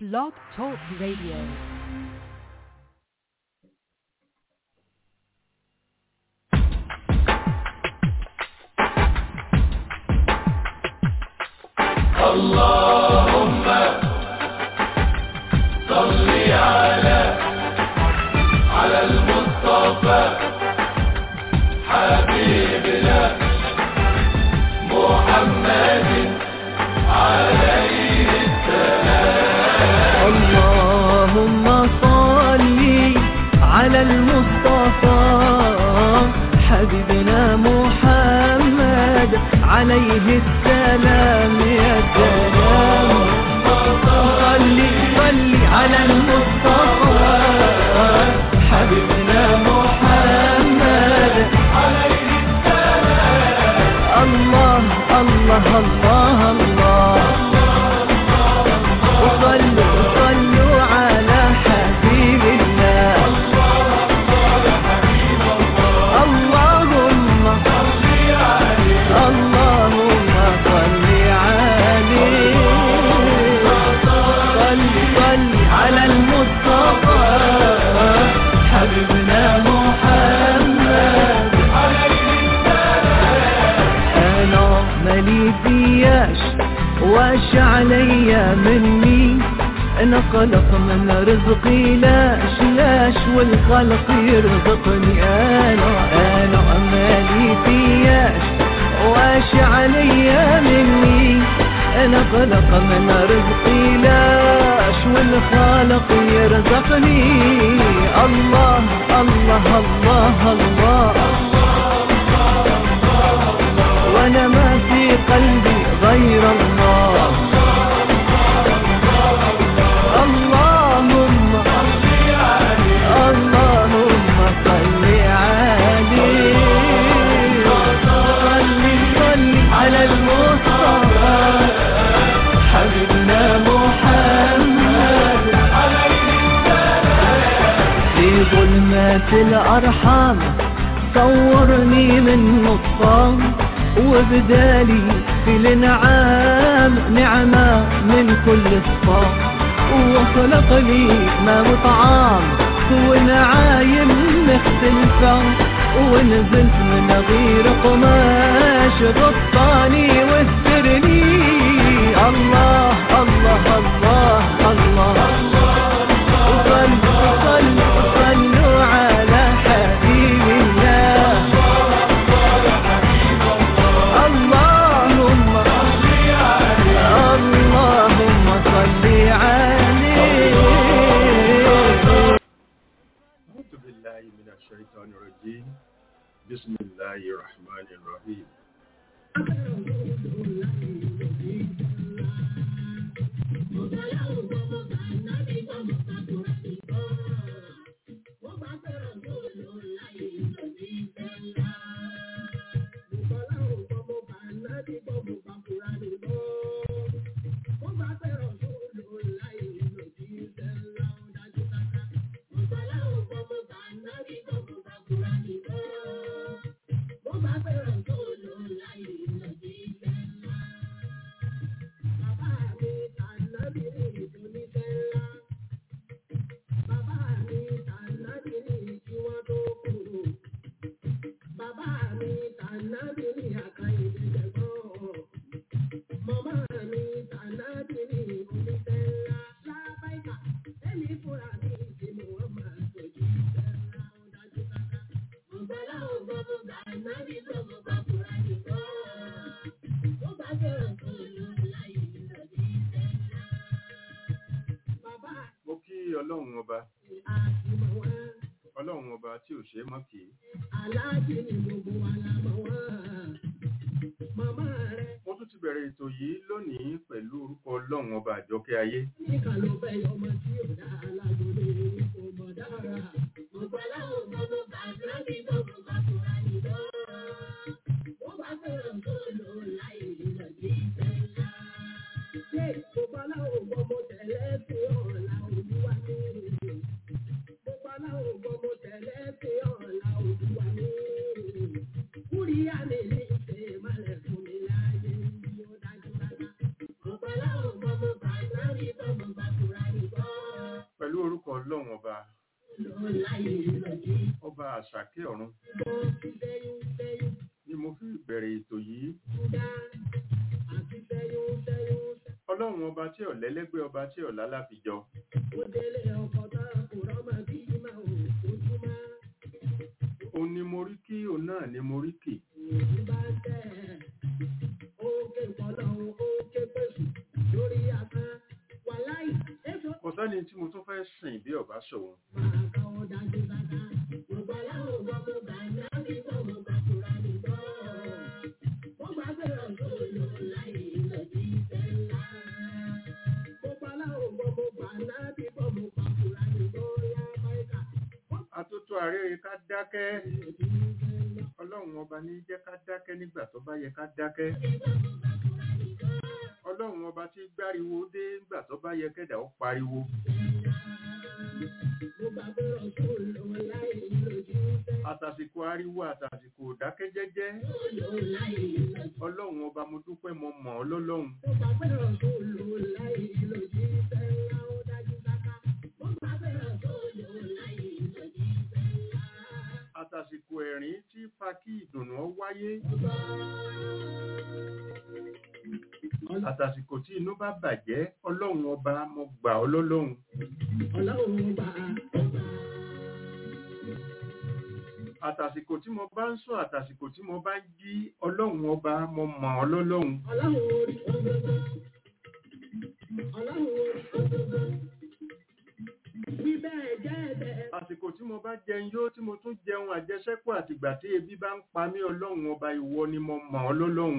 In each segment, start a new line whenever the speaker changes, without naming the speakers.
Blog Talk Radio.
اللهم صل على على المصطفى حبيبنا محمد عليه
اللهم صل على المصطفى حبيبنا محمد عليه السلام يا سلام صل صل على المصطفى حبيبنا محمد عليه السلام الله الله الله الله وصلوا صلوا على حبيب الله اللهم اللهم صل عليه صل صل على المصطفى حبيبنا محمد انا مالي فياش واش عليا مني انا خلق من رزقي لاش لاش والخلق يرزقني انا انا مالي فياش واش عليا مني انا خلق من رزقي لاش والخالق يرزقني الله الله الله, الله وانا ما في قلبي غير الله اللهم اللهم صل عليه صل صل على المصطفى حبيبنا محمد في ظلمات الأرحام صورني من نطفان وبدالي في الانعام نعمة من كل صفام وخلق لي ما وطعام ونعايم مختلفة ونزلت من غير قماش غطاني واسترني الله الله الله الله, صلوا صلوا صلوا على حبيب الله اللهم اللهم صل عليه
أعوذ بالله من الشيطان الرجيم بسم الله الرحمن الرحيم mo kí ọlọ́run ọba ọlọ́run ọba tí ò ṣe é mọ́ kì í mo tún ti bẹ̀rẹ̀ ètò yìí lónìí pẹ̀lú orúkọ ọlọ́run ọba àjọkẹ́ ayé
Kúríyá lè ní ìṣe ìmọ̀lẹ̀ fún mi láyé ní ó dájú dájú. Ọ̀pọ̀lọpọ̀ ọmọ bàbá rí bọ́mọ bàbá rí
ọba àṣàkẹ́ ọ̀run ni mo fi bẹ̀rẹ̀ ètò yìí ọlọ́run ọba tí ọ̀lẹ́lẹ́gbẹ́ ọba tí ọ̀lá láfijọ òun ni mo rí kí òun náà ni mo rí kì kò sẹ́ni tí mo tún fẹ́ sìn bí ọba ṣòun atótó àrére ká dákẹ́ ọlọ́run ọba ní jẹ́ ká dákẹ́ nígbà tó bá yẹ ká dákẹ́ ọlọ́run ọba tí gbáriwo dé nígbà tó bá yẹ kẹ́dà ó pariwo àtàsìkò ariwo àtàsìkò dákẹ́jẹ́jẹ́ ọlọ́run ọba mo dúpẹ́ mo mọ̀ ọ́ lọ́lọ́run àtàsìkò ẹ̀rín tí fa kí ìdùnnú ó wáyé àtàsìkò tí inú bá bàjẹ́ ọlọ́run ọba mo gbà ọ́ lọ́lọ́run àtàsìkò tí mo bá ń sùn àtàsìkò tí mo bá ń jí ọlọ́run ọba mo mọ̀ ọ́ lọ́lọ́run àsìkò tí mo bá jẹun yóò tí mo tún jẹun àjẹsẹ́kù àtìgbà tí ebi bá ń pa mí ọlọ́run ọba ìwọ ni mo mọ̀ ọ́ lọ́lọ́run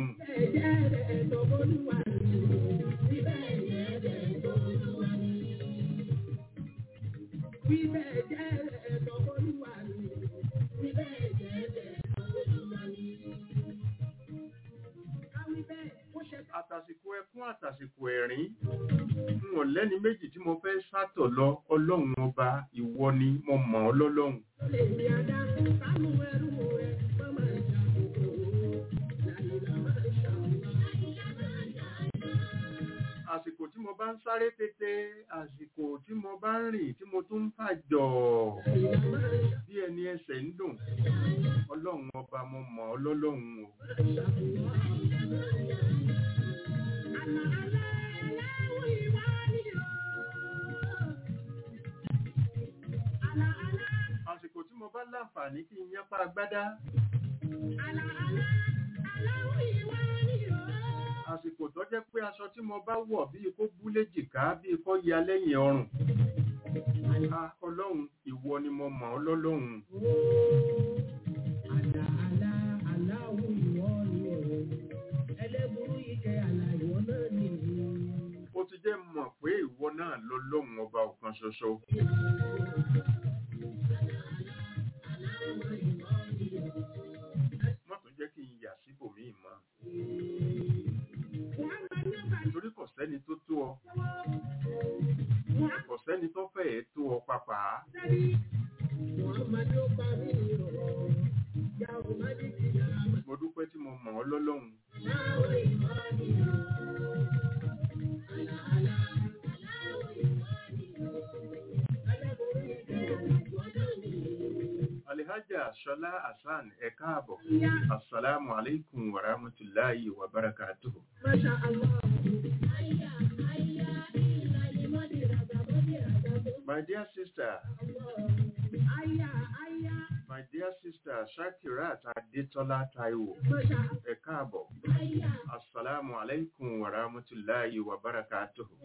àtàsìkò ẹkún àtàsìkò ẹ̀rín n ò lẹ́ni méjì tí mo fẹ́ sátọ̀ lọ ọlọ́run ọba ìwọ ni mo mọ̀ ọ́ lọ́lọ́run àsìkò tí mo bá ń sáré tètè àsìkò tí mo bá ń rìn tí mo tún ń fàjọ bí ẹni ẹsẹ̀ ń dùn ọlọ́run ọba mo mọ̀ ọ́ lọ́lọ́run o àsìkò tí mo bá láǹfààní kí n yánpá agbádá àsìkò tó jẹ́ pé aṣọ tí mo bá wọ̀ bíi kó bú léjìká bíi kó ya lẹ́yìn ọrùn a ọlọ́run ìwọ ni mo mọ̀ ọ́ lọ́lọ́run ó ti jẹ́ mọ̀ pé ìwọ náà lọ́lọ́run ọba ọ̀kan ṣoṣo má tún jẹ́ kí n yà síbòmíì mọ́ torí kò sẹ́ni tó tó ọ kò sẹ́ni tó fẹ́ẹ̀ tó ọ pàpà mo dúpẹ́ tí mo mọ̀ ọ́ lọ́lọ́run alihaja ṣọlá hasan ẹ káàbọ̀ assalamu alaikum wa rahmatulahi wa barakatuhu my dear sister my dear sister shakirat adetola taiwo ẹ káàbọ̀ assalamu alaikum wa rahmatulahi wa barakatuhu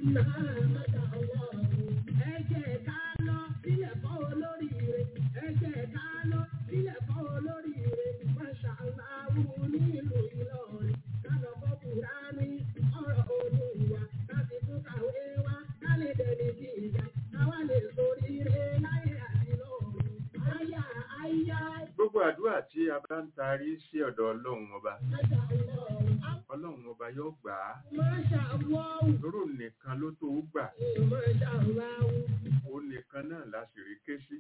gbogbo àdúrà tí a bá ń tarí sí ọ̀dọ̀ ọlọ́run ọba ọlọ́run ọba yóò gbà á lóró nìkan ló tó gbà ó nìkan náà láṣìírí ké sí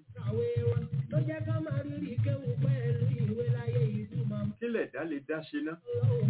kílẹ̀ dá lè dá ṣe ná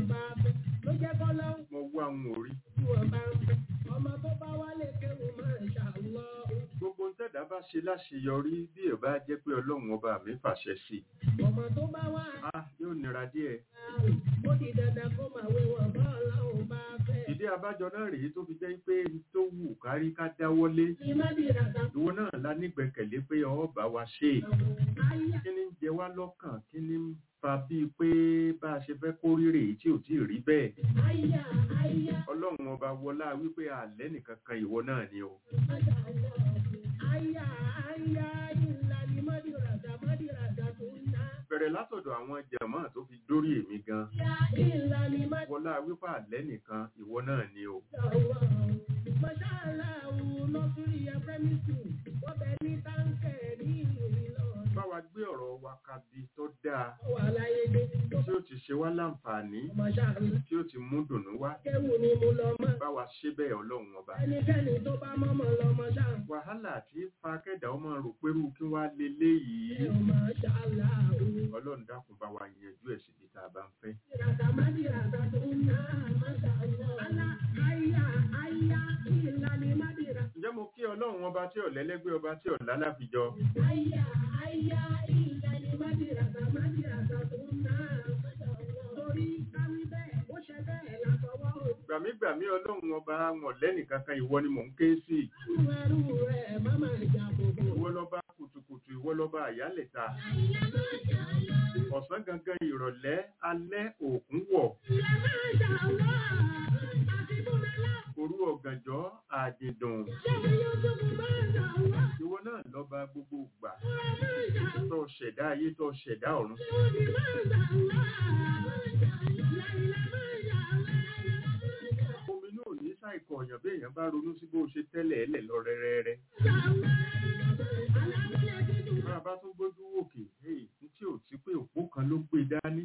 mo wá ń orí gbogbo ń tẹ̀dá bá ṣe láṣeyọrí bí ẹ bá jẹ́ pé ọlọ́run ọba mi fàṣẹ sí i
ọmọ tó bá wà
ah yóò nira díẹ̀
ó di dandan kó máa wé wọn bá ọlọ́run bá fẹ́.
ìdí abájọ náà rèé tó fi jẹ́ pé tó wù kárí ká dáwọ́lé
ní mádìrà tàbí
ìwọ náà la nígbẹ̀kẹ̀lé pé ọ bá wa ṣe é
àyà
kí ni ń jẹ wá lọ́kàn kí ni ń fa bíi pé bá a ṣe fẹ́ kó rírè tí ò tí ì rí bẹ́ẹ̀
àyà àyà
ọlọ́run ọba wọlá wípé àlẹ́ nìkan kan ìwọ náà ni o
àyà àyà àyà ìlà ní mádìrà tàbí mádìrà tàbí ńlá.
bẹ̀rẹ̀ látọ̀dọ̀ àwọn jàmáà tó fi dórí èmi gan
Àyà ìlà ní mádìrà
wọlá wípé àlẹ́ nìkan ìwọ náà ni o
Mọ̀ṣálá òun lọ́sùrí ẹgbẹ́mí sùn, wọ́n bẹ ní táǹkẹ̀ ní Ìlọrin.
bá wa gbé ọ̀rọ̀ wa kabi tó dáa
Ó wà láyé dé tó
tí ó ti ṣe wá láǹfààní
mọ̀ṣálá.
tí ó ti mú dùnú wá
Kéwù ni mo lọ mọ́.
bá wa ṣe bẹ́ẹ̀ ọlọ́run ọba
Ẹnikẹ́ni tó bá mọ́mọ́ lọ mọ̀ṣálá.
wàhálà tí fa kẹ́dà ọmọ rò pérú kí wá leléyìí
Ẹ ò mọ̀ṣálá òun.
ọlọ́run dákun bá wa yanjú ẹ̀ síbi tá a bá ń fẹ́
Ìràtà mádìràtà tó ń ná mọ̀ṣálá. Alá àyà àyà ìlà ní mádìrà.
ǹjẹ́ mo kí ọlọ́run ọba tí ọ̀lẹ́lẹ́gbẹ́ ọba tí ọ̀lá láfijọ́
Àyà àyà ìlà ní mádìràtà mádìràtà tó ń ná mọ̀ṣálá. Torí káwí bẹ́ẹ̀, ó ṣe bẹ́ẹ̀ látọwọ́ òun.
gbàmígbàmí ọlọ́run ọba wọn lẹ́nìkankan ìwọ ni mò ń ké sí
Ẹrú rẹ̀ má máa jà bòbò.
ìwọ lọ́ba kùtùkùtù ìwọ lọ́ba àyálẹ̀ta ọ̀sán gangan ìrọ̀lẹ́ alẹ́ òkun wọ̀ òru ọ̀gànjọ́ àjìndùn ìwọ náà lọ́ba gbogbo ìgbà tó ṣẹ̀dá ayé tó ṣẹ̀dá ọ̀run omi náà ní ṣàìkọ̀ ọ̀yàn bí èèyàn bá ronú sí bó ṣe tẹ́lẹ̀ ẹlẹ̀ lọ rẹ́rẹ́rẹ́ bá a bá tún gbójú òkè èyí tí ò sí pé òpó kan ló gbé dání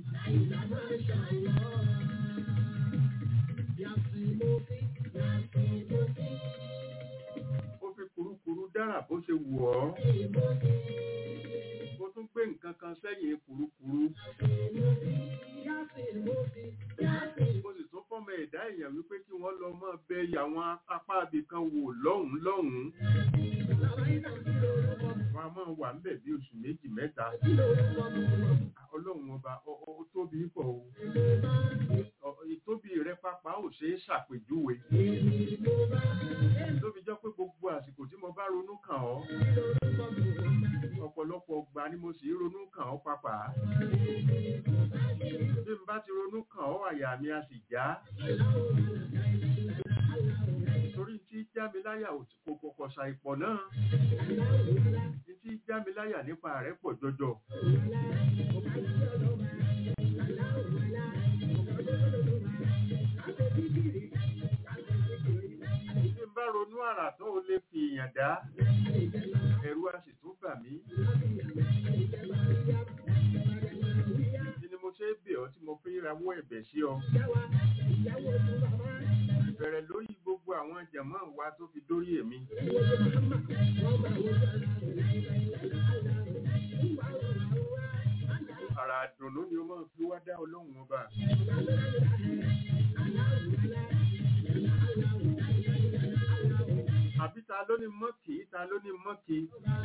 ó fi kurukuru dára bó ṣe wù ọ́ ó tún gbé nǹkan kan sẹ́yìn kurukuru mo sì tún fọ́mọ ẹ̀dá èèyàn wípé kí wọ́n lọ mọ́ bẹ àwọn apá ibì kan wò lọ́hùn-ún lọ́hùn-ún wọn a máa wà ń bẹ̀ bí oṣù méjì mẹ́ta ọlọ́run ọba ọ- ọ- ó tóbi pọ̀ o Ọ- ìtóbi rẹ pápá ò ṣe é ṣàpèjúwe tóbi jọ pé gbogbo àsìkò tí mo bá ronú kàn ọ́ ọ̀pọ̀lọpọ̀ ọgbà ni mo sì ronú kàn ọ́ pápá bí n bá ti ronú kàn ọ́ àyà mi a sì já torí tí já mi láyà ò tí kò kọ̀kọ̀ ṣàìpọ̀ náà tí já mi láyà nípa rẹ̀ pọ̀ jọjọ bí n bá ronú àrà tó o lè fi èèyàn dá ẹ̀rù a sì tún bà mí kí ni mo ṣe é bẹ̀ ọ́ tí mo fi rawọ́ ẹ̀bẹ̀ sí ọ bẹ̀rẹ̀ lórí gbogbo àwọn jẹ̀mọ́ wa tó fi dórí èmi àrà àdùnnú ni ó máa fi wá dá ọlọ́run ọba àbí ta ló ní mọ́kì ta ló ní mọ́kì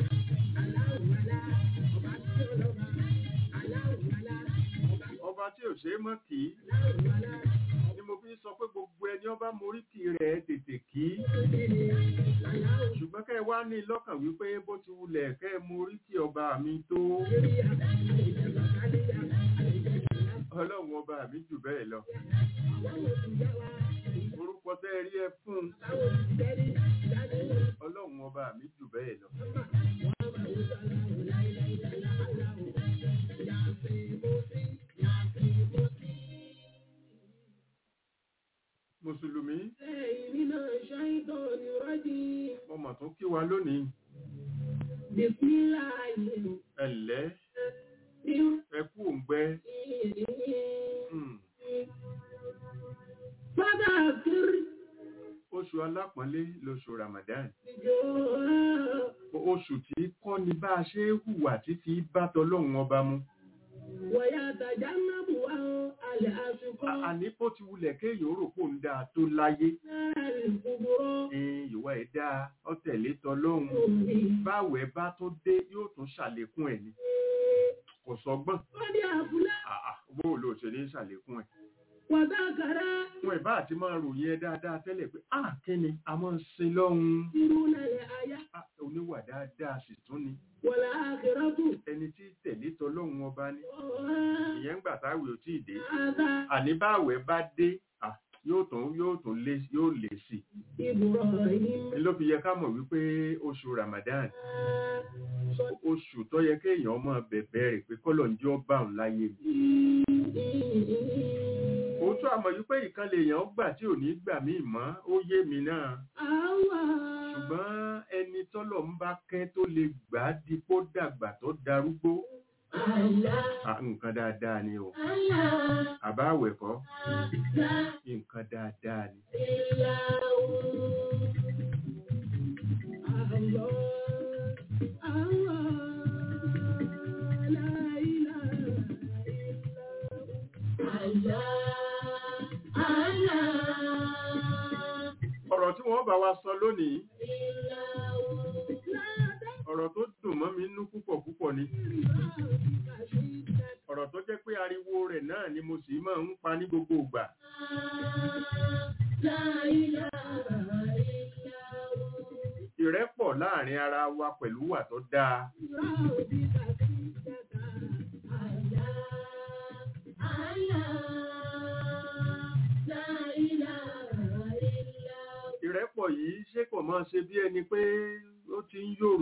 ọba tí ò ṣe é mọ́kì ni mo fi sọ pé gbogbo ẹni ọba moríkì rẹ̀ tètè kí ṣùgbọ́n kẹ́ ẹ wá ní lọ́kàn wípé bó ti wulẹ̀ kẹ́ ẹ moríkì ọba mi tó ọlọ́run ọba mi jù bẹ́ẹ̀ lọ orúkọ tẹ́ ẹ rí ẹ fún ọlọ́run ọba mi jù bẹ́ẹ̀ lọ. mùsùlùmí mo mọ̀ tó kí wa lónìí ẹ̀lẹ́ ẹ kú òǹgbẹ Hmm. oṣù alápọ̀nlé lóṣù Ramadan oṣù tí kọ́ ni bá a ṣe é hùwà tí fi bá tọlọ́run ọba mu
alẹ́ àsìkò
À- àní bó ti wulẹ̀ kéèyàn rò pò ń dáa tó láyé
náà ìkúburọ́
ẹn, ìwà ẹ̀ dáa ọ̀tẹ̀lé tọlọ́hun
omi.
báwẹ̀ bá tó dé yóò tún ṣàlékún ẹ̀ ni kò sọgbọ́n
wọ́n ní àbúlá
àà bó ló ṣe ní ṣàlékún ẹ̀
wàdákàrá
wọn ìbá àti máa ròyìn ẹ dáadáa tẹ́lẹ̀ pé à kí ni a máa ń sin lọ́hun
irú nàlẹ́ àyà
Ah, oníwà dáadáa sì tún ni
wọ̀lá àkìrọ́tù.
ẹni tí tẹ̀lé tọlọ́hun ọba ní
ọ̀hán
ìyẹn ń gbà táwẹ̀ ò tí ì dé
àdá
àní báwẹ̀ bá dé ah, yóò tún yóò tún lé yóò lè sí
ìbùrọ̀ yìí.
i ló fi yẹ ká mọ̀ wípé oṣù Ramadan oṣù tó yẹ kéèyàn máa bẹ̀bẹ̀ rẹ̀ pé kọ́lọ̀ ń jẹ́ ọba òun láyé mi òótọ́ àmọ̀ yìí pé ìkan lèèyàn gbà tí ò ní gbà mí mọ́ ó yé mi náà
Àwa
ṣùgbọ́n ẹni tọ́lọ̀ ń bá kẹ́ tó lè gbà á di kó dàgbà tó darúgbó
àlá
Ah, nǹkan dáadáa ni o
àlá
àbá àwẹ̀ kọ́
àlá
nǹkan dáadáa ni
ìlà àlọ́ àwa láìlà ìlà àlá àlá
ọ̀rọ̀ tí wọ́n bá wa sọ lónìí
ìlà ládà
ọ̀rọ̀ tó dùn mọ́ mi nú púpọ̀ púpọ̀ ni ọ̀rọ̀ tó jẹ́ pé ariwo rẹ̀ náà ni mo sì máa ń pa ní gbogbo ìgbà ìrẹ́pọ̀ láàrin ara wa pẹ̀lú wà tó dáa ìrẹ́pọ̀ yìí ṣé kò máa ṣe bí ẹni pé ó ti ń yòrò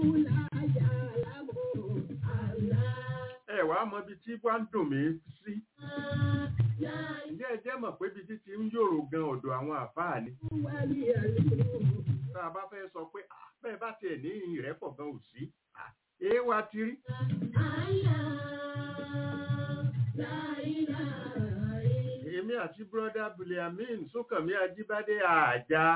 ẹ wàá mọ ibi tí wá ń dùn mí sí ǹjẹ́ ẹ jẹ́ mọ̀ pé ibi tí ti ń yòrò gan ọ̀dọ̀ àwọn àfáà ni tá a bá fẹ́ sọ pé "Ah, bẹ́ẹ̀ bá tiẹ̀ ní ìrẹ́pọ̀ gan ò sí Ah, èé wa ti rí èmi àti bírọ́dá Biliamin Súnkànmí Ajíbádé àjà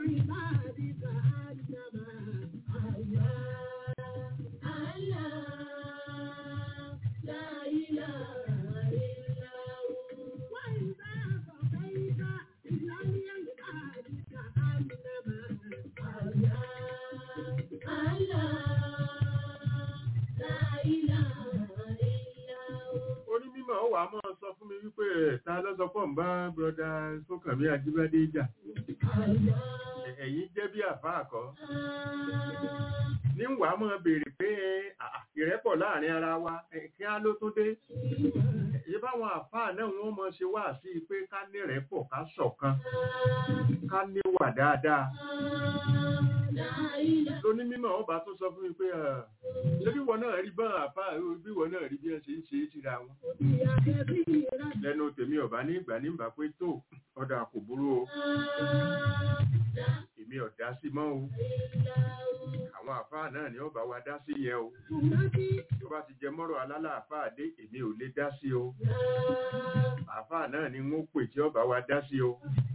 onímọ̀ ó wà á máa sọ fún mi wípé "Ẹ̀, ta ló sọ pọ̀ ń bá bírọ́dá Súnkànmí Ajíbádé jà Ẹ̀- ẹ̀yin jẹ́ bí àfáà kọ́ ní wàá máa béèrè pé "Ah, ìrẹ́pọ̀ láàrin ara wa ẹ̀, kí á ló tó dé èyí báwọn àfáà náà wọ́n mọ̀ ṣe wá sí i pé ká ní ìrẹ́pọ̀ ká ṣọ̀kan ká níwà dáadáa lóní mímọ̀ ọba tó sọ fún mi pé "Ah, ṣé bí wọn náà rí bá àfáà bí wọn náà rí bí wọn ṣe ń ṣe é síra wọn lẹ́nu tèmi ọba ní ìgbà nígbà pé tó ọ̀dà kò burú o èmi ọ̀dá sí mọ́ o àwọn àfáà náà ni ọba wa dá sí yẹn o tó bá ti jẹ mọ́rọ̀ alálà àfáà dé èmi ò lè dá sí o àfáà náà ni wọ́n pè tí ọba wa dá sí o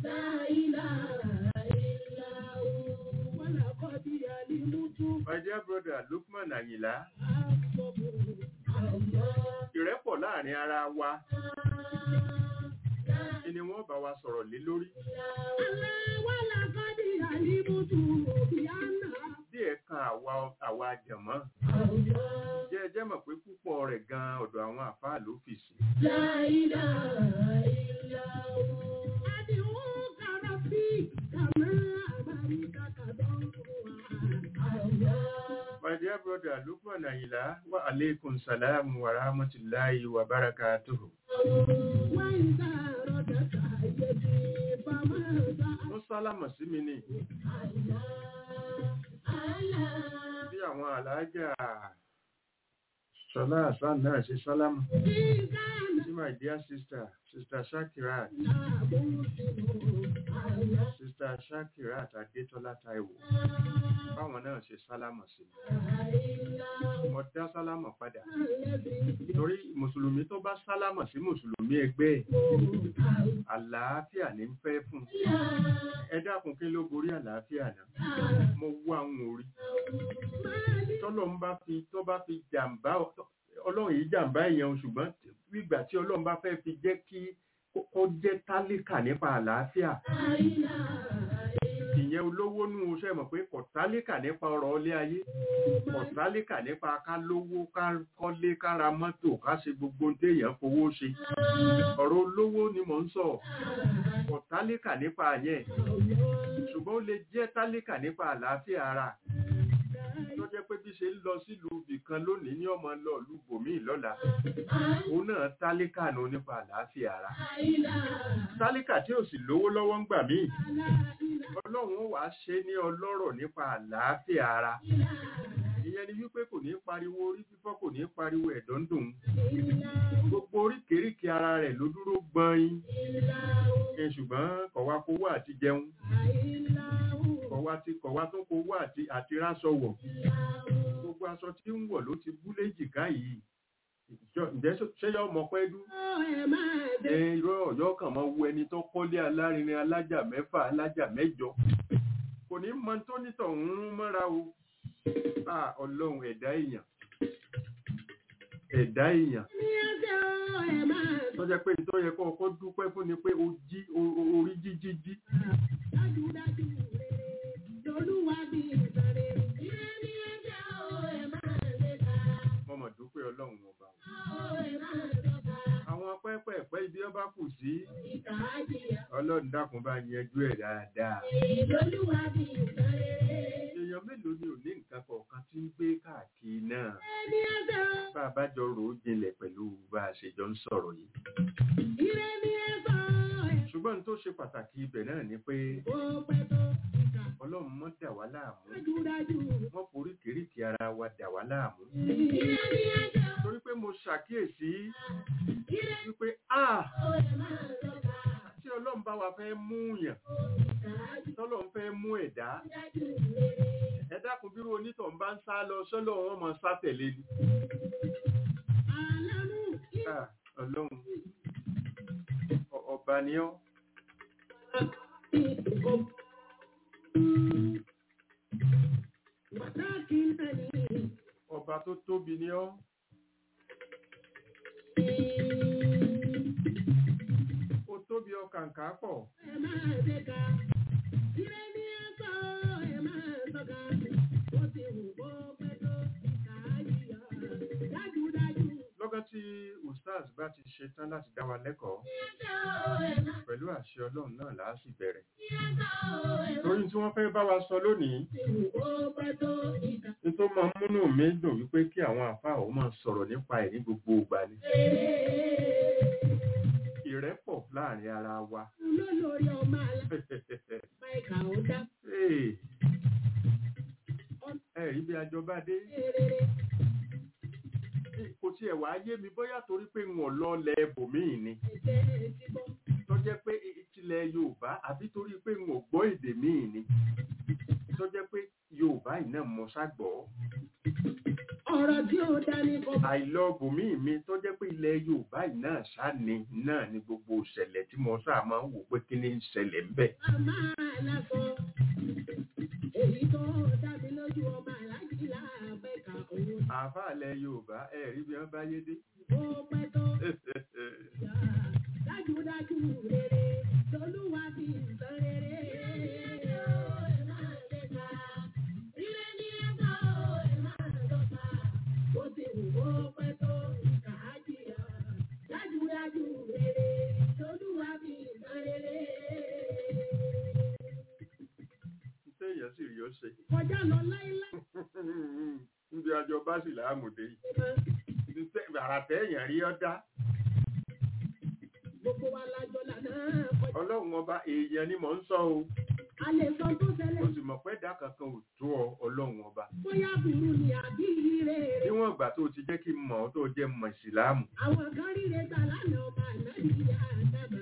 my dear brother Lukman Ayinla ìrẹ́pọ̀ láàrin ara wa ni wọ́n bá wa sọ̀rọ̀ lé lórí díẹ̀ kan àwa àwa jẹ̀mọ́ jẹ́ ẹ jẹ́ mọ̀ pé púpọ̀ rẹ̀ gan ọ̀dọ̀ àwọn àfáà ló fi sí my dear brother Lukman Ayinla wa alaikum salam wa rahmatullahi wa barakatuhu wọ́n sálámọ̀ sí mi ní bí àwọn àlàájá Ṣọlá Hassan náà ṣe sálámọ̀ sí my dear sister sister Shakirat sister Shakirat Adétọ́lá Táíwò báwọn náà ṣe sálámọ̀ sí mi mo dá sálámọ̀ padà torí mùsùlùmí tó bá sálámọ̀ sí mùsùlùmí ẹgbẹ́ ẹ̀ àlàáfíà ní ń fẹ́ fún ẹ dákun kí ló borí àlàáfíà náà mo wá àwọn orí tọ́lọ́ ń bá fi tó bá fi jàǹbá ọlọ́run yìí jàǹbá èèyàn ṣùgbọ́n ìgbà tí ọlọ́run bá fẹ́ fi jẹ́ kí kó- kó jẹ́ tálíkà nípa àlàáfíà ìyẹn olówó nù ó ṣe mọ̀ pé kò tálíkà nípa ọrọ̀ ilé ayé kò tálíkà nípa ká lówó ká kọ́lé ká ra mọ́tò ká ṣe gbogbo ohun téèyàn fowó ṣe ọ̀rọ̀ olówó ni mò ń sọ kò tálíkà nípa yẹn ṣùgbọ́n ó lè jẹ́ tálíkà nípa àlàáfíà ara tó jẹ́ pé bí ṣe ń lọ sílùú ibì kan lónìí ní ọmọ lọ ìlú bòmíì lọ́la òun náà tálíkà nù nípa àlàáfíà ara tálíkà tí ò sì lówó lọ́wọ́ ń gbà míì ọlọ́run ó wàá ṣe ní ọlọ́rọ̀ nípa àlàáfíà ara ìyẹn ni wípé kò ní pariwo orí fífọ́ kò ní pariwo ẹ̀dọ̀ ń dùn gbogbo oríkèéríkèé ara rẹ̀ ló dúró gbọ́n ẹ ṣùgbọ́n kọ̀wá kówó àti jẹun kọ̀wá tí kọ̀wá tó kówó àti àti ráṣọ wọ̀ gbogbo aṣọ tí ń wọ̀ ló ti bú léjìká yìí Ìjọ- ǹjẹ́ ṣé- ṣé yọ ọmọ pẹ́ dú ẹ irọ́ ọ̀yọ́ kan máa wo ẹni tó kọ́lé alárinrin alájà mẹ́fà alájà mẹ́jọ kò ní mọ tó nítọ̀ ń rún mọ́ra o à ọlọ́run ẹ̀dá èèyàn ẹ̀dá èèyàn tó jẹ́ pé tó yẹ kó ọkọ́ dúpẹ́ fún ni pé o jí o- o- orí jíjí jí mo mọ̀ dúpẹ́ ọlọ́run ọba àwọn pẹ́pẹ́pẹ́ ibi ọba kù sí ọlọ́run dákun bá yanjú ẹ̀ dáadáa èèyàn mélòó ni ò ní nǹkan kọ̀ọ̀kan tí ń gbé káàkiri náà bá a bá jọ rò ó jinlẹ̀ pẹ̀lú bá a ṣe jọ ń sọ̀rọ̀ yìí ṣùgbọ́n n tó ṣe pàtàkì ibẹ̀ náà ni pé ọlọ́run mọ́ dà wá láàmú wọ́n forí kèríkì ara wa dà wá láàmú torí pé mo ṣàkíyèsí wípé a tí ọlọ́run bá wa fẹ́ mú yàn tọ́lọ́run fẹ́ mú ẹ̀dá ẹ dákun bírú onítọ̀ ń bá ń sá lọ sọ́lọ́ wọn mọ̀ sá tẹ̀lé ni Ah, ọlọ́run ọ- ọba ni ọ́ ọba tó tóbi ni ọ́ ó tóbi ọkàǹkà pọ̀ lọ́gán tí ustaz bá ti ṣe tán láti dá wa lẹ́kọ̀ọ́ pẹ̀lú àṣẹ ọlọ́run náà là á sì bẹ̀rẹ̀ torí tí wọ́n fẹ́ bá wa sọ lónìí ní tó máa ń múnú mi dùn wípé kí àwọn àfáà ó máa sọ̀rọ̀ nípa ẹ̀ ní gbogbo ìgbà ni ìrẹ́pọ̀ láàrin ara wa Hey. ẹ rí bí ajọba dé kò tiẹ̀ wá yé mi bóyá torí pé wọn lọ lẹ ẹbòmíì ni tó jẹ́ pé tilẹ̀ yorùbá àbí torí pé wọn ò gbọ́ èdè míì ni tó jẹ́ pé yorùbá yìí náà mọ ságbọ́
ọ̀rọ̀ tí ó dání kọ́
àìlọ bòmíì mi tó jẹ́ pé ilẹ̀ yorùbá yìí náà sáni náà ni gbogbo ìṣẹ̀lẹ̀ tí mo sáà máa ń wò pé kí ni ń ṣẹlẹ̀ ń bẹ̀.
a máa lásọ èyí tó dá mi lójú ọmọ aláàjì láàbẹ̀ka òun
àáfàá ilẹ̀ yorùbá ẹ rí bí wọ́n bá yé dé.
ó pẹ́ tó yá dájúdájú rere lolúwa fi sọ rere. Bó ti wù ó pẹ́ tó ìkà á jìyà. Dájúdájú rere lolúwa fi sọ rere.
téèyàn sì rí ó ṣe.
Kọjá lọ láíláí.
níbi àjọ bá sì láàmùdé yìí àrà téèyàn rí ọ́ dá
Gbogbo wa lájọ lànà kọjá.
ọlọ́run ọba èèyàn ni mò ń sọ o
A lè sọ tó
mo
ṣẹlẹ̀
sì mọ̀ pé ẹ̀dá kankan ò tó ọ ọlọ́run ọba
bóyá burú ni àbí ire rẹ̀.
níwọ̀n ìgbà tó ti jẹ́ kí n mọ̀ ọ́ tó jẹ́ mọ̀ ìsìláàmù
Àwọn kan ríre gbà lánàá ọba ànábì àdàmà.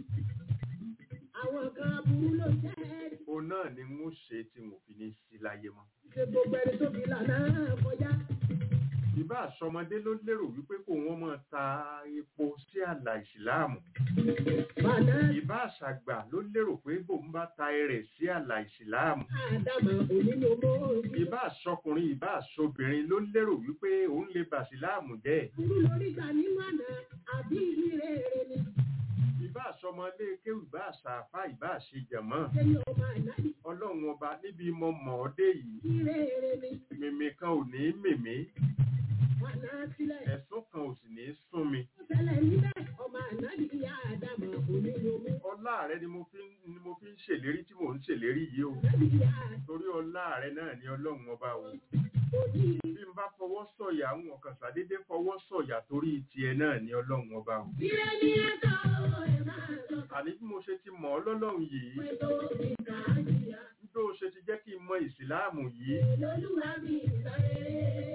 Àwọn kan aburú ló jẹ́
o náà ni n ó ṣe tí mo fi ní sí láyé mọ́
ṣe gbogbo ẹni tó fi lànà kọjá.
ìbá àṣọmọdé ló lérò wípé kò wọ́n máa ta epo sí àlà ìsìláàmù
Bàdá
ìbá àṣàgbà ló lérò pé bòun bá ta ẹrẹ̀ sí àlà ìsìláàmù
àdàmà òní ló mọ́ òní.
ìbá àṣọkùnrin ìbá àṣọbìnrin ló lérò wípé òun lè bà síláàmù jẹ́
Burú lórí gbà nínú àná. àbí ìrere ni
ìbá àṣọmọlé kéwù ìbá àṣàfà ìbá àṣejàmọ́
lẹ́yìn ọmọ ànábì
ọlọ́run ọba níbi mo mọ̀ ọ́ dé yìí
ìrere ni
mímí kan ò ní mèmí
wà náà sílẹ̀.
ẹ̀sùn kan ò sì ní sún mi
Ó ṣẹlẹ̀ níbẹ̀ ọmọ ànábì ìyá àdàmọ̀ oníyomi.
ọlá rẹ ni mo fi ń ni mo fi ń ṣèlérí tí mò ń ṣèlérí yìí o
Ànábì ìyá
torí ọlá rẹ náà ni ọlọ́run ọba o
òní
bí n bá fọwọ́ sọ̀yà àwọn ọ̀kan ṣàdédé fọwọ́ sọ̀yà torí tiẹ̀ náà ni ọlọ́run ọba o
Ire ni ẹ̀ka ẹ̀ máa sọ
àní bí mo ṣe ti mọ̀ ọ́ lọ́lọ́run yìí
pé tó ìka àjìyà.
bí ó ṣe ti jẹ́ kí n mọ ìsìláàmù yìí
Lolúwa mi ìsọ̀rẹ́.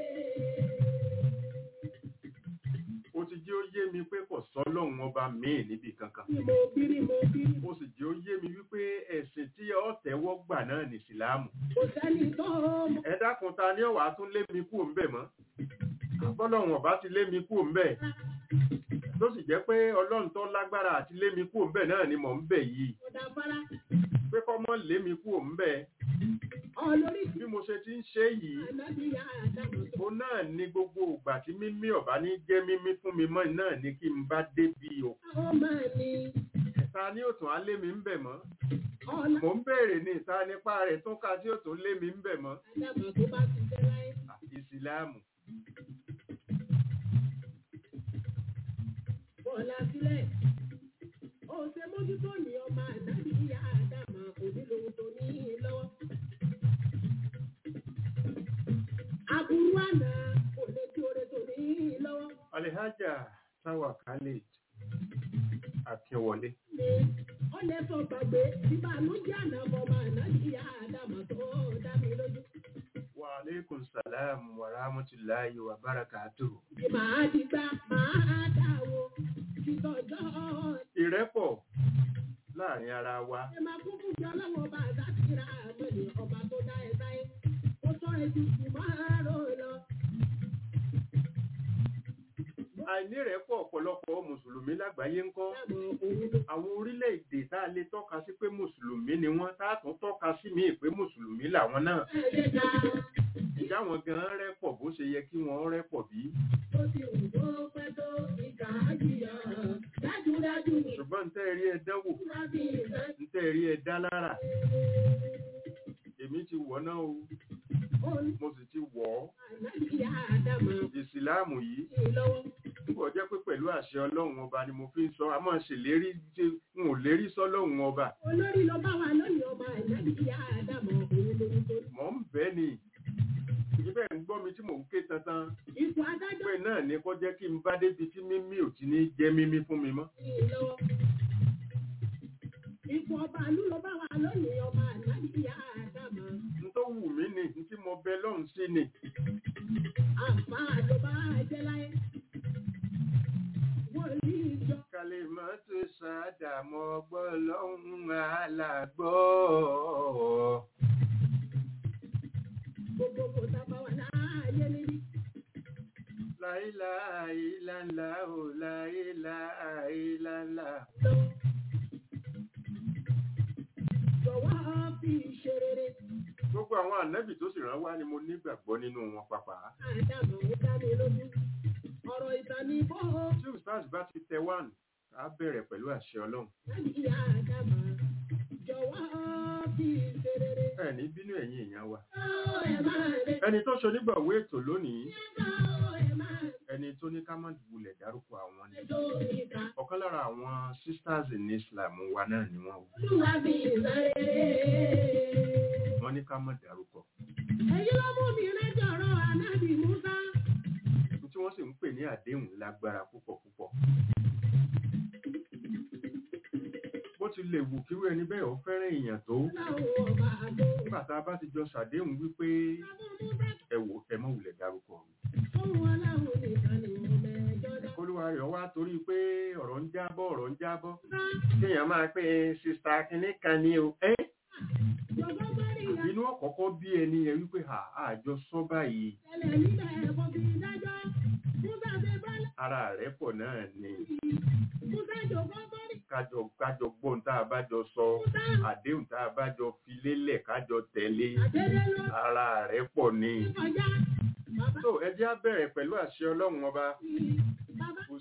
ó ti jẹ́ ó yé mi pé kò sọ́lọ́run ọba míì níbi kankan
Bí mo bírí mo bírí.
ó sì jẹ́ ó yé mi wípé ẹ̀sìn tí ó tẹ́wọ́ gbà náà ní ìsìláàmù
Kò sẹ́ni tó mọ̀.
ẹ dákun ta ni ọ̀wá tún lé mi kúrò ńbẹ̀ mọ́ àbọ́lọ́run ọba ti lé mi kúrò ńbẹ̀ tó sì jẹ́ pé ọlọ́run tó lágbára àti lé mi kúrò ńbẹ̀ náà ni mò ń bẹ̀ yìí
Kò dá fara.
pé kọ́ mọ́ lé mi kúrò ńbẹ̀
Olórí
bí mo ṣe ti ń ṣe yìí
ànábì ìyá àdàmọ̀ tó.
mo náà ní gbogbo ìgbà tí mímí ọ̀bá ní jẹ́ mímí fún mi mọ́ náà ní kí n bá débi o
Àwọn máa ní
ta ni ó tún á lé mi ń bẹ̀ mọ́
ọ̀la
mò ń béèrè ní ìta nípa rẹ̀ tún ka tí ó tún lé mi ń bẹ̀ mọ́
àdàmọ̀ tó bá ti fẹ́ láyé.
ìsìláàmù
Bọ́lá sílẹ̀. Ó ṣe mójútó ní ọmọ ànábì ìyá àdàmọ̀ onílòun tó ní lọ́wọ́. Aburú àná kò lè tí oore tó ní lọ́wọ́.
alihaja táwa khalid akínwọlé
Ní ó lè sọ gbàgbé nígbà ló jẹ́ àná ọmọ ànábì ìyá àdàmọ̀ tó dá mi lójú.
wa aleykum salam wa rahmatulahi wa barakatuhu.
Bí màá ti gbá màá dáwọ́ títọ́jọ́
ìrẹ́pọ̀ láàrin ara wa
ẹ máa kún fún jọ lọ́wọ́ ọba àdáṣírà àmọ́ni ọba tó dá ẹ sáyé. Ó sọ ètò ìmọ̀ rò lọ.
àìnírẹ́pọ̀ ọ̀pọ̀lọpọ̀ mùsùlùmí lágbàáyé ń kọ́
Dábọ̀ òun ló
àwọn orílẹ̀-èdè tá a lè tọ́ka sí pé mùsùlùmí ni wọ́n tá a tún tọ́ka sí míì pé mùsùlùmí làwọn náà
ẹ̀yẹ ká.
ìjà wọn gan rẹ́pọ̀ bó ṣe yẹ kí wọ́n rẹ́pọ̀ bí
Ó ti wù tó pẹ́ tó ìkà àjìyà. Dájúdájú ni
ṣùgbọ́n ń tẹ́ rí ẹ dánwò
ìfúra bí ìfẹ́.
ń tẹ́ rí ẹ dá lára èmi ti wọ̀ náà o
Ó ní
mo sì ti wọ̀ ọ́
ànábìyà àdàmọ̀
ìsìláàmù yìí
sí lọ́wọ́.
nígbà jẹ́ pé pẹ̀lú àṣẹ ọlọ́run ọba ni mo fi ń sọ a máa ṣèlérí tí n ò lérí sọ́lọ́run ọba
Olórí lọ bá wa lónìí ọba ànábìyà àdàmọ̀ òun lóhun tó.
mọ̀ ń bẹ́ ni ibẹ̀ ń gbọ́ mi tí mò ń ké tantan
Ipò adájọ́
pé náà ni kó jẹ́ kí n bá débi tí mímí ò ti ní jẹ́ mímí fún mi mọ́
sí lọ́wọ́. Ipò ọba àlú lọ bá wa lónìí ọba ànábìyà àdàmọ̀.
n tó wù mí ni n tí mo bẹ lọ́hùn sí ni
Àǹfà ló bá jẹ́ láyé. Wọ́n ní ìjọ.
kálí mọ́ tó ṣàdàmọ́ gbọ́ lọ́hùn alàgbọ́
Gbogbo kò sábà wà láàyè níbí.
láìláìláńlá ò láìláìláńlá.
lọ. Jọ̀wọ́ fi ṣe rere.
gbogbo àwọn ànábì tó sì rán wá ni mo nígbàgbọ́ nínú wọn pàpà
Àdàmọ̀ ó dá mi lójú. Ọ̀rọ̀ ìtàn ni bó
tí ustaz bá ti tẹ wán á bẹ̀rẹ̀ pẹ̀lú àṣẹ ọlọ́run
láti ìyá àdàmọ̀. Jọ̀wọ́ fi ṣe rere.
ẹ ní bínú ẹ̀yin èèyàn wa
Ó ẹ̀ máa lè.
ẹni tó ṣonígbàwó ètò lónìí
Ó ẹ̀ máa
ẹni tó ní ká má wulẹ̀ dárúkọ àwọn ni
lè tó ìta.
ọ̀kan lára àwọn sisters in Islam wa náà ni wọ́n wò
Olúwa fi ṣe rere.
wọ́n ní ká má dárúkọ
Èyí ló mú mi lẹ́jọ̀rọ̀ ànábì Musa.
tí wọ́n sì ń pè ní àdéhùn lágbára púpọ̀ púpọ̀ bó ti lè wù kíwé ẹni bẹ́ẹ̀ ó fẹ́ràn èèyàn tó
Láwọn ọba àgbo.
nígbà tá a bá ti jọ ṣàdéhùn wípé
Àbọ̀ Musa
ẹ wò ẹ má wulẹ̀ dárúkọ mi
fún aláwọ̀ nìkan ni mo mẹ́jọ dá.
olúwa rẹ̀ wá torí pé ọ̀rọ̀ ń jábọ́ ọ̀rọ̀ ń jábọ́
Sá,
kéèyàn máa pé sista kínní kan ni o ẹ́
jọ̀gbọ́n gbọ́dọ̀ ìyá
inú ọ̀kọ̀ọ̀kọ́ bí ẹni yẹn wípé à àjọ sọ báyìí
tẹ̀lẹ̀ níbẹ̀ ẹ̀kọ́ fi dájọ́. Musa ṣe bọ́lá
ara rẹ̀ pọ̀ náà ni
yìí. Musa jọ̀gbọ́n gbọ́dọ̀
kájọ kájọ gbọ́n tá a bá jọ sọ àdéhùn tá a bá jọ fi lélẹ̀ kájọ tẹ̀lé
àdédé ló
ara rẹ̀ pọ̀ ni.
ti kọjá. Bàbá
tó ẹ jẹ́ á bẹ̀rẹ̀ pẹ̀lú àṣẹ ọlọ́run ọba
mi, bàbá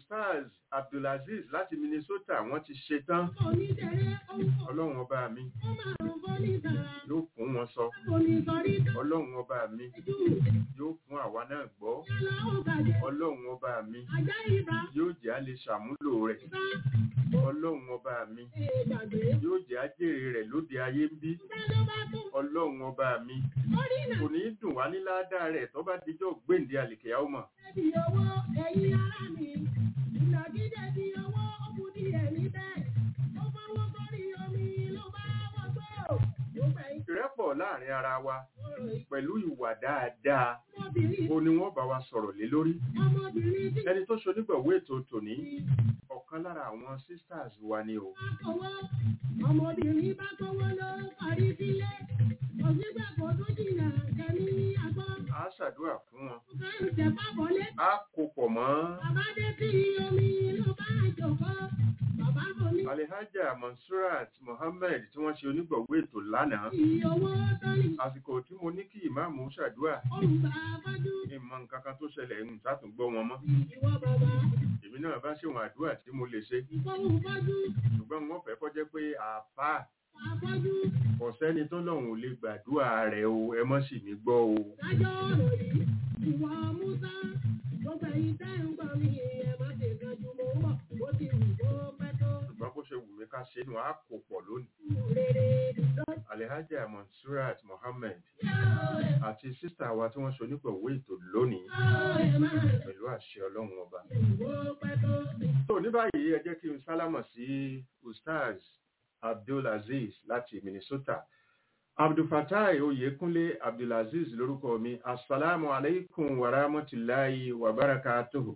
ustaz abdulaziz láti minnesota wọ́n ti ṣe tán
Onídẹ̀rẹ́ ọ̀pọ̀
ọlọ́run ọba mi
ó máa ń bọ́ nígbàrá.
yóò fún wọn sọ
Onísọ̀rí tó
ọlọ́run ọba mi
jù.
yóò fún àwa náà gbọ́
Yálà ó bàjẹ́.
ọlọ́run ọba mi
Ajá ibà.
yóò jẹ́ a lè ṣàmúlò rẹ̀
Sá.
ọlọ́run ọba mi
Ègbàgbé.
yóò jẹ́ ajére rẹ̀ lóde ayé ń bí
Sá ló bá tún.
ọlọ́run ọba mi
Orí nà.
kò ní í dùn wá ní ládàá rẹ̀ tó bá dijọ́ gbèǹde àlìkèyà ọmọ
Ẹbí owó ẹ̀yin ará mi. Ìnàgídé di owó ó kú díẹ̀ níbẹ̀. Ó fọwọ́ sórí omi ló bá wọ́gbọ́. Ó gbẹ̀yìn
ìrẹ́pọ̀ láàrin ara wa
ọ̀rọ̀ yìí.
pẹ̀lú ìwà dáadáa
Ọmọbìnrin
ó ní wọ́n bá wa sọ̀rọ̀ lé lórí
ọmọbìnrin tí
ẹni tó ṣonígbọ̀wé ètò tòní ọ̀kan lára àwọn sisters wa ni o
bá kọ́wọ́. Ọmọbìnrin bá kọ́wọ́ ló parí sílé. Òṣìṣẹ́ kò tún jìnnà kẹ́mi àgbọ̀.
a ṣàdúrà fún wọn
Ó fẹ́ ń tẹ̀ pápọ̀ lé.
a kó pọ̀ mọ́
Bàbá dé sí omi ló bá jòkó. Bàbá kò ní
alihaja monsurat mohammed tí wọ́n ṣe onígbọ̀wé ètò lánàá
kí owó tó ní.
àsìkò tí mo ní kí ìmáàmù ṣàdúrà
Òǹgbà fájú.
ìmọ̀ nǹkan kan tó ṣẹlẹ̀ ń sátúngbọ́ wọn mọ́
Ìwọ bàbá.
èmi náà bá ṣèwọ̀n àdúrà tí mo lè ṣe
Ìfọ̀hùn fájú.
ṣùgbọ́n wọ́n fẹ́ kọjá pé àáfàá
Àfọ́jú.
kò sẹ́ni tó lọ́hùn ò lè gbàdúrà rẹ̀ o ẹ mọ́ sì mí gbọ́ o
Dájọ́ ọ̀rọ̀ yìí. Ìwọ Musa. Gbogbo ẹ̀yin tẹ́ ń gbọ́ mi ẹ má ṣe kanjú mo ń bọ̀. Ó ti wù kó pẹ́ tó.
ṣùgbọ́n bó ṣe wù mí ká ṣe é nù á kó pọ̀ lónìí
Rere lọ.
alihaja monsurat mohammed àti sísà wa tí wọ́n ṣe onígbọ̀wé ètò lónìí
Ẹ má
pẹ̀lú àṣẹ ọlọ́run ọba
wò ó pẹ́ tó.
tó ní báyìí ẹ jẹ́ kí n sálámọ̀ sí ustaz abdulaziz láti minnesota abdulfatai oyekunle abdulaziz lórúkọ mi asalaamu alaikum wa rahmatulahi wa barakatuhu.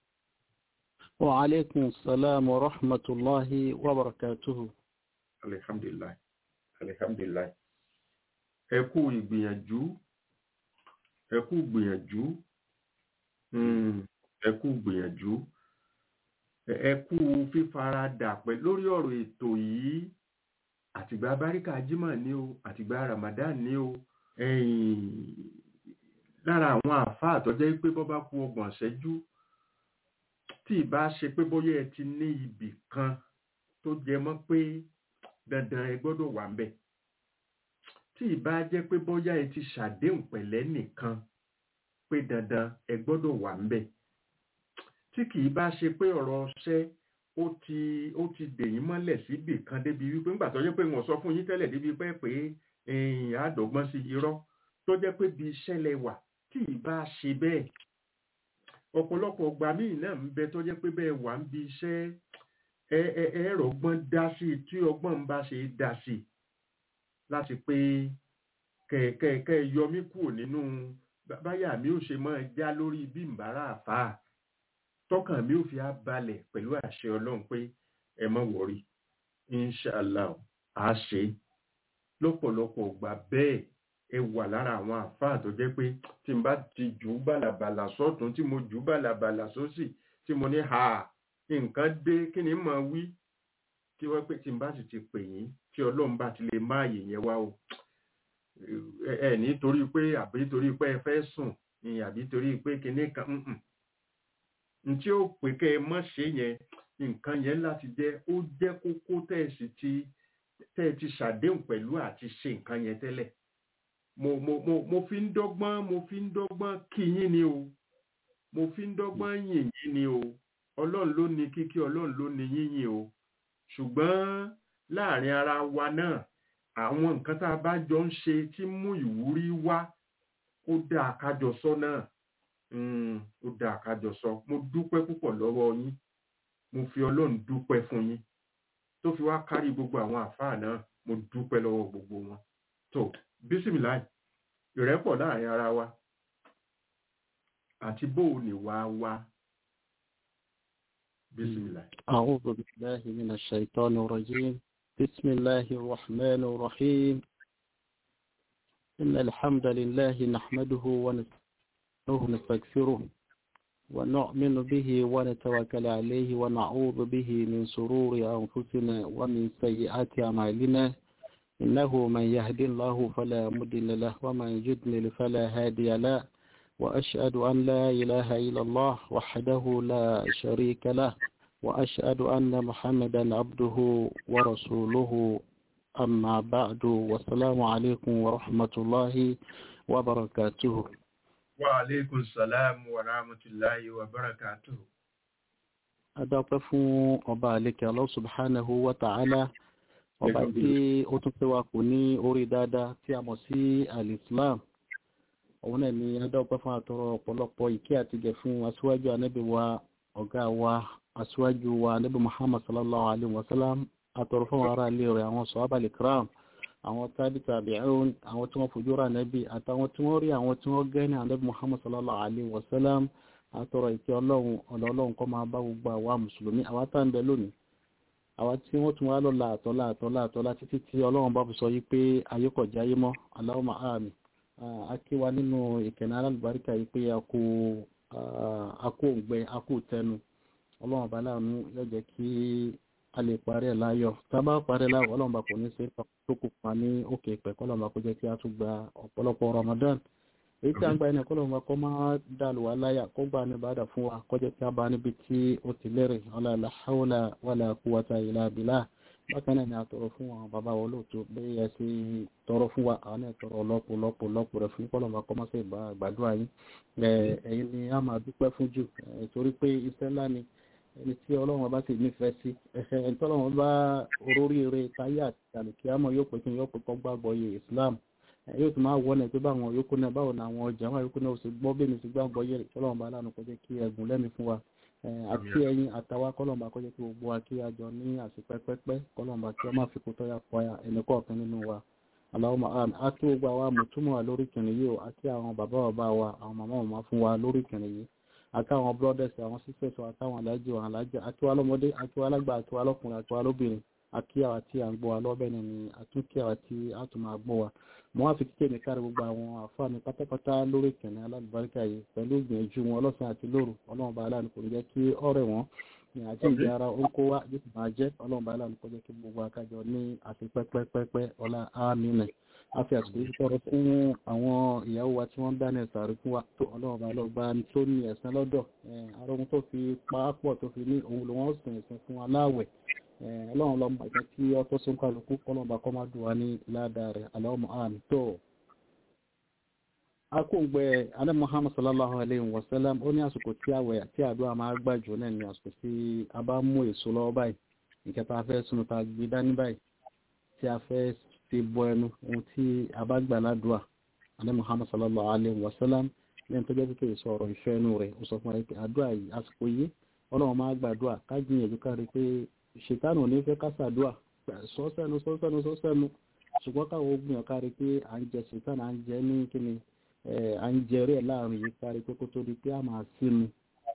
وعليكم السلام ورحمة الله وبركاته
alihamdulilayi alihamdulilayi ẹ kú ìgbìyànjú ẹ kú ìgbìyànjú mm, ẹ kú ìgbìyànjú ẹ- ẹ kú fífaradà pẹ̀ lórí ọ̀rọ̀ ètò yìí àtìgbà báríkà jimá ni o àtìgbà ramadan ni o ẹ̀yìn lára àwọn àáfàá tó jẹ́ pé bọ́ bá kú ọgbọ̀n ṣẹ́jú tí ì bá ṣe pé bóyá ẹ ti ní ibì kan tó jẹ mọ́ pé dandan ẹ gbọ́dọ̀ wà ńbẹ̀ tí ì bá jẹ́ pé bóyá ẹ ti ṣàdéhùn pẹ̀lẹ́ nìkan pé dandan ẹ gbọ́dọ̀ wà ńbẹ̀ tí kì í bá ṣe pé ọ̀rọ̀ ọṣẹ́ ó ti ó ti dèyín mọ́lẹ̀ síbì kan débi wípé ńgbà tó jẹ́ pé wọ́n sọ fún yín tẹ́lẹ̀ débi pé pé ẹ̀yìn àádọ́gbọ́n sí irọ́ tó jẹ́ pé bí iṣẹ́ lẹ wà tí ì bá ṣe bẹ́ẹ̀ ọ̀pọ̀lọpọ̀ ọgbà míì náà ń bẹ tó jẹ́ pé bẹ́ẹ̀ wà ń bi iṣẹ́ ẹ ẹ ẹ rọgbọ́n dá sí i tí ọgbọ́n ń bá ṣe dá sí i láti pé kẹ̀kẹ́ kẹ́ yọ mí kúrò nínú bá- báyà mi ò ṣe máa já lórí bí mbàrá àfáà tọkàn mi ò fi á balẹ̀ pẹ̀lú àṣẹ ọlọ́run pé ẹ má wọrí inshallah á ṣe é lọ́pọ̀lọpọ̀ ọgbà bẹ́ẹ̀ ẹ wà lára àwọn àfáà tó jẹ́ pé tí n bá ti jù ú bàlàbàlà sọ́tún tí mo jù ú bàlàbàlà sósì tí mo ní ha nǹkan dé kí ni mà wí tí wọ́n pé tí n bá sì ti pè yín tí ọlọ́run bá ti lè má àyè yẹn wá o ẹ ẹ nítorí pé àbí torí pé ẹ fẹ́ sùn ni àbí torí pé kinní kan mm-mm. n tí ó pè kẹ́ ẹ mọ́ ṣe yẹn nǹkan yẹn láti jẹ́ ó jẹ́ kókó tẹ́ ẹ sì ti tẹ́ ẹ ti ṣàdéhùn pẹ̀lú àti ṣe nǹkan yẹn tẹ́lẹ̀ mo mo mo mo fi ń dọ́gbọ́n mo fi ń dọ́gbọ́n kí yín ni o mo fi ń dọ́gbọ́n yìn yín ni o ọlọ́run ló ní kíkí ọlọ́run ló ní yíyìn o ṣùgbọ́n láàrin ara wa náà àwọn nǹkan tá a bá jọ ń ṣe tí mú ìwúrí wá ó dáa kájọ sọ náà Mm, ó dáa kájọ sọ mo dúpẹ́ púpọ̀ lọ́wọ́ yín mo fi ọlọ́run dúpẹ́ fún yín tó fi wá kárí gbogbo àwọn àfáà náà mo dúpẹ́ lọ́wọ́ gbogbo wọn tó bísímìláì ìrẹ́pọ̀ láàrin ara wa àti bó o ní wá wá bísímìláì.
أعوذ بالله من الشيطان الرجيم بسم الله الرحمن الرحيم إن الحمد لله نحمده ونستغفره ونؤمن به ونتوكل عليه ونعوذ به من شرور أنفسنا ومن سيئات أعمالنا إنه من يهدي الله فلا مضل له ومن يضلل فلا هادي له وأشهد أن لا إله إلا الله وحده لا شريك له وأشهد أن محمدا عبده ورسوله أما بعد والسلام عليكم ورحمة الله وبركاته
Wa alaikum salam wa rahmatullahi wa barakatuh.
adápẹ́ fún ọba àlekè Allah subhanahu wa ta'ala ọba tí ó tún pé wa kò ní orí dáadáa tí a mọ̀ sí al-Islam òun náà ni adápẹ́ fún àtọrọ ọ̀pọ̀lọpọ̀ ìkẹ́ àti gẹ̀ fún aṣíwájú anábì wa ọ̀gá wa aṣíwájú wa anábì Muhammad sallallahu alaihi wa sallam àtọrọ fún ará ilé rẹ̀ àwọn sahaba al-kiram àwọn tábí tabi'un àwọn tí wọ́n fojú ra anábì àtàwọn tí wọ́n rí àwọn tí wọ́n gẹ́ ní anábì Muhammad sallallahu alaihi wa sallam àtọrọ ìkẹ́ ọlọ́run ọ̀dọ̀ ọlọ́run kọ́ máa bá gbogbo àwa mùsùlùmí àwa tá ń bẹ lónìí àwa tí wọ́n tún wá lọ láàtọ́ láàtọ́ láàtọ́ láti títí tí ọlọ́run bá fi sọ yí pé ayé kò jáyé mọ́ Allahumma àmín akíwa nínú ìkẹ̀nà alábàríkà yí pé a kú òǹgbẹ a kú tẹnu ọlọ́run bá láàánú yóò jẹ́ kí a lè parí ẹ̀ láyọ̀ tá a bá parí ẹ̀ láyọ̀ ọlọ́run bá kò ní ṣe tó kù pa ní òkè ìpẹ́ kọ́lọ́run bá kó jẹ́ kí a tún gba ọ̀pọ̀lọpọ̀ Ramadan èyí tí a ń gba ẹni kọ́lọ̀ wọn kọ́ máa dàlù wá láyà kó gba ní bàdà fún wa kọjá tí a bá níbi tí ó ti lérè ọlá la hawla wala quwwata illa billah bákan náà ni a tọrọ fún àwọn bàbá wọn lóòótọ́ bẹ́ẹ̀ yẹ sí tọrọ fún wa àwọn náà tọrọ lọ́pọ̀ lọ́pọ̀ lọ́pọ̀ rẹ̀ fún kọ́lọ̀ wọn kọ́ máa ṣe ìgbà àgbàdua yín ẹ̀yin ni a máa dúpẹ́ fún jù torí pé iṣẹ́ ńlá ni ẹni tí ọlọ́run bá sì nífẹ̀ẹ́ sí ẹni tí ọlọ́run bá oríire táyé àti àlùkìyàmọ̀ yóò pè kí yóò pè kọ́ gbàgbọ́ yé Islam yóò tún máa wọ́n ẹ̀ pé báwọn yòókù náà báwo ni àwọn ọjà wọn yòókù náà ó sì gbọ́ bí mi sì gbàgbọ́ yẹ kọ́lọ́run bá lánàá kọjá kí ẹgùn lẹ́mi fún wa àti ẹyin àtàwa kọ́lọ́run bá kọjá kí gbogbo wa kí a jọ ní àsìpẹ́pẹ́pẹ́ kọ́lọ́run bá kí ọ máa fi kó tọ́yà pọ̀ ẹnì kọ̀ọ̀kan nínú wa Allahumma àmín àti gbogbo àwa mùtúmọ̀ wa lórí kìnì yìí o àti àwọn bàbá bàbá wa àwọn màmá màmá fún wa lórí kìnì yìí àti àwọn brothers àwọn sisters wa àtàwọn alájì wa alájà àti wa lọ́mọdé àti wa lágbà àti wa lọ́kùnrin àti wa lóbìnrin àti àwa tí à ń gbọ́ wa lọ́bẹ̀ ni àtúnkí àwa tí a tún máa gbọ́ wa mo wá fi kíkẹ́ mi kárí gbogbo àwọn àfáàní pátápátá lórí ìkànnì alábàárìkà yìí pẹ̀lú ìgbìyànjú wọn lọ́sàn àti lóru ọlọ́run bá aláàánú kò ní jẹ́ kí ọ̀rẹ́ wọn ní àti ìdí ara ó ń kó wá yóò sì máa jẹ́ ọlọ́run bá aláàánú kó jẹ́ kí gbogbo akájọ ní àti pẹ́pẹ́pẹ́pẹ́ ọlá àmínà a fi àsìkò yìí tọrọ fún àwọn ìyàwó wa tí wọ́n ń dáná ẹ̀sà rí fún wa tó ọlọ́run bá lọ́ọ́ bá tó ní ẹ̀sán lọ́dọ̀ arógun tó fi pàápọ̀ tó fi ní òun lòun ó sìn ẹ̀sán fún aláwẹ̀ ọlọ́run lọ́mọ àjọ tí ọtọ́ sún kálukú kọ́lọ́mbà kọ́ máa dùn wá ní ládàá rẹ̀ aláwọ̀ àmì tó. akóǹgbẹ alẹ́ muhammad sallallahu alayhi wa sallam ó ní àsìkò tí àwẹ̀ àti àdúrà máa gbà jù náà ní àsìkò tí a bá mú èso lọ́wọ́ báyìí nǹkan tá a fẹ́ sunu tá a gbé dání báyìí tí a fẹ́ fi bọ ẹnu ohun tí a bá gbà ládùúà alẹ́ muhammad sallallahu alayhi wa sallam lẹ́yìn tó jẹ́ pé kí sọ̀rọ̀ ìfẹ́ inú rẹ̀ ó sọ fún wa pé àdúrà yìí àsìkò yìí ọlọ́run máa gbàdúrà ká gbìyànjú kárí pé ṣètánù ní fẹ́ kásàdúà sọ́sẹ́nu sọ́sẹ́nu sọ́sẹ́nu ṣùgbọ́n káwọn ogun ọ̀ká rí pé à ń jẹ ṣètánù à ń jẹ ní kíni à ń jẹ rẹ̀ láàrin yìí kárí pé kó tó di pé a máa sínú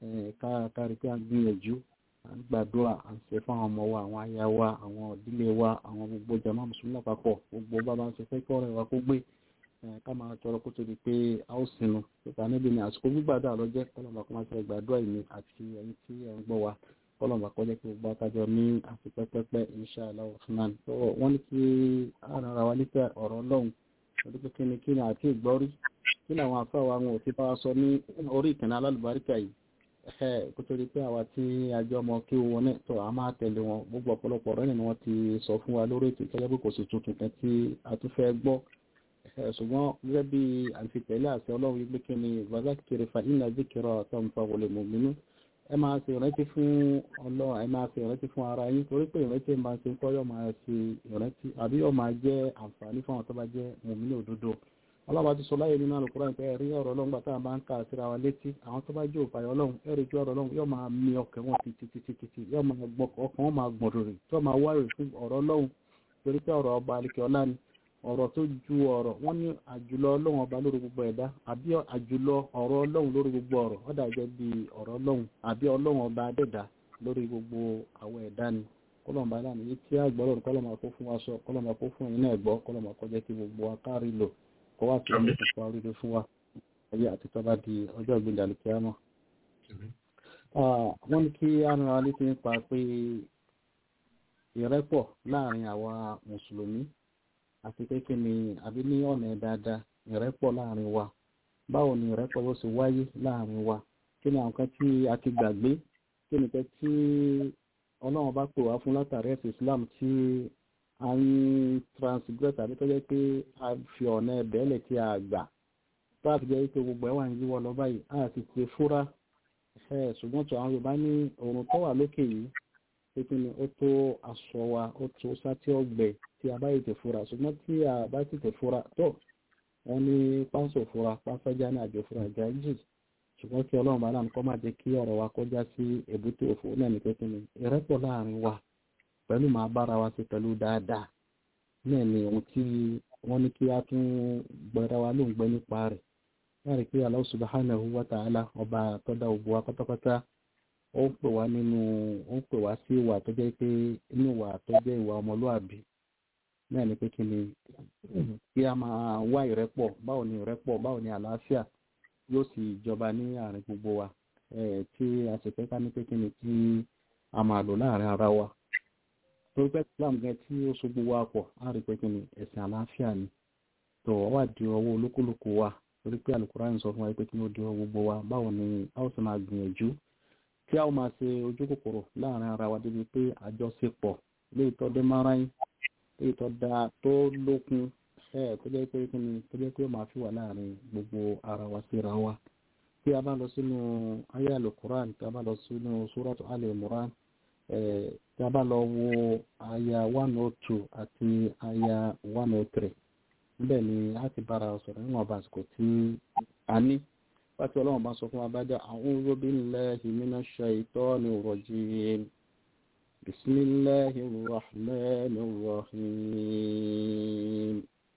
kárí pé à ń gbìyànjú à ń gbàdúrà à ń ṣe fún àwọn ọmọ wa àwọn aya wa àwọn ìdílé wa àwọn gbogbo jama mùsùlùmí lápapọ̀ gbogbo bá bá ń ṣe fẹ́ kí ọ̀rẹ́ wa kó gbé ká máa tọrọ kó tó di pé a ó sinú pípa níbi ní àsìkò gbígbàdúrà lọ́jẹ́ kọ́lọ́mà kó máa ṣe gbàdúrà ìní àti ẹ̀yìn tí ẹ̀ ń gbọ́ wa kọlọ̀mà kọjá kí gbogbo akájọ ní àti pẹ́pẹ́pẹ́ insha Allah rahman tó wọ́n ní kí ara wa nípa ọ̀rọ̀ ọlọ́run ọdún pé kíni kíni àti ìgbọ́rí kí làwọn afáwa wọn ò ti bá wa sọ ní orí ìkànnì alálùbáríkà yìí ẹ kó tó di pé àwa tí ajọ́ ọmọ kí wọn náà tó a máa tẹ̀lé wọn gbogbo ọ̀pọ̀lọpọ̀ ọ̀rọ̀ ni wọ́n ti sọ fún wa lórí ètò ìtọ́jú pé kò sí tuntun kan tí a tún fẹ́ gbọ́ ṣùgbọ́n gẹ́gẹ́ bí àfitẹ̀lé àti ọlọ́run yìí pé kí ni ìgbàzákiri fa inna zikra tanfa'u lil mu'minin ẹ máa ṣe ìrántí fún ọlọ́run ẹ máa ṣe ìrántí fún ara yín torí pé ìrántí máa ṣe ń kọ́ yóò máa ṣe ìrántí àbí yóò máa jẹ́ àǹfààní fún àwọn tó bá jẹ́ mùmínì òdodo ọlọ́run ti sọ láyé nínú Al-Qur'an pé ẹ̀rí ọ̀rọ̀ ọlọ́run gbàtà bá ń kà síra wa létí àwọn tó bá jẹ́ òfàyà ọlọ́run ẹ̀rí ju ọ̀rọ̀ ọlọ́run yóò máa mi ọkàn wọn títí títí títí yóò máa gbọ́ ọkàn wọn máa gbọ̀n rèrè tó máa wáyé fún ọ̀rọ̀ ọlọ́run torí pé ọ̀rọ̀ ọba àlekè ọlá ni ọ̀rọ̀ tó ju ọ̀rọ̀ wọ́n ní àjùlọ ọlọ́run ọba lórí gbogbo ẹ̀dá àbí àjùlọ ọ̀rọ̀ ọlọ́run lórí gbogbo ọ̀rọ̀ ó dà gẹ́gẹ́ bí ọ̀rọ̀ ọlọ́run àbí ọlọ́run ọba adẹ́dà lórí gbogbo àwọn ẹ̀dá ni kọ́lọ̀mọba lánàá yìí tí àgbọ̀rọ̀ kọ́lọ̀mọ kó fún wa sọ kọ́lọ̀mọ kó fún ẹ̀yin náà gbọ́ kọ́lọ̀mọ kó jẹ́ kí gbogbo wa kárí lò kó wá sí ọmọ ìfọ̀fọ̀ oríire fún wa ayé àti tọ́ba di ọjọ́ ìgbìndà lè kíá mọ́. wọ́n ní kí ara létí nípa pé ìrẹ́pọ̀ láàrin àwa mùsùlùmí àti pé kí ni àbí ní ọ̀nà dáadáa ìrẹ́pọ̀ láàrin wa báwo ni ìrẹ́pọ̀ bó ṣe wáyé láàrin wa kí ni àwọn kan tí a ti gbàgbé kí ni kan tí ọlọ́run bá pè wá fún látàrí ẹ̀sìn islam tí a ń transgress àbí tó jẹ́ pé a fi ọ̀nà ẹ̀bẹ̀ẹ́lẹ̀ tí a gbà tó a fi jẹ́ pé gbogbo ẹ̀ wà ń yíwọ́ lọ báyìí a sì ti fúra ẹ̀ ṣùgbọ́n tó àwọn yorùbá ní òrùn tó wà lókè yìí pé kí ni ó tó aṣọ wa ó tó sátí ọgbẹ tí a bá yìí tẹ̀ fúra ṣùgbọ́n tí a bá sì tẹ̀ fúra tó wọ́n ní pánsò fúra pánsájá ní àjò fúra gájì ṣùgbọ́n kí ọlọ́run bá náà kọ́ máa jẹ́ kí ọ̀rọ̀ wa kọjá sí èbúté òfò náà ní pé kí ni ìrẹ́pọ̀ láàrin wa pẹ̀lú máa bára wa sí pẹ̀lú dáadáa náà ni ohun tí wọ́n ní kí a tún gbẹ̀rẹ̀ wa ló ń gbẹ́ nípa rẹ̀ láàrin pé Allah subhanahu wa ta'ala ọba tọ́da òbò wa pátápátá ó ń pè wá nínú ó ń pè wá sí ìwà tó jẹ́ pé inú ìwà tó jẹ́ ìwà ọmọlúàbí náà ni pé kí ni kí a máa wá ìrẹ́pọ̀ báwo ni ìrẹ́pọ̀ báwo ni àlàáfíà yóò sì jọba ní àárín gbogbo wa tí a sì fẹ́ ká ní pé kí ni tí a máa lò láàrin ara wa torí pé Islam gan tí ó so gbogbo wa pọ̀ á rí pé kí ni ẹ̀sìn àlàáfíà ni tó wà di ọwọ́ olúkúlùkù wa torí pé Al-Qur'an sọ fún wa pé kí ni ó di ọwọ́ gbogbo wa báwo ni a ó sì máa gbìyànjú tí a ó máa ṣe ojú kòkòrò láàrin ara wa débi pé àjọṣepọ̀ léyìí tó dé máráyìn léyìí tó dáa tó lókun ẹ tó jẹ́ pé kí ni tó jẹ́ pé ó máa fi wà láàrin gbogbo ara wa síra wa tí a bá lọ sínú ayé Al-Qur'an tí a bá lọ sínú Suratu Al-Imran tí a bá lọ wo aya one oh two àti aya one oh three níbẹ̀ ni a ti bára sọ̀rọ̀ níwọ̀n bá àsìkò tí a ní pàtí ọlọ́run bá sọ fún abájá a'udhu billahi minash shaitonir rajim bismillahir rahmanir rahim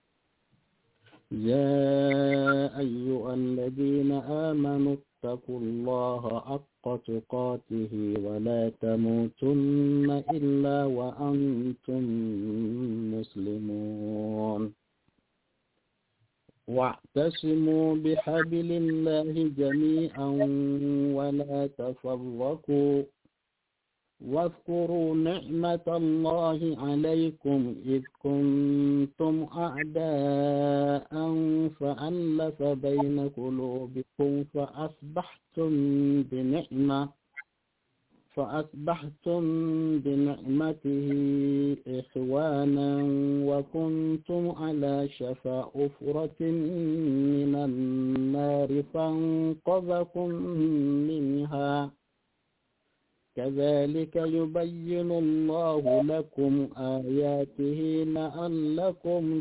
ya ayyuhal ladina amanu ittaqullaha haqqa tuqatihi wa la tamutunna illa wa antum muslimun واعتصموا بحبل الله جميعا ولا تفرقوا واذكروا نعمة الله عليكم إذ كنتم أعداء فألف بين قلوبكم فأصبحتم بنعمة فأصبحتم بنعمته إخوانا وكنتم على شفا أفرة من النار فانقذكم منها كذلك يبين الله لكم آياته لعلكم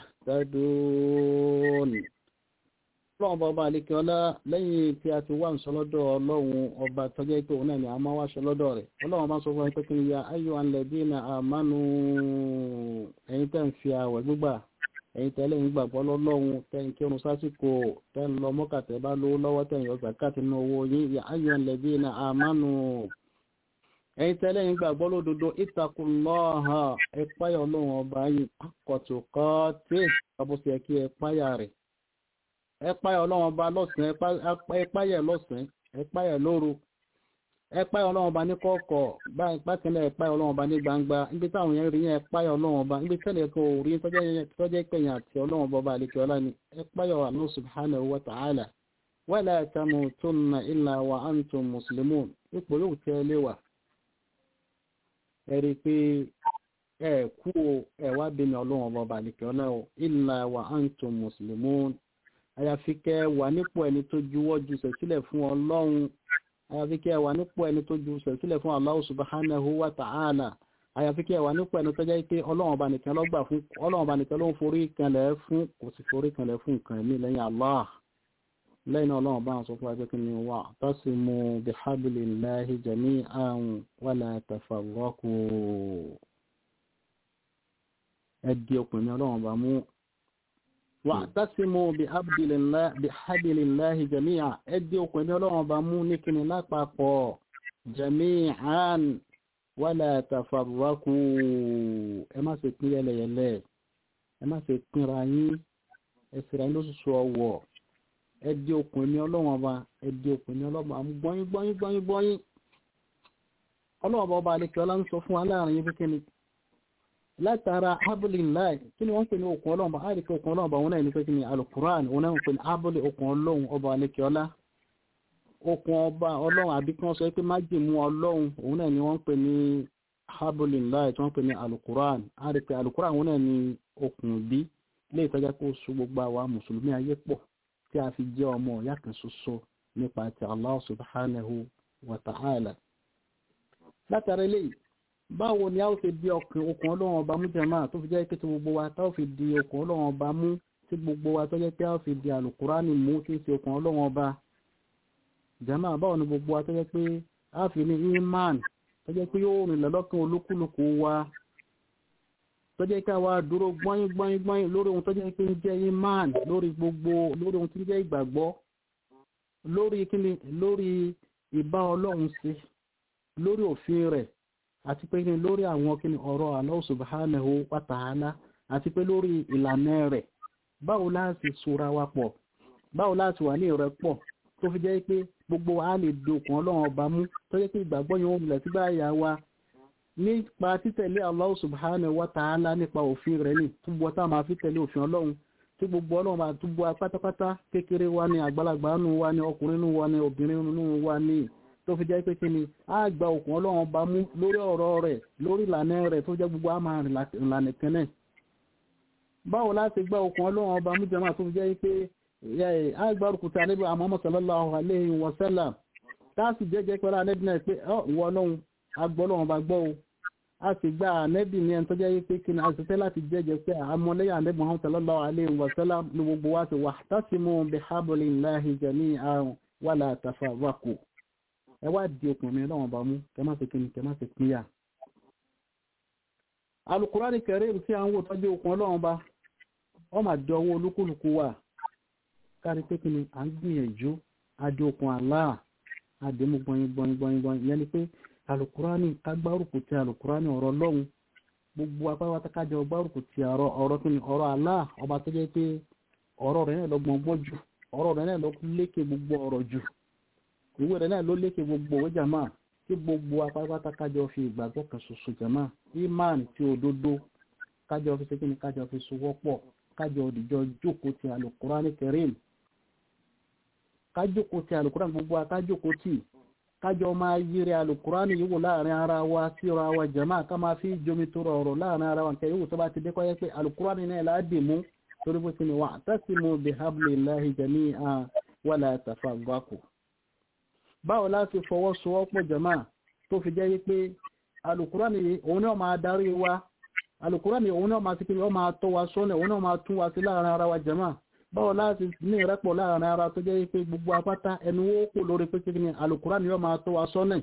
تهتدون ọlọ́run bọba àlékẹ́ ọlá lẹ́yìn tí a ti wá ń sọ lọ́dọ̀ ọlọ́run ọba tọ́jẹ́ pé òun náà ni a máa wá sọ lọ́dọ̀ rẹ̀ ọlọ́run bá sọ fún ẹgbẹ́ kí ni ya ayọ̀ alẹ́bí na àmánu ẹ̀yin tẹ́ ń fi àwẹ̀ gbígbà ẹ̀yin tẹ́lẹ̀ ń gbàgbọ́ lọ́lọ́run tẹ́ ń kírun sásìkò tẹ́ ń lọ mọ́kàtẹ́ bá lówó lọ́wọ́ tẹ́ ń yọ zakati nínú owó yín ya ayọ̀ alẹ́bí na àmánu ẹ̀yin tẹ́lẹ̀ ń gbàgbọ́ lódodo ìtakùnlọ́ha ẹ̀páyà ọlọ́run ọba yìí akọ̀tùkọ́ tí ọbọ̀sẹ̀ kí ẹ̀páyà rẹ̀ ẹ̀páyà ọlọ́run ọba lọ́sàn ẹ̀páyà lọ́sàn ẹ̀páyà lóru ẹ̀páyà ọlọ́run ọba ní kọ̀ọ̀kọ̀ bákẹ́lẹ̀ ẹ̀páyà ọlọ́run ọba ní gbangba níbi táwọn yẹn rí yẹn ẹ̀páyà ọlọ́run ọba níbi tẹ́lẹ̀ kò rí tọ́jẹ́ pẹ̀yìn àti ọlọ́run ọba àlekè ọlá ni ẹ̀páyà Allah subhanahu wa ta'ala wala tamutunna illa wa antum muslimun ipò yóò tẹ́ lé wà ẹ rí i pé ẹ kú ẹ wá bí mi ọlọ́run ọba àlekè ọlá illa wa antum muslimun àyàfi kẹ́ wà nípò ẹni tó juwọ́ ju sẹ̀sílẹ̀ fún ọlọ́run àyàfi kẹ́ wà nípò ẹni tó ju sẹ̀sílẹ̀ fún Allah subhanahu wa ta'ala àyàfi kẹ́ wà nípò ẹni tó jẹ́ pé ọlọ́run ọba nìkan lọ́gbà fún ọlọ́run ọba nìkan ló ń forí kanlẹ̀ fún kò sì forí kanlẹ̀ fún nǹkan ẹ̀mí lẹ́yìn Allah lẹ́yìn náà ọlọ́run bá ń sọ fún ẹgbẹ́ kí ni wà tasimu bihablillahi jami'an wala tafarraqu ẹ di ọkùnrin ọlọ́run ọba mú wa'tasimu bihablillahi jami'a ẹdí okùn ẹni ọlọ́run bá mú ní kíni lápapọ̀ jami'an wala tafarraqu ẹ má ṣe pín yẹlẹyẹlẹ ẹ má ṣe pínra yín ẹsẹ̀ rẹ̀ lóṣooṣù ọwọ́ ẹdí okùn ẹni ọlọ́run bá ẹdí okùn ẹni ọlọ́run bá mú gbọ́yìn gbọ́yìn gbọ́yìn gbọ́yìn ọlọ́run bá ọba àlekẹ́ ọlá ń sọ fún wa láàrin yín kíkíni látara abúlé kí ni wọ́n pè ní okùn ọlọ́run bá á rí pé okùn ọlọ́run bá wọn náà ní pé kí ni alukuran wọn náà ń pè ní abúlé okùn ọlọ́run ọba alẹ́kẹ́ọ́lá okùn ọba ọlọ́run àbí kí wọ́n sọ pé májèmú ọlọ́run òun náà ni wọ́n ń pè ní abúlé tí wọ́n pè ní alukuran á rí pé alukuran wọn náà ni okùn bí lè tọ́jà kó so gbogbo àwa mùsùlùmí ayé pọ̀ tí a fi jẹ́ ọmọ ìyá kan ṣoṣo nípa ti Allah subhanahu wa ta'ala látara eléyìí báwo ni a ó fi di ọkàn okùn ọlọ́run ọba mú jẹ́mà tó fi jẹ́ pé tí gbogbo wa tá ó fi di okùn ọlọ́run ọba mú tí gbogbo wa tó jẹ́ pé a ó fi di àlùkùránì mú tí ń ṣe okùn ọlọ́run ọba jẹ́mà báwo ni gbogbo wa tó jẹ́ pé a fi ní iman tó jẹ́ pé yóò rìn lọ́lọ́kàn olúkúlùkù wa tó jẹ́ ká wa dúró gbọ́yìn gbọ́yìn gbọ́yìn lórí ohun tó jẹ́ pé ń jẹ́ iman lórí gbogbo lórí ohun tí ń jẹ́ ìgbàgbọ́ lórí kíni lórí ìbá ọlọ́run sí lórí òfin rẹ̀ àti pé ní lórí àwọn kíni ọ̀rọ̀ Allah subhanahu wa ta'ala àti pé lórí ìlànà rẹ̀ báwo láti sora wa pọ̀ báwo láti wà ní ìrẹ́pọ̀ tó fi jẹ́ pé gbogbo a lè dokùn ọlọ́run ọba mú tó jẹ́ pé ìgbàgbọ́ yẹn wọ́n múlẹ̀ tí báyà wa nípa títẹ̀lé Allah subhanahu wa ta'ala nípa òfin rẹ̀ ní túbọ̀ tá a máa fi tẹ̀lé òfin ọlọ́run tí gbogbo ọlọ́run máa túbọ̀ pátápátá kékeré wa ní àgbàlagbà nù wa ní ọkùnrin nù wa ní obìnrin nù wa ní tó fi jẹ́ pé kí ni a gba òkun ọlọ́run bá mú lórí ọ̀rọ̀ rẹ̀ lórí ìlànà rẹ̀ tó jẹ́ gbogbo a máa rìn ìlànà kẹ́nẹ̀ báwo láti gba òkun ọlọ́run bá mú jẹ́mà tó fi jẹ́ pé a gba òkúta níbi Muhammad sallallahu alayhi wa sallam táàsì jẹ́jẹ́ pẹ̀lú anẹ́bí náà pé ìwọ ọlọ́run agbọ́ ọlọ́run bá gbọ́ o a sì gba anẹ́bí ní ẹni tó jẹ́ pé kí ni a sì fẹ́ láti jẹ́jẹ́ pé àmọ́lẹ́yà anẹ́bí Muhammad sallallahu alayhi wa sallam ní gbogbo wa ti wahtasimu bihablillahi jami'an wala tafarraqu ẹ wá di okùnrin lọ́wọ́n bá mú kẹ má ṣe kíni kẹ má ṣe pínyà Al-Qur'ani Karim tí a ń wò tọ́jú okùn ọlọ́wọ́n bá ọ mà di ọwọ́ olúkúlùkù wà kárí pé kíni à ń gbìyànjú adé okùn Allah adémú gbọnyin gbọnyin gbọnyin gbọnyin ìyẹn ni pé Al-Qur'ani kágbárùkù ti Al-Qur'ani ọ̀rọ̀ lọ́hùn gbogbo apáwátá kájọ gbárùkù ti ọ̀rọ̀ kíni ọ̀rọ̀ Allah ọba tó jẹ́ pé ọ̀rọ̀ rẹ̀ náà lọ́gbọ̀n gbọ́ jù ọ̀rọ̀ rẹ̀ náà lọ lékè gbogbo ọ̀rọ̀ jù ìwé rẹ̀ náà ló lékè gbogbo owó jàmá tí gbogbo apápátá kájọ fi ìgbàgbọ́ kan ṣoṣo jàmá imán tí òdodo kájọ fi ṣe kíni kájọ fi sowọ́pọ̀ kájọ òdìjọ jókòó ti Al-Qur'ani Karim kájókòó ti Al-Qur'ani gbogbo akájókòó tì kájọ máa yíri Al-Qur'ani yíwò láàrin ara wa síra wa jàmá ká máa fi jomi tó rọrọ̀ láàrin ara wa nǹkan yíwò tó bá ti dé kọ́yẹ́ pé Al-Qur'ani náà láàdì mú torí bó ti ní wa'tasimu bihablillahi jami'an wala tafarraqu báwo láti fọwọ́sowọ́pọ̀ jama tó fi jẹ́ wípé alukurani òun náà máa darí wa alukurani òun náà máa síkiri ó máa tọ́ wa sọ́nà òun náà máa tún wa sí láàrin ara wa jama báwo láti ní ìrẹ́pọ̀ láàrin ara tó jẹ́ wípé gbogbo apáta ẹnu ó kò lórí pé kíkiri alukurani yóò máa tọ́ wa sọ́nà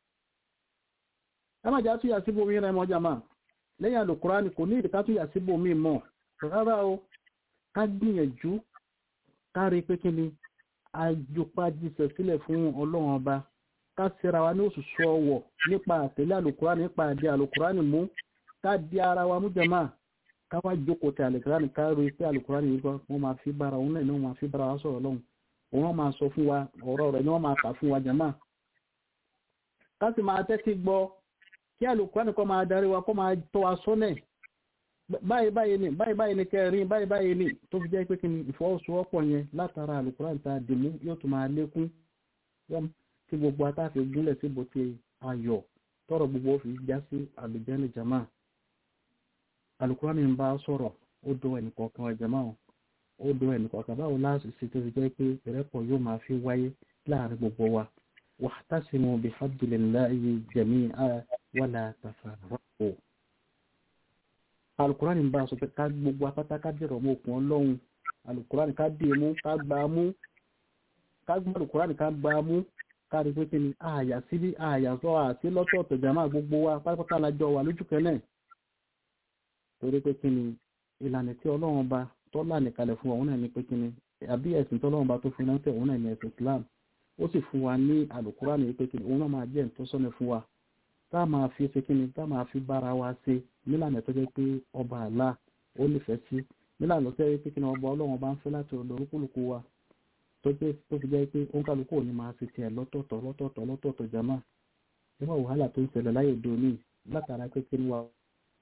ẹ má jà túyà síbò mi rẹ mọ jama lẹ́yìn alukurani kò ní ìdíkà túyà síbò mi mọ̀ rárá o ká gbìyànjú ká rí pé kíni àjòpájíṣẹ́ sílẹ̀ fún ọlọ́run ọba ká síra wa ní òṣùṣù ọwọ̀ nípa àtẹ̀lé àlùkùránì nípa àdé àlùkùránì mú ká di ara wa mú jẹ̀má ká wá jókòó tẹ àlùkùránì ká rí pé àlùkùránì yìí wọ́n máa fi bára òun náà ni wọ́n máa fi bára wa sọ̀rọ̀ lọ́hùn òun máa sọ fún wa ọ̀rọ̀ rẹ̀ ni wọ́n máa kà fún wa jẹ̀má ká sì máa tẹ́tí gbọ́ kí àlùkùránì kọ́ máa darí wa kọ́ máa tọ́ wa sọ́nẹ̀ báyìí báyìí ni báyìí báyìí ni kẹrin báyìí báyìí ni tó fi jẹ́ pé kí ni ìfọwọ́sowọ́pọ̀ yẹn látara àlùkùránì ta dìmú yóò tún máa lékún tí gbogbo atáfi gúnlẹ̀ síbo ti ayọ̀ tọrọ gbogbo fi já sí àlùjẹ́ni jama àlùkùránì ń bá sọ̀rọ̀ ó do ẹnìkọ̀ọ̀kan wa jama ó do ẹnìkọ̀ọ̀kan báwo láti ṣe tó fi jẹ́ pé ìrẹ́pọ̀ yóò máa fi wáyé láàrin gbogbo wa wa'tasimu bihablillahi jami'an wala tafarraqu alukurani ń bá aṣọ pé ká gbogbo apáta ká dẹ̀rọ̀ mọ́ òkun ọlọ́run alukurani ká dé mú ká gbà mú ká gbà alukurani ká gbà mú ká rí pé kí ni àyà síbí àyà sọ àti lọ́tọ̀ọ̀tọ̀ jàmá gbogbo wa pátápátá lájọ wà lójú kẹ́lẹ̀ torí pé kí ni ìlànà tí ọlọ́run bá tọ́lá nìkalẹ̀ fún òun náà ní pé kí ni àbí ẹ̀sìn tọ́lọ́run bá tó fi ránṣẹ́ òun náà ní ẹ̀sìn Islam ó sì fún wa ní alukurani pé kí ni òun náà máa jẹ́ ìtọ́sọ́nà fún wa tá máa fi ṣe kí ni tá máa fi bára wa ṣe nílànà tó jẹ́ pé ọba àlá ó nífẹ̀ẹ́ sí nílànà tó jẹ́ pé kí ni ọba ọlọ́run bá ń fẹ́ láti ọ̀dọ̀ olúkúlùkù wa tó jẹ́ tó fi jẹ́ pé ó ń kálukú òní máa ṣe tiẹ̀ lọ́tọ̀ọ̀tọ̀ lọ́tọ̀ọ̀tọ̀ lọ́tọ̀ọ̀tọ̀ jama nígbà wàhálà tó ń ṣẹlẹ̀ láyé òde òní látara pé kí ni wa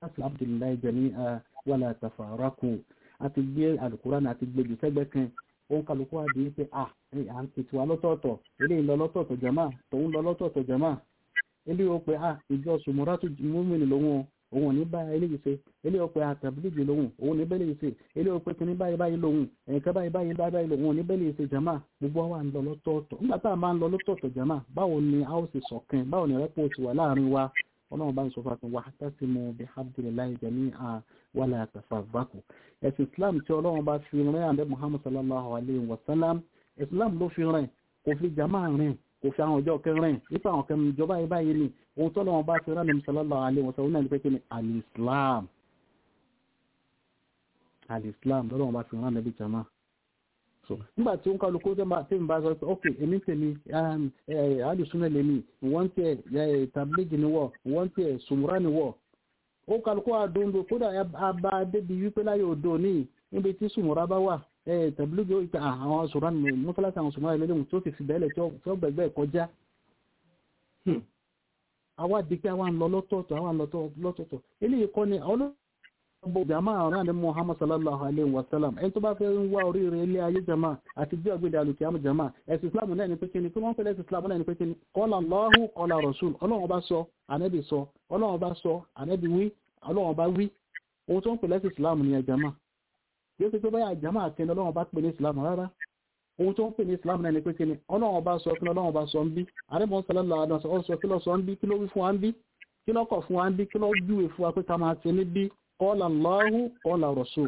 láti abdullahi jami'a wala tafarraku àti gbé alukurani àti gbé jù sẹ́gbẹ́ kan òun kálukú wá di pé à à ń tètè wá lọ́tọ̀ọ̀tọ̀ eléyìí lọ lọ́tọ̀ọ̀tọ̀ jama tòun lọ lọ́tọ̀ọ̀tọ̀ jama eléyìí ó pe à ìjọ sùmùràtù múmìnì lòun o òun ò ní bá eléyìí ṣe eléyìí ó pe àtàbílíjì lòun òun ò ní bẹ́ẹ̀ lè ṣe eléyìí ó pe kíní báyìí báyìí lòun ẹ̀ka báyìí báyìí báyìí lòun ò ní bẹ́ẹ̀ lè ṣe jama gbogbo wa ń lọ lọ́tọ̀ọ̀tọ̀ nígbà tá a máa ń lọ lọ́tọ̀ọ̀tọ̀ jama báwo ni a ó ṣe ṣọ̀kan báwo ni rẹ́pọ̀ ti wà láàrin wa ọlọ́run bá ń sọ fún wa wà tasimu bihamdillahi jami'a wala tafarraqu ẹ̀sìn islam tí ọlọ́run bá fi rìn àbẹ́ muhammad sallallahu alayhi wa sallam islam ló fi rìn kò fi jama rìn kò fi àwọn ọjọ́ kẹrin nípa àwọn kẹrin ìjọba yìí báyìí ni ohun tó lọ́wọ́ bá fi rán nàbí sallallahu alayhi wa sallam náà ní pé kí ni al-islam al-islam lọ́wọ́ bá fi rán nàbí jama so nígbà tí ó ń kálukú tí ń bá sọ pé ok èmi tèmi alùsùnà lèmi wọ́n tẹ̀ tàbílẹ́jì ni wọ́ wọ́n tẹ̀ sùmùrà ni wọ́ ó kálukú àdóńdó kódà abá débi wípé láyé òdo ní níbi tí sùmùrà bá wà tàbílẹ́jì ó ìta àwọn sùmùrà ni mọ́sálásí àwọn sùmùrà lẹ́lẹ́mù tó ti fi bẹ́ẹ̀lẹ̀ tí ó gbẹ̀gbẹ́ kọjá àwa dìgbà wa ń lọ lọ́tọ̀ọ̀tọ̀ àwa ń lọ lọ́tọ̀ọ̀tọ̀ eléyìí kọ́ ni ọlọ́ ọgbọ̀ jama ọ̀rán ní muhammad sallallahu alaihi wasallam ẹni tó bá fẹ́ ń wá oríire ilé ayé jama àti bí ọgbẹ̀dẹ̀ alùkìyàmù jama ẹ̀sìn islam náà ní pékinni kí wọ́n fẹ́ lẹ́sìn islam náà ní pékinni qala Allahu qala rasul ọlọ́run bá sọ ànẹ́bì sọ ọlọ́run bá sọ ànẹ́bì wí ọlọ́run bá wí ohun tó ń pè lẹ́sìn islam ní jama yóò fi pé báyà jama àkẹni ọlọ́run bá pè ní islam rárá ohun tó ń pè ní islam náà ní pékinni ọlọ́run bá sọ kí ọlọ́run bá sọ ń bí àrẹ́bọ̀n sallallahu alaihi wasallam sọ kí ló sọ ń bí kí ló wí fún wa ń bí kí ló kọ̀ fún wa ń bí kí ló júwe fún wa pé ká máa ṣe níbí قال الله قال رسول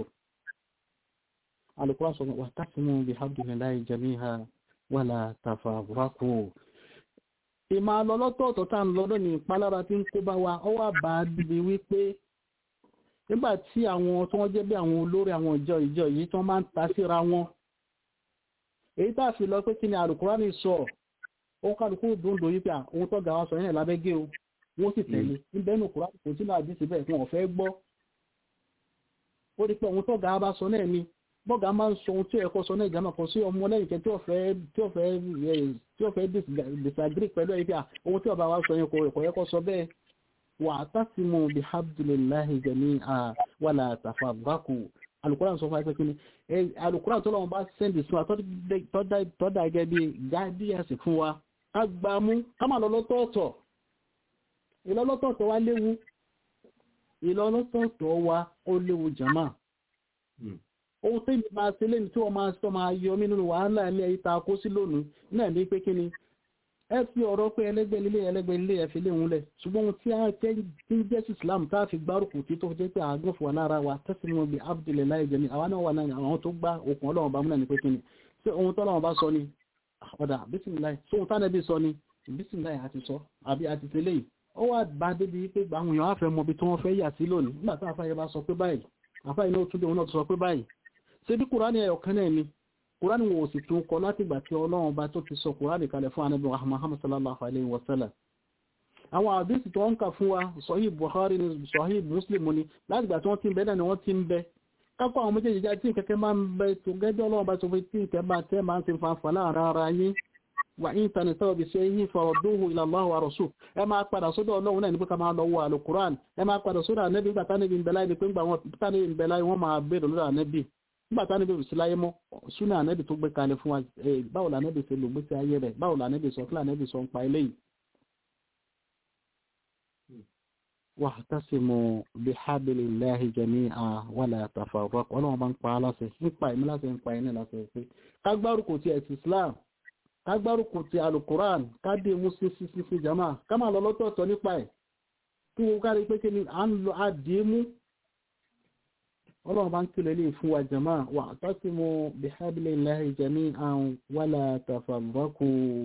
القرآن سبحانه واعتصموا بحبل الله جميعا ولا تفرقوا ìmọ̀ alọ́lọ́tọ̀ọ̀tọ̀ tá ń lọ́dọ̀ ní ìpalára tí ń kó bá wa ọ wà bá dìbì wípé nígbà tí àwọn tó wọ́n jẹ́ bí àwọn olórí àwọn ìjọ ìjọ yìí tó máa ń ta síra wọn èyí tá a fi lọ pé kí ni Al-Kùránì sọ ó kálukú dòńdò yìí pé ohun tó ga wa sọ yẹn lábẹ́gẹ́ o wọ́n sì tẹ̀lé níbẹ̀ nù Kùránì kò sínú àdìsí bẹ́ẹ̀ wọn ò fẹ́ gbọ́ ó rí pé ohun tó ga bá sọ náà ni bọ́gà máa ń sọ ohun tí ó ẹ̀kọ́ sọ náà ìjàmà kan sí ọmọ lẹ́yìn kẹ́ tí ó fẹ́ tí ó fẹ́ tí ó fẹ́ disagree pẹ̀lú ẹ̀yìn pé ohun tí ọba wa sọ yẹn kò ẹ̀kọ́ ẹ̀kọ́ sọ bẹ́ẹ̀ wà á tásìmù bí hamdulillahi jami'a wala tafarraqu alukóran sọ fún ẹgbẹ́ kínní alukóran tó lọ́wọ́ bá sẹ́ndì sí wa tọ́da gẹ́gẹ́ bí gáàdíyàsì fún wa ká gbà mú ká má lọ lọ́tọ̀ọ̀tọ̀ ìlọ́lọ́tọ̀ọ̀tọ̀ wa léwu ìlọ́lọ́tọ̀ọ̀tọ̀ wa ó léwu jama ohun tí mi máa ṣe lẹ́nu tí wọ́n máa sọ máa yọ mí nínú wàhálà ilé ìta kó sí lónìí náà ní pé kí ni ẹ fi ọ̀rọ̀ pé ẹlẹ́gbẹ́ ilé ẹlẹ́gbẹ́ ilé ẹ fi léwu lẹ̀ ṣùgbọ́n ohun tí a jẹ́ tí ń jẹ́ sí Islam tá a fi gbárùkù tí tó jẹ́ pé àgbọ̀n fún wa lára wa tẹ́sí wọn bí Abdullahi jẹ́mi àwa náà wà náà àwọn tó gbá okùn ọlọ́run bá mú náà ní pé kí ni ṣé ohun tó ọlọ́run bá sọ ni ọ̀dà bísímìláì ṣé ohun tánẹ́bí sọ ni bísímìláì àti sọ àbí àti tẹ́lẹ̀ yìí ó wà bá débi pé àwọn èèyàn á fẹ́ mọ ibi tí wọ́n fẹ́ yà sí lónìí nígbà tí àfáyẹ bá sọ pé báyìí àfáyẹ náà tún dé òun náà sọ pé báyìí ṣé bí kùránì ẹ̀yọ̀ kan náà ni kùránì wọn ò sì tún kọ láti ìgbà tí ọlọ́run bá tó ti sọ kùránì kalẹ̀ fún anábì Muhammad sallallahu alayhi wa sallam àwọn àdísì tó ń kà fún wa sahih Bukhari ni sahih Muslim ni láti ìgbà tí wọ́n ti ń bẹ náà ni wọ́n ti ń bẹ kápọ̀ àwọn méjèèjì já tí kẹ́kẹ́ máa ń bẹ tó gẹ́gẹ́ ọlọ́run bá tó fi tí ìkẹ́ bá tẹ́ máa ń ti fanfà láàrin ara yín wà ní ìtàní tọ́wọ́ bí ṣe yí fọ̀rọ̀dúhù ila Allah wa rasul ẹ máa padà sódọ̀ ọlọ́run náà ní pé ká máa lọ wọ alukuran ẹ máa padà sódọ̀ ànẹ́bí nígbà tánẹ́bí ń bẹ láyé ni pé ńgbà wọn tánẹ́bí ń bẹ láyé wọ́n máa bèèrè lórí ànẹ́bí nígbà tánẹ́bí ò sí láyé mọ́ súnà ànẹ́bí tó gbé kalẹ̀ fún wa báwo lànẹ́bí ṣe lò gbèsè ayé rẹ̀ báwo lànẹ́bí sọ kílà ànẹ́bí sọ ń pa eléyìí. wa'tasimu bihablillahi jami'an wala tafarraqu ọlọ́run bá ń pa á láṣẹ nípa ìmú láṣẹ ń pa ẹni láṣẹ pé kágbárùkù ti ẹ̀sìn Islam kágbárùkù ti alukuran káde mú sí sí sí sí jama ká máa lọ lọ́tọ̀ọ̀tọ̀ nípa ẹ̀ kí wọ́n kárí pé kí ni à ń lọ àdé mú ọlọ́run bá ń kílẹ̀ lè fún wa jama wa'tasimu bihablillahi jami'an wala tafarraqu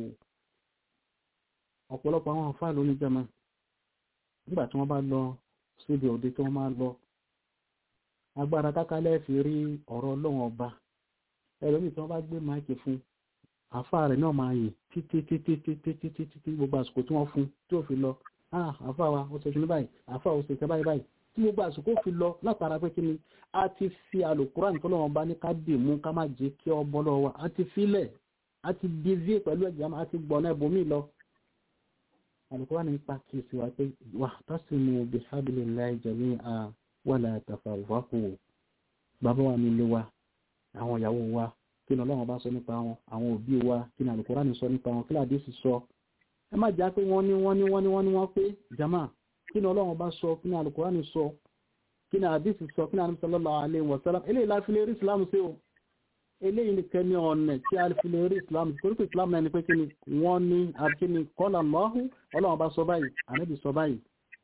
ọ̀pọ̀lọpọ̀ àwọn àfáà lóní jama nígbà tí wọ́n bá lọ síbi òde tí wọ́n máa lọ agbára kákálẹ̀ fi rí ọ̀rọ̀ ọlọ́run ọba ẹlòmíì tí wọ́n bá gbé máìkì fún àfa rẹ̀ náà máa yè títí títí títí títí títí gbogbo àsìkò tí wọ́n fún tí ó fi lọ ah àfa wa ó ṣe kí ní báyìí àfa ó ṣe kí báyìí báyìí tí gbogbo àsìkò fi lọ látara pé kí ni a ti fi àlùkùránì tó lọ́wọ́ bá ní ká dì mú ká má jẹ́ kí ọ bọ́ lọ́wọ́ a ti filẹ̀ a ti divi pẹ̀lú ẹ̀jẹ̀ a ti gbọ̀nà ẹ̀bùnmí lọ alùkùránì ń pa kí sí wa pé wà tasimu bihablillahi jami'an wala tafarraqu bàbá wa nílé wa àwọn ìyàwó wa kí ni ọlọ́run bá sọ nípa wọn àwọn òbí wa kí ni alùkùránì sọ nípa wọn kí làdé sì sọ ẹ má já pé wọ́n ní wọ́n ní wọ́n ní wọ́n ní wọ́n pé jama kí ni ọlọ́run bá sọ kí ni alùkùránì sọ kí ni àdísì sọ kí ni àdísì sallallahu alaihi wasallam eléyìí láti lè rí ìsìlámù sí o eléyìí nìkan ní ọ̀nà tí a fi lè rí ìsìlámù torí pé ìsìlámù náà ni pé kí ni wọ́n ní àbíkí ni qala Allahu ọlọ́run bá sọ báyìí ànábì sọ báyìí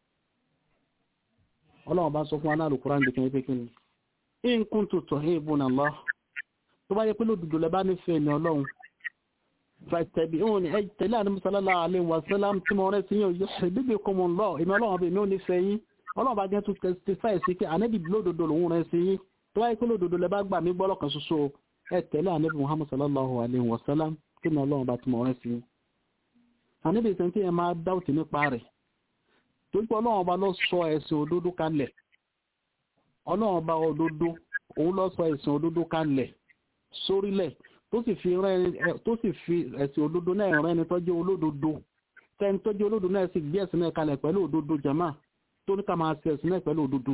ọlọ́run bá sọ fún aná alùkùránì bí kí ni pé kí ni in kuntum tuhibbuna Allah tó bá yẹ pé lódodo lẹ bá nífẹ̀ẹ́ ní ọlọ́run fattabi'uni ẹ tẹ̀lé ànábì sallallahu alaihi wasallam tí mo rẹ́ sí yóò yuhbibkumullah ìmọ̀ ọlọ́run bí mi ò nífẹ̀ẹ́ yín ọlọ́run bá gẹ́ tún testify sí pé ànábì lódodo lòun rẹ̀ sí yín tó wáyé pé lódodo lẹ bá gbà mí gbọ́ lọ́kàn ṣoṣo ẹ tẹ̀lé ànábì muhammad sallallahu alayhi wa sallam kí ni ọlọ́run bá tún mọ̀ rẹ̀ sí yín. ànábì sẹ́ni tí yẹn máa dáwùtì nípa rẹ̀ tó pé ọlọ́run bá lọ sọ ẹ̀sìn òdodo kalẹ̀ ọlọ́run bá òdodo òun lọ sọ ẹ̀sìn òdodo kalẹ̀ sórílẹ̀ tó sì fi ẹ̀sìn òdodo náà rẹ́ ni tọ́jú olódodo tẹ́ni tọ́jú olódodo náà sì gbé ẹ̀sìn náà kalẹ̀ pẹ̀lú òdodo jama tó ní ká máa ṣe ẹ̀sìn náà pẹ̀lú òdodo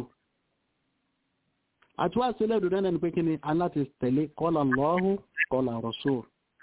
àti wá sílẹ̀ òdodo náà ni pé kí ni aláti tẹ̀lé qala Allahu qala Rasul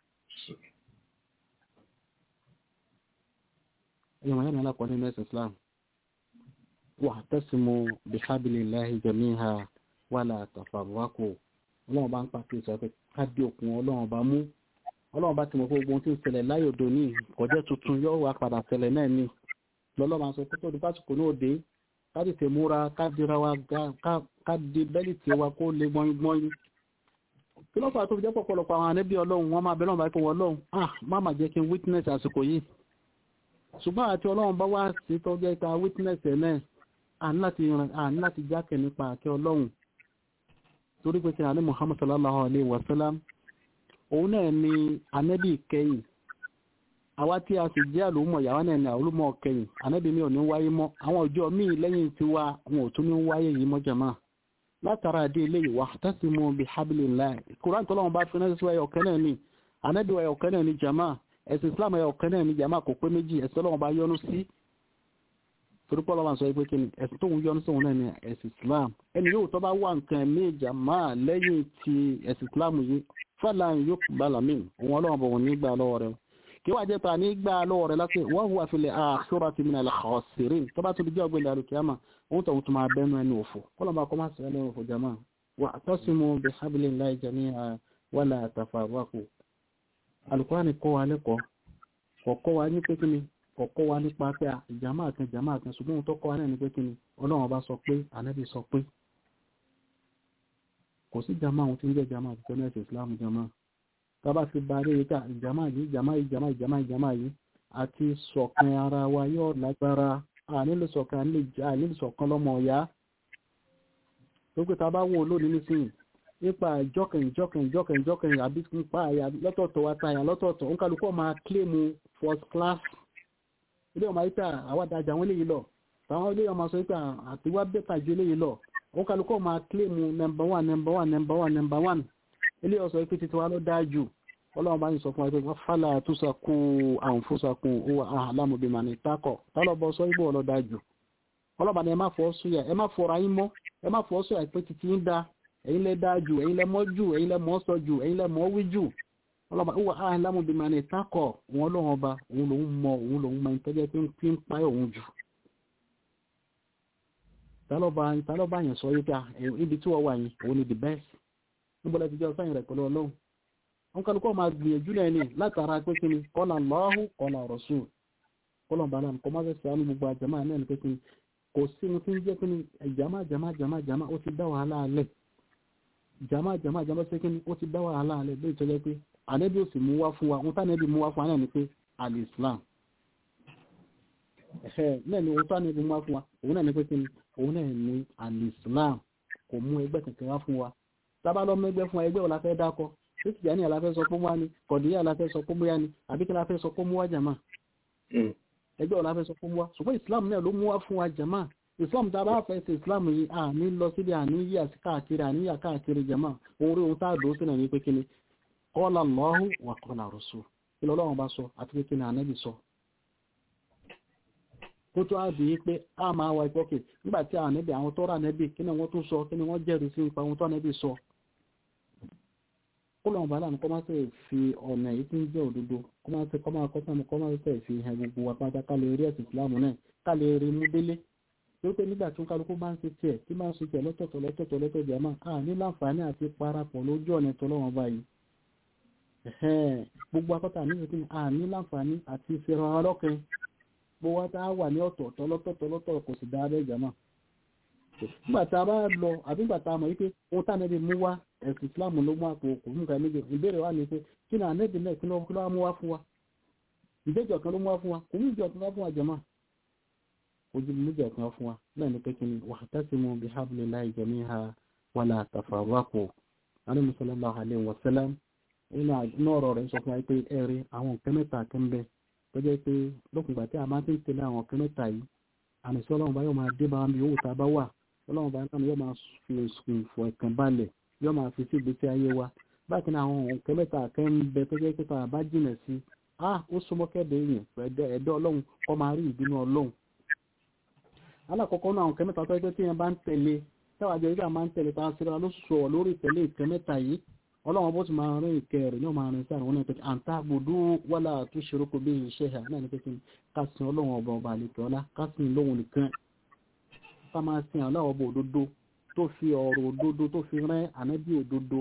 ìwọ̀n yẹn alákọ̀ọ́ nínú ẹ̀sìn Islam wa'tasimu bihablillahi jami'an wala tafarraqu ọlọ́run bá ń pàtó ìsọ pé káàdì òkun ọlọ́run bá mú ọlọ́run bá ti mọ̀ pé gbogbo ohun tí ń ṣẹlẹ̀ láyé òdo ní kọjẹ́ tuntun yóò wá padà ṣẹlẹ̀ náà ní lọ́lọ́mà sọ pé tóbi pásìkò náà dé káàdì tè múra káàdìra wa káàdì bẹ́lì tí wa kó lè gbọ́ngbọ́n kí ló fà tó fi jẹ́ pọ̀pọ̀lọpọ̀ àwọn ànẹ́bí ọlọ́run wọ́n máa bẹ̀rẹ̀ báyìí fún wọn ọlọ́run ah má má jẹ́ kí n witness àsìkò yìí ṣùgbọ́n àti ọlọ́run bá wá sí tó jẹ́ ká witness ẹ̀ náà àní láti jákè nípa àkẹ́ ọlọ́run torí pé kí àní Muhammad sallallahu alayhi wa sallam òun náà ni ànẹ́bí kẹ́yìn àwa tí a sì jẹ́ àlùmọ̀ ìyàwó náà ni àlùmọ̀ kẹyìn ànábì mi ò ní wáyé mọ́ àwọn ọjọ́ míì lẹ́yìn tí wá wọn ò tún ní wáyé yìí mọ́ jàmá látara àdé ilé ìwà tasimu bi hablillah kuran tó lọ́wọ́ bá fi náà sí ẹyọ kan náà ni ànábì ẹyọ kan náà ni jàmá ẹ̀sìn islam ẹyọ kan náà ni jàmá kò pé méjì ẹ̀sìn tó lọ́wọ́ bá yọ́nú sí torí pọ́ lọ́wọ́ sọ pé kí ni ẹ̀sìn tó ń yọ́nú sóhun náà ni ẹ̀sìn islam ẹni yóò tó bá wà nǹkan ní jàmá lẹ́yìn ti ẹ̀sìn islam yìí fàlà yóò bala mí òun ọlọ́wọ́ bọ̀ wọn nígbà lọ́wọ́ rẹ̀ kí wàá jẹ́ pa ní gbà lọ́wọ́ rẹ̀ láti wọ́n hùwà fil akhirati minal khasirin tó bá tó di jẹ́ ọgbẹ́ ìdàrú kìámà òun tó tún máa bẹ́nu ẹni òfò kọ́lọ̀ bá kọ́ máa sọ ẹni òfò jama wa'tasimu bihablillahi jami'an wala tafarraqu Al-Qur'ani kọ́ wa lẹ́kọ̀ọ́ kọ̀kọ́ wa ní pé kíni kọ̀kọ́ wa nípa pé jama kan jama kan ṣùgbọ́n òun tó kọ́ wa náà ní pé kíni ọlọ́run bá sọ pé ànábì sọ pé kò sí jama òun tí ń jẹ́ jama àti tẹ́lẹ̀ Islam jama tàbá fi bá rí ìta ìjàmá yìí ìjàmá ìjàmá ìjàmá ìjàmá yìí àti ṣọ̀kan ara wa yóò lágbára ànílò ṣọ̀kan ànílò ṣọ̀kan lọ́mọ ọ̀yá gbogbo tàbá wò lónìí nísìnyí nípa ìjọkàn ìjọkàn ìjọkàn ìjọkàn àbí nípa àyà lọ́tọ̀ọ̀tọ̀ wa tàyà lọ́tọ̀ọ̀tọ̀ ń kálukọ́ máa kílèmù first class ilé ọmọ ayíta àwádàjà wọn léyìí lọ táwọn ilé ọmọ sọ pé àtiwá bẹ́tà ju eléyìí lọ ń kálukọ́ máa kílèmù number one number one number one number one ilé ọ̀sọ̀ ikú títí wá ló dájú ọlọ́run bá ń sọ fún ẹgbẹ́ fálà túnṣàkún àǹfúnṣàkún owó àhàlámùbímà ní tákọ̀ tálọ́bọ̀ sọ ibò ọlọ́ dájú ọlọ́ba ni ẹ má fọ́ súyà ẹ má fọ́ra yín mọ́ ẹ má fọ́ súyà pé títí ń da ẹ̀yin lẹ dájú ẹ̀yin lẹ mọ́ jù ẹ̀yin lẹ mọ́ sọ jù ẹ̀yin lẹ mọ́ wí jù ọlọ́ba owó àhàlámùbímà ní tákọ̀ òun ọlọ́run ọba òun lòun mọ òun lòun mọ ìtẹ́jẹ́ pé ń fi ń pa òun jù tálọ́ba yẹn sọ yíká ibi tí wọ́n wà yín òun ni the best níbọ̀lá ti jẹ́ ọ̀sáyìn rẹ̀ pẹ̀lú ọlọ́run wọn kálukọ́ máa gbìyànjú náà ní látara pé kí ni kọ́lá Allahu kọ́lá Rasul kọ́lá bàálà kọ́ máa fẹ́ sàánú gbogbo àjàmá náà ní pé kí ni kò sí ohun tí ń jẹ́ pé ní jàmá jàmá jàmá jàmá ó ti dá wàhálà alẹ̀ jàmá jàmá jàmá ṣe kí ni ó ti dá wàhálà alẹ̀ lóyún tó jẹ́ pé ànẹ́bí ò sì mú wá fún wa ohun tánẹ́bí mú wá fún wa náà ni pé al-Islam náà ni ohun tánẹ́bí mú wá fún wa òun náà ni pé kí ni òun náà ni al-Islam kò mú ẹgbẹ́ kankan wá fún wa tábà lọ mẹgbẹ fún ẹgbẹ́ ọ̀la fẹ́ dákọ títí jẹ́ ní àlàfẹ́ sọ pé wá ní kọ̀díyà àlàfẹ́ sọ pé múyá ni àbí kí láfẹ́ sọ pé mú wá jàmá ẹgbẹ́ ọ̀la fẹ́ sọ pé mú wá ṣùgbọ́n Islam náà ló mú wá fún wa jàmá Islam tá a bá fẹ́ ṣe Islam yìí à ní lọ síbi àní yí àti káàkiri àní yà káàkiri jàmá orí ohun tá a dùn sínú ní pé kí ni qala Allahu wa qala Rasul kí lọ́lọ́run bá sọ àti pé kí ni ànábì sọ kó tó á di pé a máa wá ìpọ́kè nígbà tí àwọn ànẹ́bì àwọn tó rà ànẹ́bì kí ni wọ́n tún sọ kí ni wọ́n jẹ́rìí sí nípa ohun tó ànẹ́bì sọ kó lọ́wọ́ bàálà ní kọ́ máa tẹ̀ fi ọ̀nà èyí tí ń jẹ́ òdodo kọ́ máa tẹ̀ kọ́ máa kọ́ sáà kọ́ máa tẹ̀ fi hàn gbogbo wa pátá ká lè rí ẹ̀sìn ìsìlámù náà ká lè rí mú délé torí pé nígbà tí kálukú bá ń ṣe tiẹ̀ tí máa ń ṣe tiẹ̀ lọ́tọ̀ọ̀tọ̀ lọ́tọ̀ọ̀tọ̀ lọ́tọ̀ọ̀tọ̀ jẹ́ máa à ní láǹfààní àti parapọ̀ lójú ọ̀nà tọ́lọ́wọ́n báyìí gbogbo akọ́ta ní ìsìnkú à ní láǹfààní àti ìfẹ́ràn ọlọ́kẹ́ gbogbo wa tá a wà ní ọ̀tọ̀ọ̀tọ̀ lọ́tọ̀ọ̀tọ̀ lọ́tọ̀ọ̀ kò sì dáa bẹ́ẹ̀ jẹ́ máa nígbà tá a bá lọ àbí nígbà tá a mọ̀ wípé ohun tá a nẹ́bi mú wá ẹ̀sìn Islam ló mú àpò òkú nǹkan méjì ìbéèrè wà ní pé kí ni ànẹ́bi náà kí ló wá mú wá fún wa ìbéjọ kan ló mú wá fún wa kò ní ìjọ kan wá fún wa jẹ̀mọ́ ojú méjì kan fún wa náà ní pé kí ni wa'tasimu bihablillahi jami'an wala tafarraqu alẹ́ sallallahu alaihi wa sallam inú ọ̀rọ̀ rẹ̀ sọ fún wa pé ẹ̀rí àwọn nǹkan mẹ́ta kan bẹ tó jẹ́ pé lókùngbà tí a máa ti ń tẹ̀lé àwọn nǹkan mẹ́ta yìí àmì sí ọlọ́run bá yóò máa dé bá mi owó tá a bá wà ọlọ́run bá náà yóò máa fi sùn fọ ẹ̀kàn balẹ̀ yóò máa fi sí ìgbésí ayé wa bákan náà àwọn nǹkan mẹ́ta kan ń bẹ tó jẹ́ pé tá a bá jìnà sí a ó súnmọ́ kẹ́dẹ̀ èèyàn ẹ̀dọ́ ọlọ́run kọ́ máa rí ìbínú ọlọ́run alákọ̀ọ́kọ́ náà àwọn nǹkan mẹ́ta tó jẹ́ pé tí yẹn bá ń tẹ̀lé táwa jẹ́ ìgbà máa ń tẹ̀lé tá a síra ló sọ lórí ìtẹ̀lé nǹkan mẹ́ta yìí ọlọ́run bó ti máa rìn ìkẹ́ rẹ̀ yóò máa rìn sí àwọn ẹ̀pẹ̀ àǹtá gbòdú wọ́lá tó ṣeré kò bí iṣẹ́ ẹ̀ náà ní pé kí ká sin ọlọ́run ọba ọba àlekè ọlá ká sin lóhun nìkan ká máa sin ọlọ́run ọba òdodo tó fi ọ̀rọ̀ òdodo tó fi rán ànábì òdodo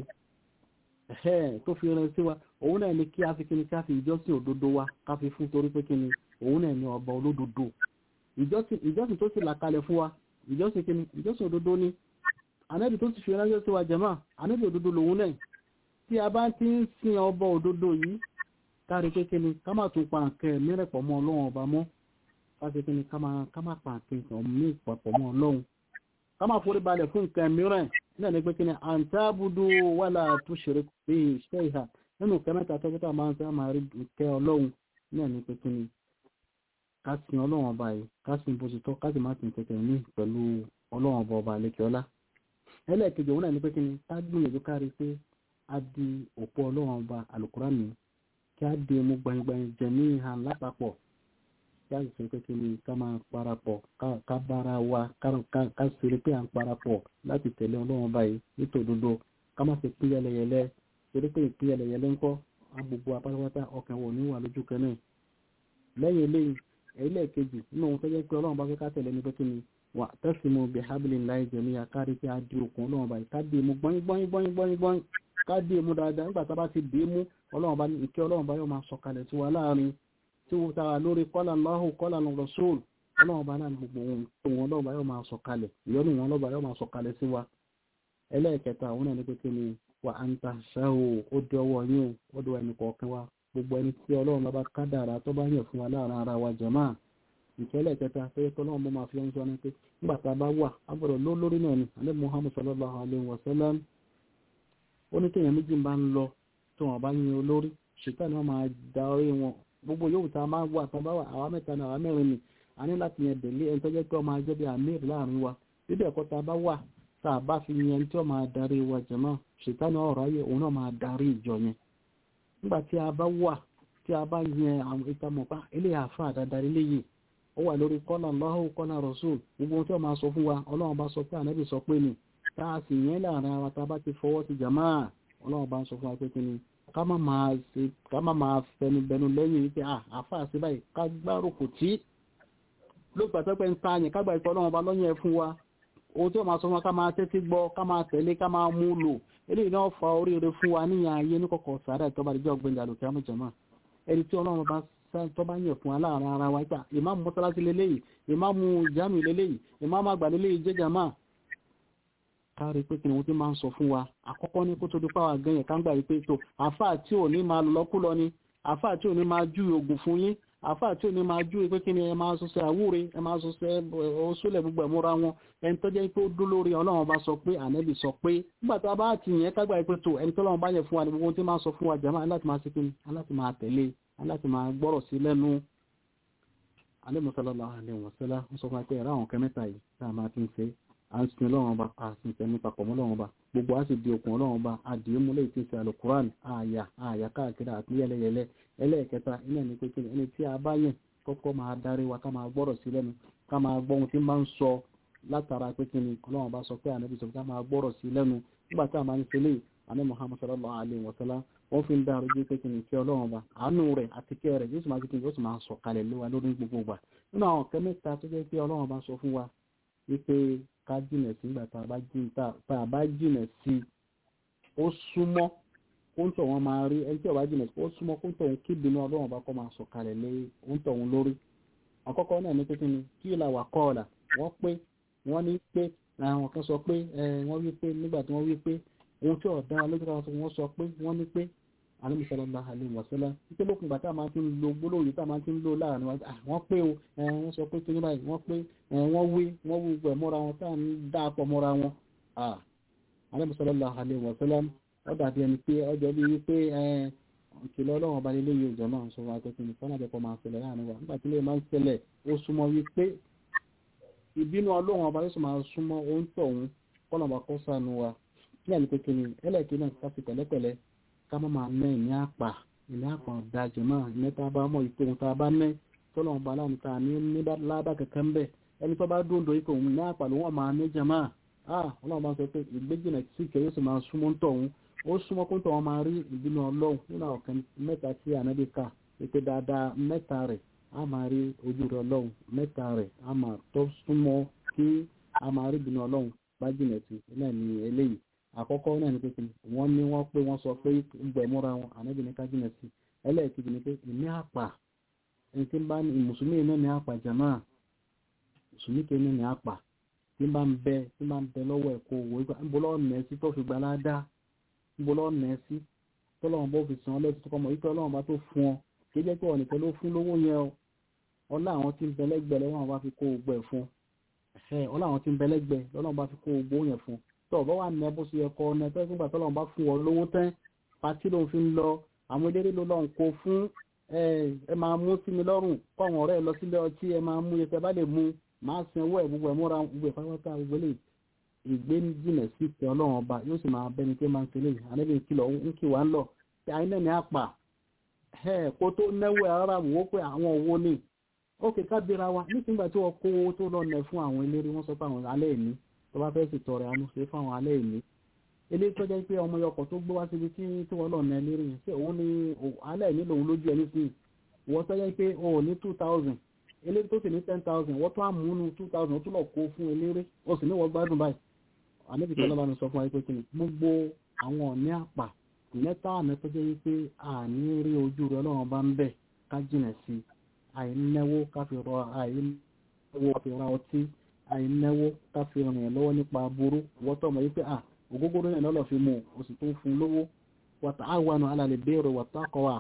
tó fi rán sí wa òun náà ni kí a fi kíni ká fi ìjọsìn òdodo wa ká fi fún torí pé kíni òun náà ni ọba olódodo ìjọsìn tó sì là kalẹ̀ fún wa ìjọsìn kíni ìjọsìn òdodo ni ànábì tó ti fi ránṣẹ́ sí wa jẹ̀mọ́ ànábì òdodo lòun náà tí a bá ti ń sin ọba òdodo yìí kárí pé kíni ká má tún pa nǹkan mìíràn pọ̀ mọ́ ọlọ́run ọba mọ́ ká ṣe kíni ká má pa nǹkan mìíràn pọ̀ mọ́ ọlọ́run ká má forí balẹ̀ fún nǹkan mìíràn náà ní pé kíni àǹtábùdó wàlà tó ṣeré pé iṣẹ́ ìhà nínú nǹkan mẹ́ta tó kíta máa ń sẹ́ máa rí nǹkan ọlọ́run náà ní pé kíni ká sin ọlọ́run ọba yìí ká sin bó ti tọ́ ká sì má sin kẹ̀kẹ́ ní pẹ̀lú ọlọ́run ọba ọba àlekè ọlá ẹlẹ́ẹ̀kejì òun náà ní pé kíni ká gbìyànjú kárí pé a di òpó ọlọ́run ọba alukurani kí a di emu gbanyigbanyi jẹ̀mí hàn lápapọ̀ kí a sì sọ pé kí ni ká máa parapọ̀ ká bára wa ká ṣeré pé à ń parapọ̀ láti tẹ̀lé ọlọ́run ọba yìí nítòdodo ká má ṣe pín yẹlẹyẹlẹ ṣeré pé ìpín yẹlẹyẹlẹ ńkọ́ agbègbè apátápátá ọkàn wọ̀ ní wà lójú kan náà lẹ́yìn eléyìí ẹlẹ́ẹ̀kejì nínú ohun tó jẹ́ pé ọlọ́run bá fẹ́ ká tẹ̀lé ní pé kí ni wà tẹ́sìmù bí hablillahi jami'a kárí pé a di òkun ọlọ́run ọba yìí ká di emu gbọ́nyí gbọ́nyí gbọ́nyí gbọ́nyí gbọ́nyí ká dé mú dáadáa nígbà tá a bá ti dé mú ọlọ́run bá ní ìkẹ́ ọlọ́run bá yóò máa sọ̀kalẹ̀ tí wà láàrin tí ó tara lórí kọ́là Allahu kọ́là Rasul ọlọ́run bá náà gbogbo ohun tó wọn ọlọ́run bá yóò máa sọ̀kalẹ̀ ìyọ́nù wọn ọlọ́run bá yóò máa sọ̀kalẹ̀ sí wa ẹlẹ́ẹ̀kẹta àwọn náà ní pé kí ni wà á ń ta ṣáò ó di ọwọ́ yín ó di ẹnì kọ̀ọ̀kan wa gbogbo ẹni tí ọlọ́run bá kádàrá tó bá yàn fún wa láàrin ara wa jàmá ìkẹ́lẹ̀ kẹta pé tọ́lọ́run bó máa fi ń sọ ní pé nígbà tá a bá wà á gbọ́dọ̀ ló lórí náà ni alẹ́ Muhammad sallallahu alayhi wa sallam ó ní kéèyàn méjì bá ń lọ tí wọn bá yin olórí ṣètà ni wọn máa da orí wọn gbogbo yòówù tá a máa wà tá a bá wà àwa mẹ́ta ní àwa mẹ́rin ni a ní láti yẹn délé ẹni tó jẹ́ pé ọmọ ajẹ́ bí amir láàrin wa bíbẹ̀ ẹ̀kọ́ tá a bá wà tá a bá fi yẹn tí ó máa darí wa jẹ̀mọ́ ṣètà ni ọ̀rọ̀ ayé òun náà máa darí ìjọ yẹn nígbà tí a bá wà tí a bá yẹn àwọn ìtamọ̀ pa eléyà àfa àdádarí léyìí ó wà lórí kọ́lá Allahu kọ́lá Rasul gbogbo ohun tí wọ́n máa sọ fún wa ọlọ́run bá sọ pé ànábì sọ pé ni tá a sì yẹn láàrin ara tá a bá ti fọwọ́ sí jàmáà ọlọ́run bá ń sọ fún wa pé kí ni ká má máa ṣe ká má máa fẹnubẹnu lẹ́yìn wípé àfa àti báyìí ká gbárùkù tí ló gbàtọ́ pé ń ta yẹn ká gbà ìpọ́ ọlọ́run bá lọ́yìn ẹ̀ fún wa ohun tí wọ́n máa sọ fún wa ká máa tẹ́tí gbọ́ ká máa tẹ̀lé ká máa mú lò eléyìí náà fa oríire fún wa níyàn ayé ní kọ̀kọ̀ sàárà ìtọ́ba àdìjọ́ ọgbẹ́ni àlòkè àmújàmá ẹni tí ọlọ́run bá tó bá yẹ̀ fún wa láàrin ara wa gbà ìmáàmù mọ́sálásí lélẹ́yìí ìmáàmù jámì lélẹ́yìí ìmáàmù àgbà lélẹ́yìí jẹ́jàmá kárí pé kí ni wọ́n ti máa ń sọ fún wa àkọ́kọ́ ní kó tó dípá wa gan yẹn ká ń gbà wípé tó àfáà tí ò ní máa lọ lọ́kú lọ ni àfáà tí ò ní máa jú oògùn fún yín àfáà tí ò ní máa jú pé kí ni ẹ máa sọsẹ àwúre ẹ máa sọsẹ oṣúlẹ̀ gbogbo ẹ̀múra wọn ẹni tó jẹ́ pé ó dó lórí ọlọ́run bá sọ pé ànẹ́bì sọ pé nígbà tá a bá ti yẹn ká gbà wípé tó ẹni tó lọ́run bá yẹ fún wa ní gbogbo tí máa sọ fún wa jàmáà láti máa ṣe kí ni aláti máa tẹ̀lé aláti máa gbọ́rọ̀ sí lẹ́nu alẹ́ mọ́sálọ́lá alẹ́ wọ̀sẹ́lá ń sọ fún wa pé ẹ̀rọ àwọn kẹ́mẹ́ta yìí tá a máa fi ń ṣe à ń sin ọlọ́run ọba a sì ń tẹ̀mí papọ̀ mọ́ ọlọ́run ọba gbogbo a sì di okùn ọlọ́run ọba àdìyẹ múlẹ̀ tí ń ṣe alukuran àyà àyà káàkiri àti yẹlẹyẹlẹ ẹlẹ́ẹ̀kẹta iná ní pé ẹni tí a bá yẹn kọ́kọ́ máa darí wa ká máa gbọ́rọ̀ sí lẹ́nu ká máa gbọ́ ohun tí máa ń sọ látara pé kí ni ọlọ́run bá sọ pé ànábì sọ pé ká máa gbọ́rọ̀ sí lẹ́nu nígbà tí a máa ń ṣe lè àná Muhammad sallallahu alayhi wa sallam wọ́n fi ń dá arúgbó pé kí ni kí ọlọ́run bá àánú rẹ̀ àti kẹ́ rẹ̀ yóò sì máa yóò sì máa sọ kalẹ̀ lé wa lórí gbogbo gbà nínú àwọn ọ̀kẹ́ mẹ́ta tó jẹ́ pé ọlọ́run bá sọ fún wa wípé ká jìnà sí nígbà tá a bá jìnà sí ó súnmọ́ kó ń tọ̀ wọn máa rí ẹni tí ọba jìnà sí ó súnmọ́ kó ń tọ̀ wọn kí ìbínú ọlọ́run bá kọ́ máa sọ kalẹ̀ lé ó ń tọ̀ wọn lórí àkọ́kọ́ náà ní pé kí ni kí ìlà wà kọ́ ọ̀la wọ́n pé wọ́n ní pé àwọn kan sọ pé wọ́n wí pé nígbà tí wọ́n wí pé ohun tí ọ̀dá lójú kan sọ wọ́n sọ pé wọ́n ní pé alẹ́ sallallahu alaihi wasallam wípé lókun ìgbà tá a máa ti ń lo gbólóhùn yìí tá a máa ti ń lo láàrin wa wọ́n pé o wọ́n sọ pé kí ní báyìí wọ́n pé wọ́n wí wọ́n wí gbẹ̀ mọ́ra wọn tá à ń dá pọ̀ mọ́ra wọn alẹ́ sallallahu alaihi wasallam ó dàbí ẹni pé ọjọ́ bí wípé ìkìlọ̀ ọlọ́run ọba nílé yìí ìjọ náà sọ wa pé kí ni fọ́nà àjẹpọ̀ máa ṣẹlẹ̀ láàrin wa nígbà tí ilé máa ń ṣẹlẹ̀ ó súnmọ́ wípé ìbínú ọlọ́run ọba yóò sì máa súnmọ́ ohun tọ̀hún kọ́nà ọba kọ́ sànù wa ní àlùkò kìíní ẹlẹ́ẹ̀kì náà ká fi pẹ̀lẹ́pẹ̀lẹ́ ká má máa ná ìní àpà ìní àpà ọ̀dàjẹ̀ náà ìní tá a bá mọ̀ ìpè ohun tá a bá ná tọ́lọ̀ ọba láàrin tá a ní ní ládà kankan bẹ́ẹ̀ ẹni tó bá dúndò ìpè òun ní àpà ló wọ́n máa ní jama ah ọlọ́run bá sọ pé ìgbéjìnà sí ìkẹ́ yóò sì máa súnmọ́ tọ̀hún ó súnmọ́ kó tọ̀hún máa rí ìbínú ọlọ́run nínú ọ̀kan mẹ́ta tí ànábì kà pé dáadáa mẹ́ta rẹ̀ a máa rí ojú rẹ̀ ọlọ́run mẹ́ta rẹ̀ a máa tó súnmọ́ kí a máa rí ìbínú ọlọ́run bá jìnà sí náà ní eléyìí àkọ́kọ́ náà ní pé kí wọ́n ní wọ́n pé wọ́n sọ pé gbẹ̀múra wọn ànábì ní ká jìnà sí ẹlẹ́ẹ̀kejì ni pé ìní àpà ẹni tí ń bá ní mùsùlùmí náà ní àpà jàmá mùsùlùmí kì í ní àpà tí ń bá ń bẹ tí ń bá ń bẹ lọ́wọ́ ẹ̀kọ́ òwò ìgbà ń bọ́ lọ́wọ́ nẹ̀ sí tó fi gbà ládá ń bọ́ lọ́wọ́ nẹ̀ sí tọ́lọ́wọ́n bó fi sàn ọ́ lẹ́sìn tó kọ́ mọ̀ wípé ọlọ́run bá tó fún ọ kì í jẹ́ pé ọ̀nìkan ló fún lówó yẹn o ọlá àwọn tí ń bẹ lẹ́gbẹ̀ẹ́ lọ́wọ́n bá fi kó ogbó ẹ̀ fún ọlá àwọn tí ń bẹ lẹ́gbẹ̀ẹ́ lọ́wọ́n bá fi kó ogbó yẹn fún tó ọ̀bá wà ní ẹbó sí ẹkọ ọ̀nà ẹ̀tọ́ ìgbà tọ́lọ́run bá fún ọ lówó tán pàtí ló fi ń lọ àwọn eléré ló lọ́n kó fún ẹ máa mú sí mi lọ́rùn kọ́ àwọn ọ̀rẹ́ lọ sílé ọtí ẹ máa mú yẹtẹ bá lè mú máa sin owó ẹ̀ gbogbo ẹ̀ múra gbogbo ẹ̀ pátápátá gbogbo lè ìgbé jìnà sí ìtẹ́ ọlọ́run ọba yóò sì máa bẹni pé máa ń tẹ̀lé ànábì kìlọ̀ ń kì wá ń lọ tí àyín náà ní àpà kó tó náwó ara wò ó pé àwọn owó ni ó kè kábíra wa nígbà tí wọ́n kó owó tó lọ nẹ fún àwọn eléré wọ́n sọ pé àwọn alẹ́ ìní tó bá fẹ́ sì tọrẹ àánú ṣe fún àwọn alẹ́ ìní eléyìí tó jẹ́ pé ọmọ yọkọ̀ tó gbé wá síbi tí tí wọ́n lọ nẹ eléré yẹn ṣé òun ni alẹ́ ìní lòun lójú ẹni sí wọ́n tó jẹ́ pé o ò ní two thousand eléré tó sì ní ten thousand wọ́n tó àmúnú two thousand ó tún lọ kó fún eléré ó sì ní wọ́n gbádùn báyìí àníbi tí ọlọ́ba mi sọ fún wa pé kí ni gbogbo àwọn ọ̀ní àpà mẹ́ta àmì tó jẹ́ wípé àní rí ojú rẹ ọlọ́run bá ń bẹ̀ ká jìnà sí àìnáwó ká fi rọ àìnáwó ká fi ra ọtí àìnáwó ká fi ràn yẹn lọ́wọ́ nípa aburú wọ́tọ̀ mọ̀ wípé à ògógóró yẹn lọ́lọ́ fi mú o sì tún fún lówó wàtà àwọn alàlẹ́ béèrè wàtà kọ́wà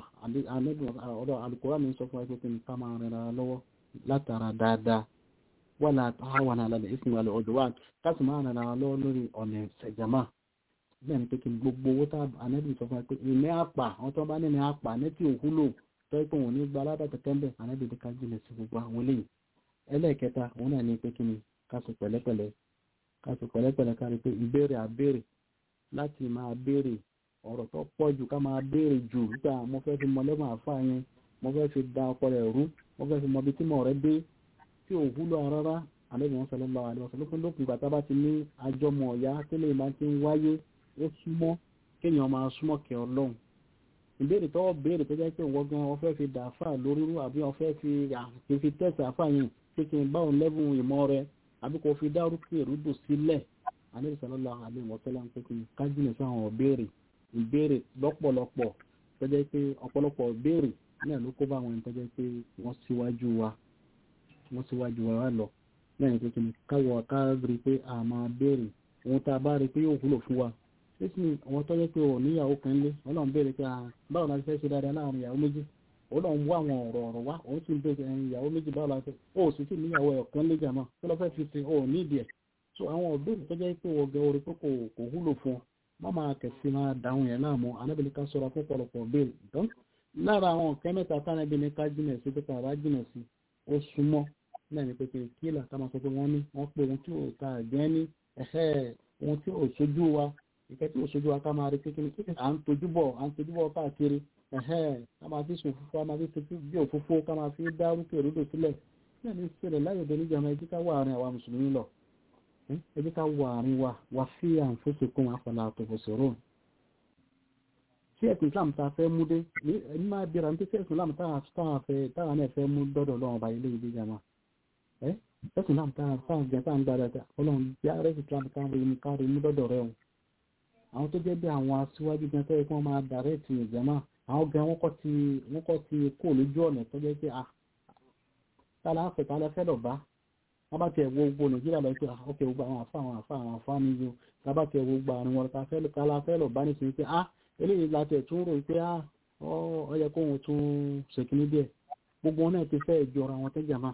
ọ̀dọ̀ alukóra mi sọ fún wa pé kí ni ká máa rìn ra lọ́wọ́ látara dáadáa wọ́n àwọn alàlẹ́ ìsìn alẹ́ ọ̀dọ̀ wa ká sì máa rìn ra lọ́wọ́ lórí ọ̀nà ìṣẹ̀jàmá bẹ́ẹ̀ ni pé kí gbogbo owó tá ànẹ́bí sọ fún wa pé ìní àpà àwọn tó bá ní ní àpà ní tí òwúlò tó ẹ́ pé òun ní gba aládàá kẹ̀kẹ́ ń bẹ̀ ànẹ́bí ní ká jìnà sí gbogbo àwọn eléyìí ẹlẹ́ẹ̀kẹta òun náà ní pé kí ni ká sì pẹ̀lẹ́pẹ̀lẹ́ ká sì pẹ̀lẹ́pẹ̀lẹ́ ká rí pé ìbéèrè àbéèrè láti máa béèrè ọ̀rọ̀ tó pọ̀ jù ká máa béèrè jù nígbà mo fẹ́ fi mọ lẹ́mọ̀ àfa yẹn mo fẹ́ fi da ọkọ rẹ̀ rú mo fẹ́ fi mọ ibi tí mo rẹ̀ dé tí òwúlò rárá àlejò wọn sọlọ lọ àlejò sọlọ lópin ìgbà tá a bá ti ní àjọmọ̀ ọ̀yá tẹ́lẹ̀ máa ti ń wáyé ó súnmọ́ kéèyàn máa súnmọ́ kẹ ọlọ́run ìbéèrè tọ́wọ́ béèrè tó jẹ́ pé wọ́n gan wọ́n fẹ́ fi dà áfà lórí rú àbí wọ́n fẹ́ fi àfi fi tẹ̀sí áfà yẹn pé kí n bá òun lẹ́bùn ìmọ̀ rẹ àbí kò fi dárúkú èrúdò sílẹ̀ àlejò sọlọ́lá àlejò wọ́sọ́lá pé kí n kájínà sí àwọn ìbéèrè ìbéèrè lọ́pọ̀lọpọ̀ tó jẹ́ pé ọ̀pọ̀lọpọ̀ ìbéèrè náà ló kó bá àwọn ẹni tó jẹ́ pé wọ́n síwájú wa wọ́n síwájú wa lọ lẹ́yìn pé kí n káwọ̀ ká rí pé a máa béèrè ohun tá a bá rí pé yóò wúlò fún wa sísìn àwọn tó jẹ́ pé ò níyàwó kan lé ọlọ́run béèrè pé báwo la fẹ́ ṣe dáadáa láàrin ìyàwó méjì ọlọ́run wá àwọn ọ̀rọ̀ ọ̀rọ̀ wá òun sì ń béèrè ẹ̀yìn ìyàwó méjì báwo la fẹ́ ó sì sì níyàwó ẹ̀ kan lé jàmọ́ kí ló fẹ́ fi ṣe ò ní ìdí ẹ̀ so àwọn òbéèrè tó jẹ́ pé wọ́n gẹ orí pé kò kò wúlò fún ọ má máa kẹ̀sí máa dáhùn yẹn láàmú anábìlẹ̀ ká sọ̀rọ̀ fún pọ̀lọpọ̀ béèrè dán lára àwọn nǹkan mẹ́ta tánábìlẹ̀ ká jìnà sí pé káàbá jìnà sí ó súnmọ́ náà ní pépé kílà ká máa sọ pé wọ́n ní wọ́n pé ohun tí ò ta àgbẹ́ ní ẹ̀hẹ́ ohun tí ò sojú wa ìkẹ́ tí ò sojú wa ká máa rí kékeré kí à ń tojú bọ̀ à ń tojú bọ̀ káàkiri ẹ̀hẹ́ ká máa fi sùn fúnfún ká máa fi ṣe bí òfófó ká máa fi dá rúkè rúdò sílẹ̀ náà ní ìṣẹ̀lẹ̀ láyé òde níjàmá ẹjí ká wà àárín àwa mùsùlùmí lọ ẹjí ká wà àárín wa wà fi àǹfóṣekún afọlá àtòfòsòrò tí ẹ̀sìn Islam ta fẹ́ mú dé ní máa bíra ní tí ẹ̀sìn Islam táwọn náà fẹ́ mú dọ́dọ̀ lọ́wọ́ ọba ilé ìdí jama ẹ̀sìn Islam táwọn jẹ́ táwọn gbára ọlọ́run bí ààrẹ Islam kárí mú dọ́dọ̀ rẹ̀ wọn àwọn tó jẹ́ bí àwọn aṣíwájú gan tẹ́lẹ̀ kí wọ́n máa dàrẹ́tì ìjàmá àwọn gan wọ́n kọ́ ti wọ́n kọ́ ti kó lójú ọ̀nà tó jẹ́ pé à tálá fẹ́ tálá fẹ́ lọ bá wọ́n bá tiẹ̀ wo gbogbo nàìjíríà lọ pé ọkẹ́ gbogbo àwọn àfa àwọn àfa àwọn àfa ní yóò tá bá tiẹ̀ wo gbogbo àrùn wọn ká fẹ́ tálá fẹ́ lọ bá nísìnyí pé ah eléyìí la tiẹ̀ tún rò pé ah ọ yẹ kó wọn tún ṣèkínní díẹ̀ gbogbo wọn náà ti fẹ́ jọra wọn tẹ́ jàmá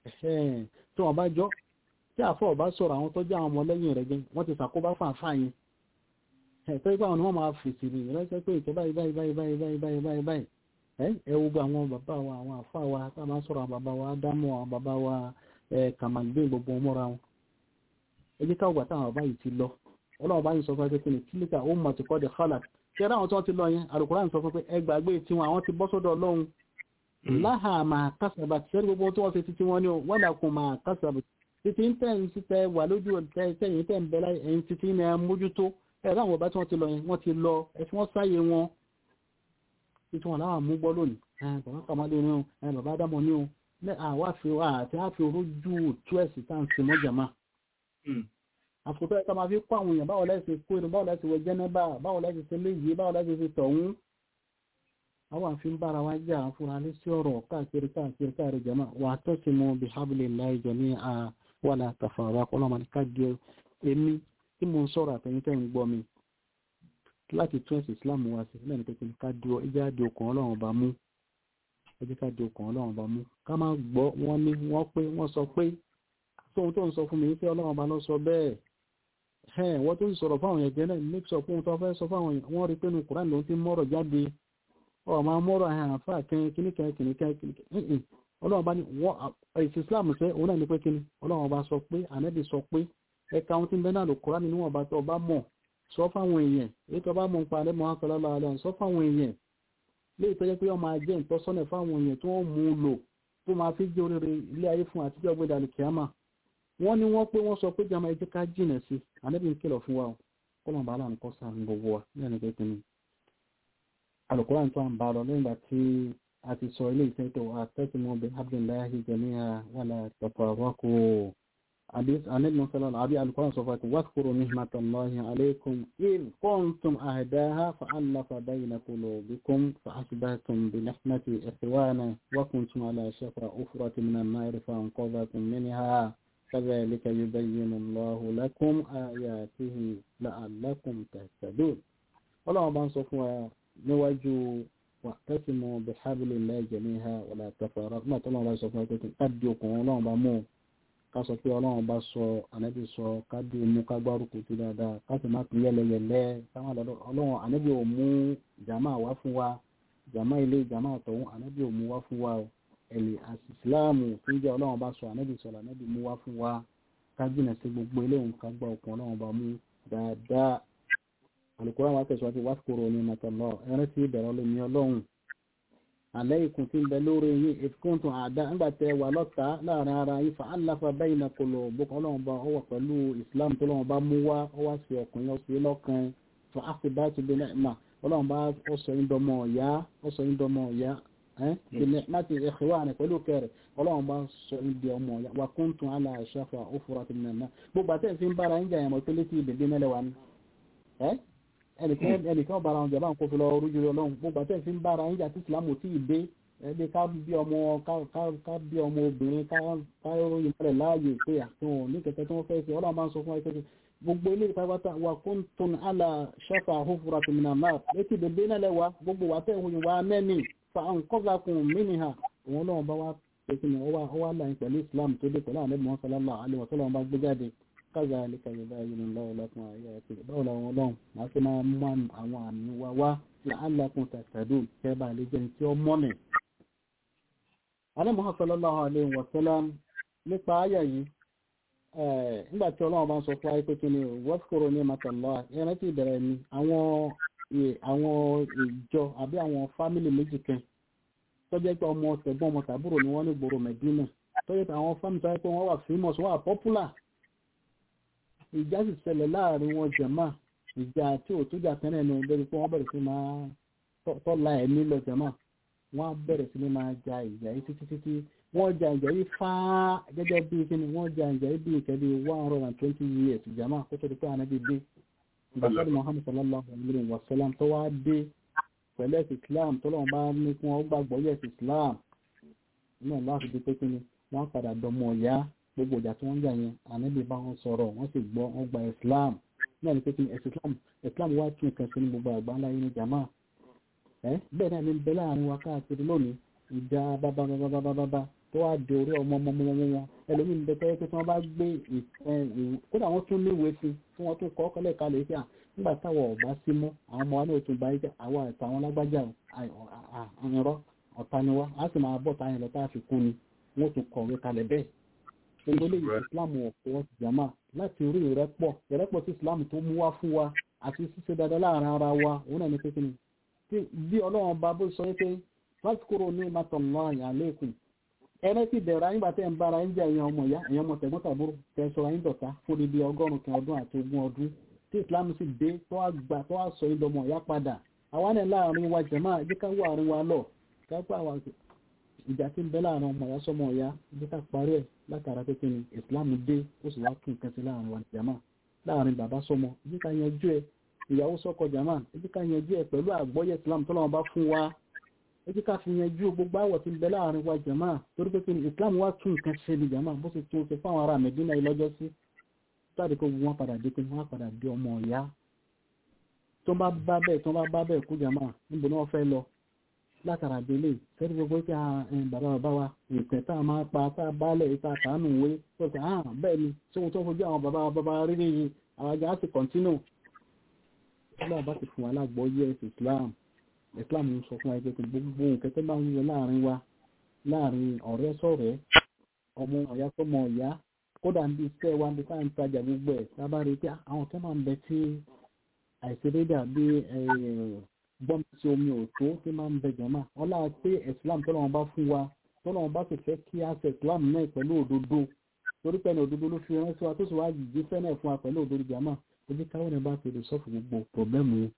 tí wọ́n bá jọ tí àfọ̀ ọba sọ̀rọ̀ àwọn tó jẹ́ àwọn ọmọlẹ́yìn rẹ̀ gẹ́ wọ́n ti ṣàkóbá fún àfáà yẹn ẹ̀tọ́ ipá wọn ni wọ́n máa fèsì rí rẹ́sẹ́ pé ìtọ́ báyìí báyìí báyìí báyìí báyìí báyìí báyìí báyìí ẹ wo gba àwọn bàbá wa àwọn àfáà wa tá a máa sọ̀rọ̀ àwọn bàbá wa ádámù àwọn bàbá wa kàmàgbé gbogbo wọn mọ́ra wọn ẹ jẹ́ káwọn gbàtà àwọn báyìí ti lọ ọlọ́run báyìí sọ fún ẹ pé kílíkà ó mọ̀ ti kọ́ de khalaq ṣé ẹ ráwọn tí wọ́n ti lọ yẹn Al-Qur'an sọ fún pé ẹ gbàgbé tiwọn àwọn ti bọ́ sọ́dọ̀ ọlọ́run láhà máa kásábà ṣẹ́rí gbogbo tí wọ́n ṣe títí wọn ni wọ́n dà kún máa kásábà títí ń tẹ̀ ń tẹ wà lójú tẹ̀yìn tẹ̀ ń bẹ láyé ẹ̀yìn títí ní ẹ mójútó ẹ̀rọ àwọn ọba tí wọ́n ti lọ yẹn wọ́n ti lọ ẹ̀fí wọ́n sáyé wọn títí wọn láwọn mú gbọ́ lónìí bàbá kàmádé ní o bàbá dámọ̀ ní o àwa fi àti àfi orójú tú ẹ̀sì tá à ń ṣe mọ́jàmá àsìkò ẹ̀ka máa fi kó àwọn èèyàn báwo lẹ́sẹ̀ kó inú báwo lẹ́sẹ̀ wẹ jẹ́nẹ́bà báwo lẹ́sẹ̀ ṣe léyìí báwo lẹ́sẹ̀ fi tọ̀hún àwọn àfi ń bára wa jà fúnra lé sí ọ̀rọ̀ káàkiri káàkiri káàkiri jama wà tó ti mú bihablillahi jami'a wala tafarraqu ọlọ́mọ ní ká di èmi tí mo ń sọ̀rọ̀ àtẹ̀yìn tẹ́ ń gbọ́ mi láti tún ẹ̀sìn Islam wá sí lẹ́nu pé ká di ẹjẹ́ di okùn ọlọ́run ọba mú ẹjẹ́ ká di okùn ọlọ́run ọba mú ká má gbọ́ wọ́n ní wọ́n pé wọ́n sọ pé tóun tó ń sọ fún mi pé ọlọ́run ọba ló sọ bẹ́ẹ̀ ẹ̀ wọ́n tó ń sọ̀rọ̀ fáwọn èèyàn gẹ́lẹ́ ní sọ fún tó fẹ́ sọ fáwọn èèyàn wọ́n rí pé nu Kùránì ló ti mọ́rọ̀ jáde ọ̀ máa mọ́rọ̀ àfà kìnnìkan kìnnìkan kìnnìkan ọlọ́run ọba ní wọ́n ẹ̀sìn Islam sẹ́ òun náà ní pé kíni ọlọ́run ọba sọ pé ànẹ́bì sọ pé ẹka ohun tí ń bẹ náà lò kọ́ra nínú ọba tó ọba mọ̀ sọ fáwọn èèyàn èyí tó bá mọ̀ ń pa alẹ́ mọ́ akọlọ́lá alẹ́ sọ fáwọn èèyàn léyìí tó jẹ́ pé wọ́n máa jẹ́ ìtọ́sọ́nà fáwọn èèyàn tó wọ́n mú un lò tó máa fi jẹ́ oríire ilé ayé fún àtijọ́ gbé dalẹ̀ kíámà wọ́n ní wọ́n pé wọ́n sọ pé jama ẹjẹ́ ká jìnà sí alẹ́bí ń kìlọ̀ fún wa kọ́lọ̀ bá láàrín kọ́ sáà gbogbo wa ní ẹni pé kíni alùkùrán tó à ń bá lọ lẹ́yìn ìgbà tí a ti sọ ilé ìfẹ́ tó àtẹ́sìmọ́ bí abdullahi jami'a wala tafarraqu النبي صلى الله عليه القرآن صفات واذكروا نعمة الله عليكم إذ كنتم أهداها فألف بين قلوبكم فأصبحتم بنعمة إخوانا وكنتم على شفا أفرة من النار فأنقذكم منها كذلك يبين الله لكم آياته لعلكم تهتدون والله بان صفوا نواجه واعتصموا بحبل الله جميعا ولا تفرقوا ما طلعوا الله صفوا قد يكون الله بامو ká sọ pé ọlọ́run bá sọ ànábì sọ ká dé mú ká gbárùkù tó dáadáa ká sì má pín yẹlẹyẹlẹ káwọn lọ́dọ̀ ọlọ́run ànábì ò mú jàmá wá fún wa jàmá ilé jàmá àtọ̀hún ànábì ò mú wá fún wa ẹ̀lì àsìsíláàmù tó ń jẹ́ ọlọ́run bá sọ ànábì sọ̀rọ̀ ànábì mú wá fún wa ká jìnà sí gbogbo eléhùn ká gbá òkun ọlọ́run bá mú dáadáa Al-Qur'an wa tẹ̀síwájú wá kúrò ní nàtọ̀lọ́ ẹ̀rẹ́ tí ìbẹ̀rẹ̀ ọlọ́mi ọlọ́run alẹ́ ikùn tí ń bẹ lórí yín ìfikúntùn àdá ńgbàtẹ wà lọ́ta láàrin ara yín fa aláfa bẹ́yìn náà kò lò bókan ọlọ́run bá ọwọ́ pẹ̀lú islam tó lọ́wọ́ bá mú wá ọwọ́ sí ọkùnrin ọ̀sẹ̀ lọ́kàn fa àfibá tó bí náà ọlọ́run bá ọsọ yín dọmọ ọ̀yá ọsọ yín dọmọ ọ̀yá bìnẹ̀ láti ẹ̀kọ́ wà ní pẹ̀lú kẹrẹ̀ ọlọ́run bá sọ yín di ọmọ ọ̀yá wà kúntùn àlà àṣàfà òfurà tó nà náà gbogbo àtẹ̀ fi ń bára ń jà yàmọ̀ pé létí ìbèbí mẹ́lẹ̀ wà ní ẹnìkan bára wọn jàmbá ń kó fi lọ orújú ọlọ́run gbogbo àtẹ̀ fi ń bára ń jà tí ìsìlámù tí ì dé ẹbí ká bí ọmọ ká bí ọmọ obìnrin ká ròyìn rẹ̀ láàyè pé àtún ní kẹ̀kẹ́ tí wọ́n fẹ́ ṣe ọlọ́run máa ń sọ fún ẹgbẹ́ gbogbo ilé ìpàgbátà wà kún tún àlà ṣọ́fà àhófúra tó mìíràn náà létí bèbè náà lẹ́wà gbogbo wà tẹ́ ìhun ìwà mẹ́ni fa àǹkọ́gbàkùn mìíràn òun náà bá wá pèsè ní ọwá ọwá láyìn pẹ̀lú Islam tó dé pẹ̀lú àlẹ́ mọ́ sálálà alẹ́ wọ́sọ́lọ́ bá gbé jáde káza àlẹ́kà yorùbá yìí lọ́wọ́ lọ́kùn ayé àti báwo làwọn ọlọ́run máa fi máa mú àwọn àmì wa wá làálàkùn tàtàdùn kẹ́ bá lè jẹun tí ó mọ́nì Ànábì sallallahu alaihi wa sallam nípa ayà yìí nígbàtí ọlọ́run bá ń sọ fún ayé pé kí ni wọ́fkòrò ní matàlá ẹran tí ìbẹ̀rẹ̀ ni àwọn àwọn ìjọ àbí àwọn fámìlì méjì kan tó jẹ́ pé ọmọ tẹ̀gbọ́n ọmọ tàbúrò ni wọ́n ní gbòòrò Mẹ̀dínà tó jẹ́ pé àwọn fámìlì tó jẹ́ pé wọ́n wà famous wọ́n wà popular ìjà sì ṣẹlẹ̀ láàrin wọn jẹ̀má ìjà tí ò tó jà tẹ́lẹ̀ ní lórí pé wọ́n bẹ̀rẹ̀ sí máa tọ́la ẹ̀mí lọ jẹ̀má wọ́n á bẹ̀rẹ̀ sí ní máa ja ìjà yìí títí títí wọ́n ja ìjà yìí fáá gẹ́gẹ́ bí kíni wọ́n ja ìjà yìí bí ìkẹ́ bí one hundred and twenty years jẹ̀má kó tó di pé ànábì dé ìgbàsọ́dọ̀ Muhammad sallallahu alayhi wa sallam tó wá dé pẹ̀lú ẹ̀sìn Islam tó lọ́wọ́ bá ní kí wọ́n gbàgbọ́ yẹ̀ sí Islam náà láti di pé kíni wọ́n padà dọmọ ọ̀yá gbogbo ìjà tí wọ́n jà yẹn ànábì bá wọn sọ̀rọ̀ wọ́n sì gbọ́ wọ́n gba Islam náà ní pé kíni ẹ̀sìn Islam Islam wá tún nǹkan sí ní gbogbo àgbà ńlá yìí ní jama ẹ bẹ́ẹ̀ náà ní bẹ láàrin wa káàkiri lónìí ìjà bábábábábábá tó wá di orí ọmọ ọmọ ọmọ wọn ẹlòmíín bẹ tẹ́lẹ̀ pé tí wọ́n bá gbé kódà wọ́n tún ní ìwé sí tí wọ́n tún kọ́ kọ́lẹ̀ kalẹ̀ sí à nígbà táwọn ọ̀bá sí mọ́ àwọn ọmọ wa náà tún bá yíjà àwọn àtàwọn lágbájá àyànrọ́ ọ̀tá ni wá á sì máa bọ̀ táyà lọ tá a fi kú ni wọ́n tún kọ̀wé kalẹ̀ bẹ́ẹ̀ gbogbo eléyìí Islam ọ̀pọ̀ jama láti orí ìrẹ́pọ̀ ìrẹ́pọ̀ tí Islam tó mú wá fún wa àti ṣíṣe dáadáa láàrin ara wa òun náà ní pé kíni bí ọlọ́run bá bó sọ pé láti kúrò ní matọ̀lá àyàlẹ́kùn ẹrẹ́ ti bẹ̀rẹ̀ nígbà tẹ́ ń bára ń jẹ́ ẹ̀yàn ọmọ ìyá ẹ̀yàn ọmọ tẹ̀gbọ́n tàbúrò tẹ́ sọ̀rọ̀ yín dọ̀tá fún ibi ọgọ́rùn-ún kan ọdún àti ogún ọdún tí Islam sì dé tó wá gbà tó wá sọ yín dọmọ ìyá padà àwa náà láàrin wa jẹ̀má ẹ̀jẹ̀ ká wọ àárín wa lọ kápẹ́ àwa ìjà tí ń bẹ láàrin ọmọ ìyá sọmọ ìyá ẹ̀jẹ̀ ká parí ẹ̀ látara pé kí ni Islam dé ó sì wá tún nǹkan sí láàrin wa jẹ̀má láàrin bàbá sọmọ ẹ̀jẹ̀ ká yanjú ẹ̀ ìyàwó sọ́kọ jàmá ẹjí ká yanjú ẹ̀ pẹ̀lú àgbọ́yẹ̀ islam tọ́lọ́wọ́n bá fún wa ẹjí ká fi yanjú gbogbo àwọ̀ tí ń bẹ láàrin wa jàmá torí pé kíni islam wá tún nǹkan ṣe ni jàmá bó ṣe tún ṣe fáwọn ará mẹ́dínà yìí lọ́jọ́ sí táàdì kó wọn padà dé pé wọn padà dé ọmọ ọ̀yá tó bá bá bẹ́ẹ̀ tó bá bá bẹ́ẹ̀ kú jàmá níbo ni wọ́n fẹ́ lọ látara délé sẹ́ni gbogbo pé bàbá bàbá wa ìpẹ́ tá a máa pa tá a bálẹ̀ ìta kàánù wé tó ṣe hàn bẹ́ẹ̀ ni tí wọ́n tó fojú àwọn bàbá bàbá rí nìyí àwọn ajá sì kọ̀ntínù islam bá ti fún wa lágbọ́yé islam islam ń sọ fún ẹgbẹ́ gbogbo nǹkan tó bá ń yọ láàrin wa láàrin ọ̀rẹ́ sọ̀rẹ́ ọmọ ọ̀yá sọmọ ọ̀yá kódà ń bí iṣẹ́ wa bí táà ń tajà gbogbo ẹ̀ sábà rí pé àwọn tó máa ń bẹ tí àìṣedédé àbí gbọ́n tí omi ò tó tí máa ń bẹ jọ̀mọ́ ọlá pé islam tó lọ́wọ́ bá fún wa tó lọ́wọ́ bá sì fẹ́ kí á ṣe islam náà pẹ̀lú òdodo torí pẹ̀lú òdodo ló fi ránṣẹ́ wa tó sì wá jìjì fẹ́ náà fún wa pẹ̀lú òdodo jàmọ́ ibi káwọn ẹ̀ bá ti lè sọ́ọ̀fù gbogbo pọ̀blẹ́mù yẹn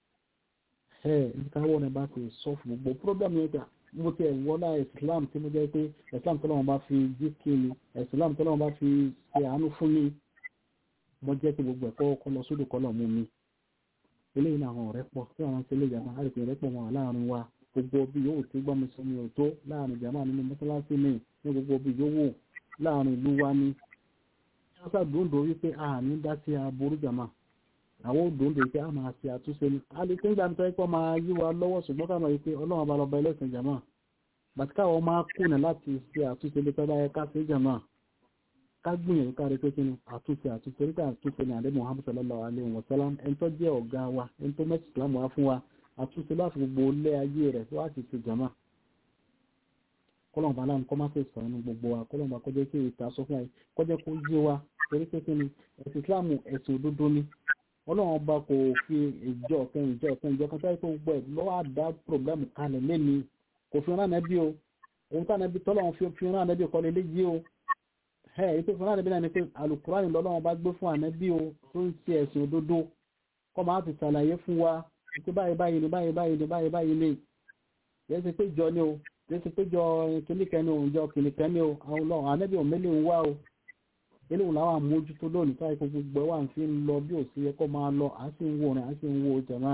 ẹ̀ ibi káwọn ẹ̀ bá ti sọ́ọ̀fù gbogbo pọ̀blẹ́mù yẹn gbà mo ti ẹ̀wọ́lá islam tí mo jẹ́ pé islam tó lọ́wọ́ bá fi jí kí ni islam tó lọ́wọ́ bá fi ṣe àánú fún mi mo jẹ́ pé gbogbo ẹ̀kọ́ kọ́ lọ sódò kọ́ lọ mú mi eléyìí náà àwọn ọ̀rẹ́ pọ̀ tí àwọn ṣe lè yàtọ̀ àrètò ìrẹ́ pọ̀ wọn láàrin wa gbogbo bí yòówù tí gbọ́n mi sọ mi ò tó láàrin jàmáà nínú mọ́sálásí mi ní gbogbo bí yòówù láàrin ìlú wa ni wọ́n ṣàdúndò wípé àní dá sí aburú jàmáà àwọn òdòdó pé a máa ṣe àtúnṣe ní a lè tẹ́gbà ń tẹ́ pọ́ máa yí wa lọ́wọ́ ṣùgbọ́n ká máa yí pé ọlọ́run bá lọ́ba ẹlẹ́sìn jàmá bàtí káwọn máa kùnà láti ṣe àtúnṣe lè pẹ́lá ẹ̀ká sí jàmá ká gbìyànjú ká rí pé kí ni àtúnṣe àtúnṣe nígbà àtúnṣe ní àdé Muhammad sallallahu alaihi wa sallam ẹni tó jẹ́ ọ̀gá wa ẹni tó mẹ́sì islam wá fún wa àtúnṣe láti gbogbo ilé ayé rẹ̀ wá ti ṣe jàmá kọlọ̀n bá láwọn kọ́ máa fẹ́ sọ̀rọ̀ ní gbogbo wa kọlọ̀n bá kọjá kí ìta sọ fún wa kọjá kó yé wa torí pé kí ni ẹ̀sìn islam ẹ̀sìn òdodo ni ọlọ́run ọba kò fi ìjọ ọ̀kan ìjọ ọ̀kan ìjọ kan sáré tó gbọ́ ẹ̀ lọ́wọ́ àdá pọ̀blẹ́mù kalẹ̀ lẹ́ni kò fi rán ànábì o òun tá ànábì tọ́lọ́run fi fi rán ànábì kọ́ lé léyìí o ẹ̀ èyí tó fi rán ànábì náà ni pé alukurani lọ́lọ́run bá gbé fún ànábì o tó ń ṣe ẹ̀sìn òdodo kọ́ máa ti ṣàlàyé fún wa pé báyìí báyìí ni báyìí báyìí ni báyìí báyìí ni yẹ́n ti pé jọ ni o yẹ́n ti pé jọ kìnìkan ni o jọ kìnìkan ni o àwọn ọlọ́run ànábì ò mélòó ń wá o eléwò láwọn àmójútó lónìí táyé kó gbogbo ẹwà ń fi ń lọ bí ò sí ẹkọ máa lọ à sì ń wo rìn à sì ń wo jẹmọ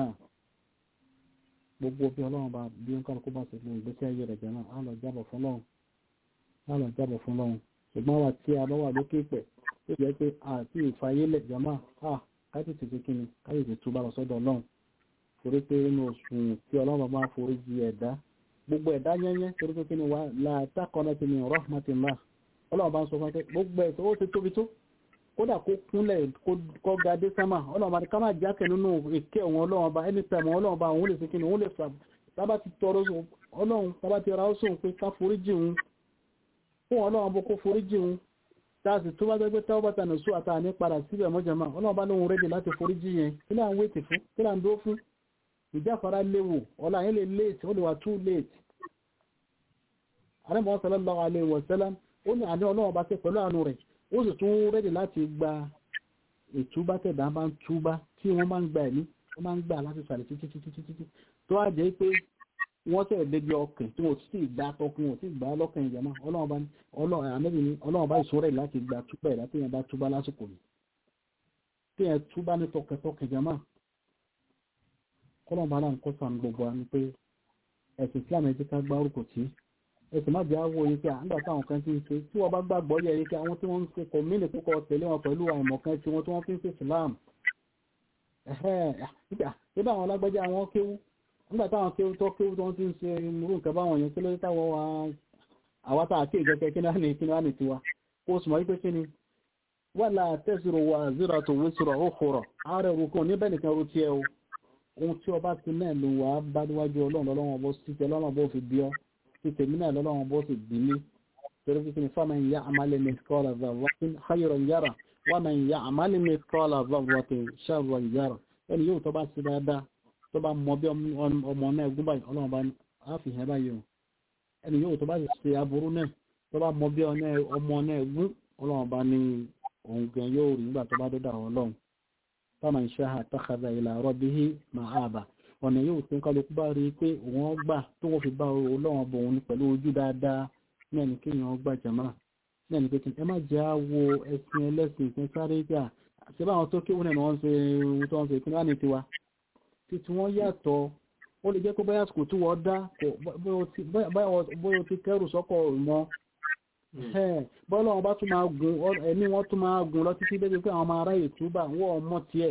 gbogbo bí Ọlọ́run bá bí ó ń kálukú bá ṣe fún ìgbésí ayé rẹ̀ jẹmọ á lọ jábọ̀ fún lọ́run á lọ jábọ̀ fún lọ́run ṣùgbọ́n wa tí a bá wà lókè pẹ̀ tó jẹ́ pé àti ìfàyélẹ̀ jẹmọ à káyọ̀ ti fi kíni káyọ̀ ti túbà lọ sọ́dọ̀ Ọlọ́run torí pé inú oṣù tí Ọlọ́run bá forí jì ẹ̀dá gbogbo ẹ̀dá yẹnyẹn torí pé kíni wà látàkọ́nà ti ní rahmatillah ọlọ́run bá ń sọ fún ẹ gbogbo ẹ̀ tó ti tóbi tó kódà kó kúnlẹ̀ kó ga dé sámà ọlọ́run bá ní ká má jákẹ́ nínú èké òun ọlọ́run bá ẹni tẹ̀mọ̀ ọlọ́run bá òun lè fi kíni òun lè fà tábà ti tọrọ ọlọ́run tábà ti ra ó sóhun pé ká foríjì òun fún ọlọ́run bó kó foríjì òun táàsì tó bá jẹ́ pé táwọn bàtà nìṣó àtà ní padà síbẹ̀ mọ́jàmá ọlọ́run bá lóhun rédè láti foríjì yẹn kí là ń wéètì fún kí là ń dó fún ìjáfara léwu ọ̀la yẹn lè late ó lè wà too late àrẹ́mọ̀ sallallahu alaihi wasallam ó ní àní ọlọ́run bá tẹ́ pẹ̀lú àánú rẹ̀ ó sì tún rẹ́dì láti gba ìtúbá tẹ̀dá máa ń túbá tí wọ́n máa ń gba ẹ̀mí wọ́n máa ń gbà láti sàlẹ̀ títí títí títí tó á jẹ́ pé wọ́n tẹ̀ débi ọkàn tí wọ́n sì gbà tọkùn wọ́n sì gbà lọ́kàn ìjàmá ọlọ́run bá ní ọlọ́run bá ìṣòro rẹ̀ láti gba túbá ẹ̀dá tí yẹn bá túbá lásìkò yìí tí yẹn túbá ní tọkẹtọkẹ ìjàmá kọ́lọ́run bá láǹkọ́ sàn gbogbo wa ni pé ẹ̀sìn Islam ẹ̀ ti ká gbá orúkọ tí ẹ̀sìn má jẹ́ àwọ̀ yìí pé àǹgbà táwọn kan ti ń ṣe tí wọ́n bá gbàgbọ́ yẹ yìí pé àwọn tí wọ́n ń ṣe kò mílì púpọ̀ tẹ̀lé wọn pẹ̀lú àìmọ̀ kan tí wọ́n tí wọ́n fi ń ṣe Islam nígbà àwọn alágbájá àwọn kéwú nígbà táwọn kéwú tó kéwú tó ń ti ń ṣe irú nǹkan báwọn yẹn kí ló dé táwọn wa àwa tá a ké ìjọkẹ kí náà ní kí náà ní tiwa kó o sì mọ̀ wípé kí ni wala taziru waziratu wizra ukhra ààrẹ òrùkọ níbẹ̀ nìkan ro tiẹ̀ o ohun tí ọba ti náà lò wá bá níwájú ọlọ́run lọ́wọ́ bó sí tẹ lọ́nà bó fi bí ọ́ tí tèmi náà lọ́wọ́ bó sì bí mí torí fi kíni faman ya'mal mithqala dharratin khayran yara wa man ya'mal mithqala dharratin sharran yara ẹni yóò tó bá sí dáadáa tó bá mọ bí ọmọ náà gún báyìí ọlọ́run bá á fi hàn báyìí o ẹni yóò tó bá sì ṣe aburú náà tó bá mọ bí ọmọ náà gún ọlọ́run bá ní òun gan yóò rí nígbà tó bá dọ́dọ̀ ọlọ́run faman sha'a takhadha ila rabbihi ma'aba ọ̀nà yóò tí ń kálukú bá rí pé wọ́n gbà tó wọ́n fi bá ọlọ́run bọ̀ òun pẹ̀lú ojú dáadáa ní ẹni kí èèyàn gbà jàmá ní ẹni pé ẹ má jẹ́ àwo ẹ̀sìn ẹlẹ́sìn ìpín sáré gbà ṣé báwọn tó kéwòn náà wọ́n ṣe ohun tó ń ṣe ìpínlẹ̀ ní tiwa títí wọ́n yàtọ̀ ó lè jẹ́ pé báyà sùkùl tí wọ́n dá bóyá o ti kẹ́rù sọ́kọ̀ mọ́ bọ́ọ̀lù wọn bá tún máa gun ẹ̀mí wọn tún máa gun lọ títí débi pé àwọn ọmọ ará ìtúbà wọ́n ọmọ tiẹ̀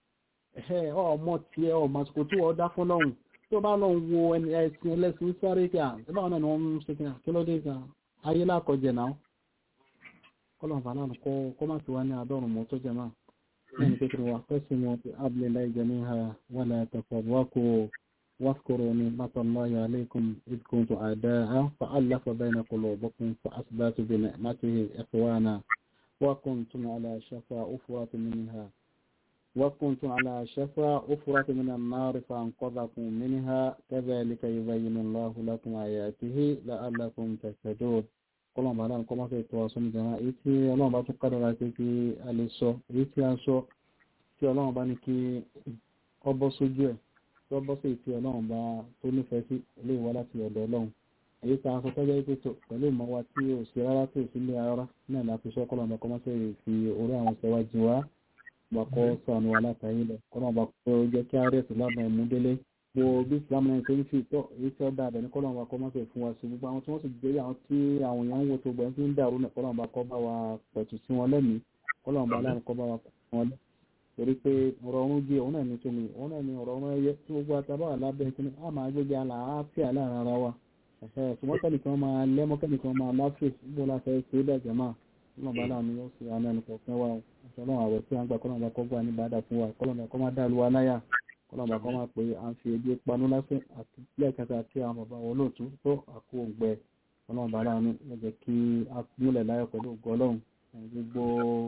ọmọ tiẹ̀ ọmọ àsìkò tí wọ́n dá fún lọ́hùn tí ó bá lọ wo ẹ̀sìn ẹlẹ́sìn sáré kí à báwọn náà ni wọ́n ń ṣe kí kí ló dé ká ayé lákọjẹ náà kọ́lọ̀ bá náà kọ́ má ti wá ní àádọ́rùn mọ́ tó jẹ máa lẹ́yìn pé kí wọ́n fẹ́sí wọn ti abúlé láì jẹ níha wọ́n lè tẹ̀fọ̀ wákò واذكروا نعمة الله عليكم إذ كنتم أعداء فألف بين قلوبكم فأثبتوا بنعمته إخوانا وكنتم على شفا أفوات منها وكنتم على شفا أفرة من النار فأنقذكم منها كذلك يبين الله لكم آياته لعلكم تهتدون kọlọ́n bá dáa kọ́ máa fẹ́ tọ́ ọ̀sán ìjọba èyí tí ọlọ́run bá tún kádàrá pé kí a lè sọ èyí tí a sọ tí ọlọ́run bá ní kí ọ bọ́ sójú ẹ̀ tí ọ bọ́ sí ìtì ọlọ́run bá tó nífẹ̀ẹ́ sí ilé ìwá láti ọ̀dọ̀ ọlọ́run èyí tá a sọ tọ́jọ́ pé tó pẹ̀lú ìmọ̀ wa tí ò sí rárá tó sí ilé ara náà láti sọ kọlọ́n bá kọ́ máa fẹ́ fi orí àwọn ìṣẹ́wájú wa bakọ sànù alátàyè lọ kọ́nà bá kọ́ jẹ́ kí ààrẹ ìsìlámù ẹ̀mú délé wo bí ìsìlámù náà ṣe ń fi tọ́ èyí tí ó dá abẹ ní kọ́nà bá kọ́ máa fẹ́ fún wa sí gbogbo àwọn tí wọ́n sì jẹ́ àwọn tí àwọn èèyàn ń wo tó gbọ́n tí ń dàrú náà kọ́nà bá kọ́ bá wa pẹ̀tù sí wọn lẹ́mìí kọ́nà bá láàrín kọ́ bá wa pẹ̀tù wọn lẹ́ torí pé ọ̀rọ̀ ọ̀run jẹ́ òun náà ní tómi òun náà ní ọ̀rọ̀ ọ̀run ẹyẹ tí gbogbo àtàbà wà lábẹ́ kí ni a máa gbégbé àlàáfíà láàrin ara wa ẹ̀fẹ́ ṣùgbọ́n kẹ́nìkan máa lẹ́mọ́ kẹ́nìkan máa láfíà gbogbo láfẹ́ ṣe é dàjẹ́ máa ọlọ́run bá láàánú yóò fi àwọn ẹnì kọ̀ọ̀kan wá ọlọ́run àwẹ̀ tí a ń gbà kọ́lọ́run bá kọ́ gbà ní bàdà fún wa kọ́lọ́run bá kọ́ máa dàlú wa láyà kọ́lọ́run bá kọ́ máa pé à ń fi ebi panú lásán àti lẹ́ẹ̀kẹta àti àwọn bàbá wọn lóòtú tó àkó ògbẹ ọlọ́run bá láàánú yóò jẹ́ kí a múlẹ̀ láyọ̀ pẹ̀lú ògbọ́ ọlọ́run gbogbo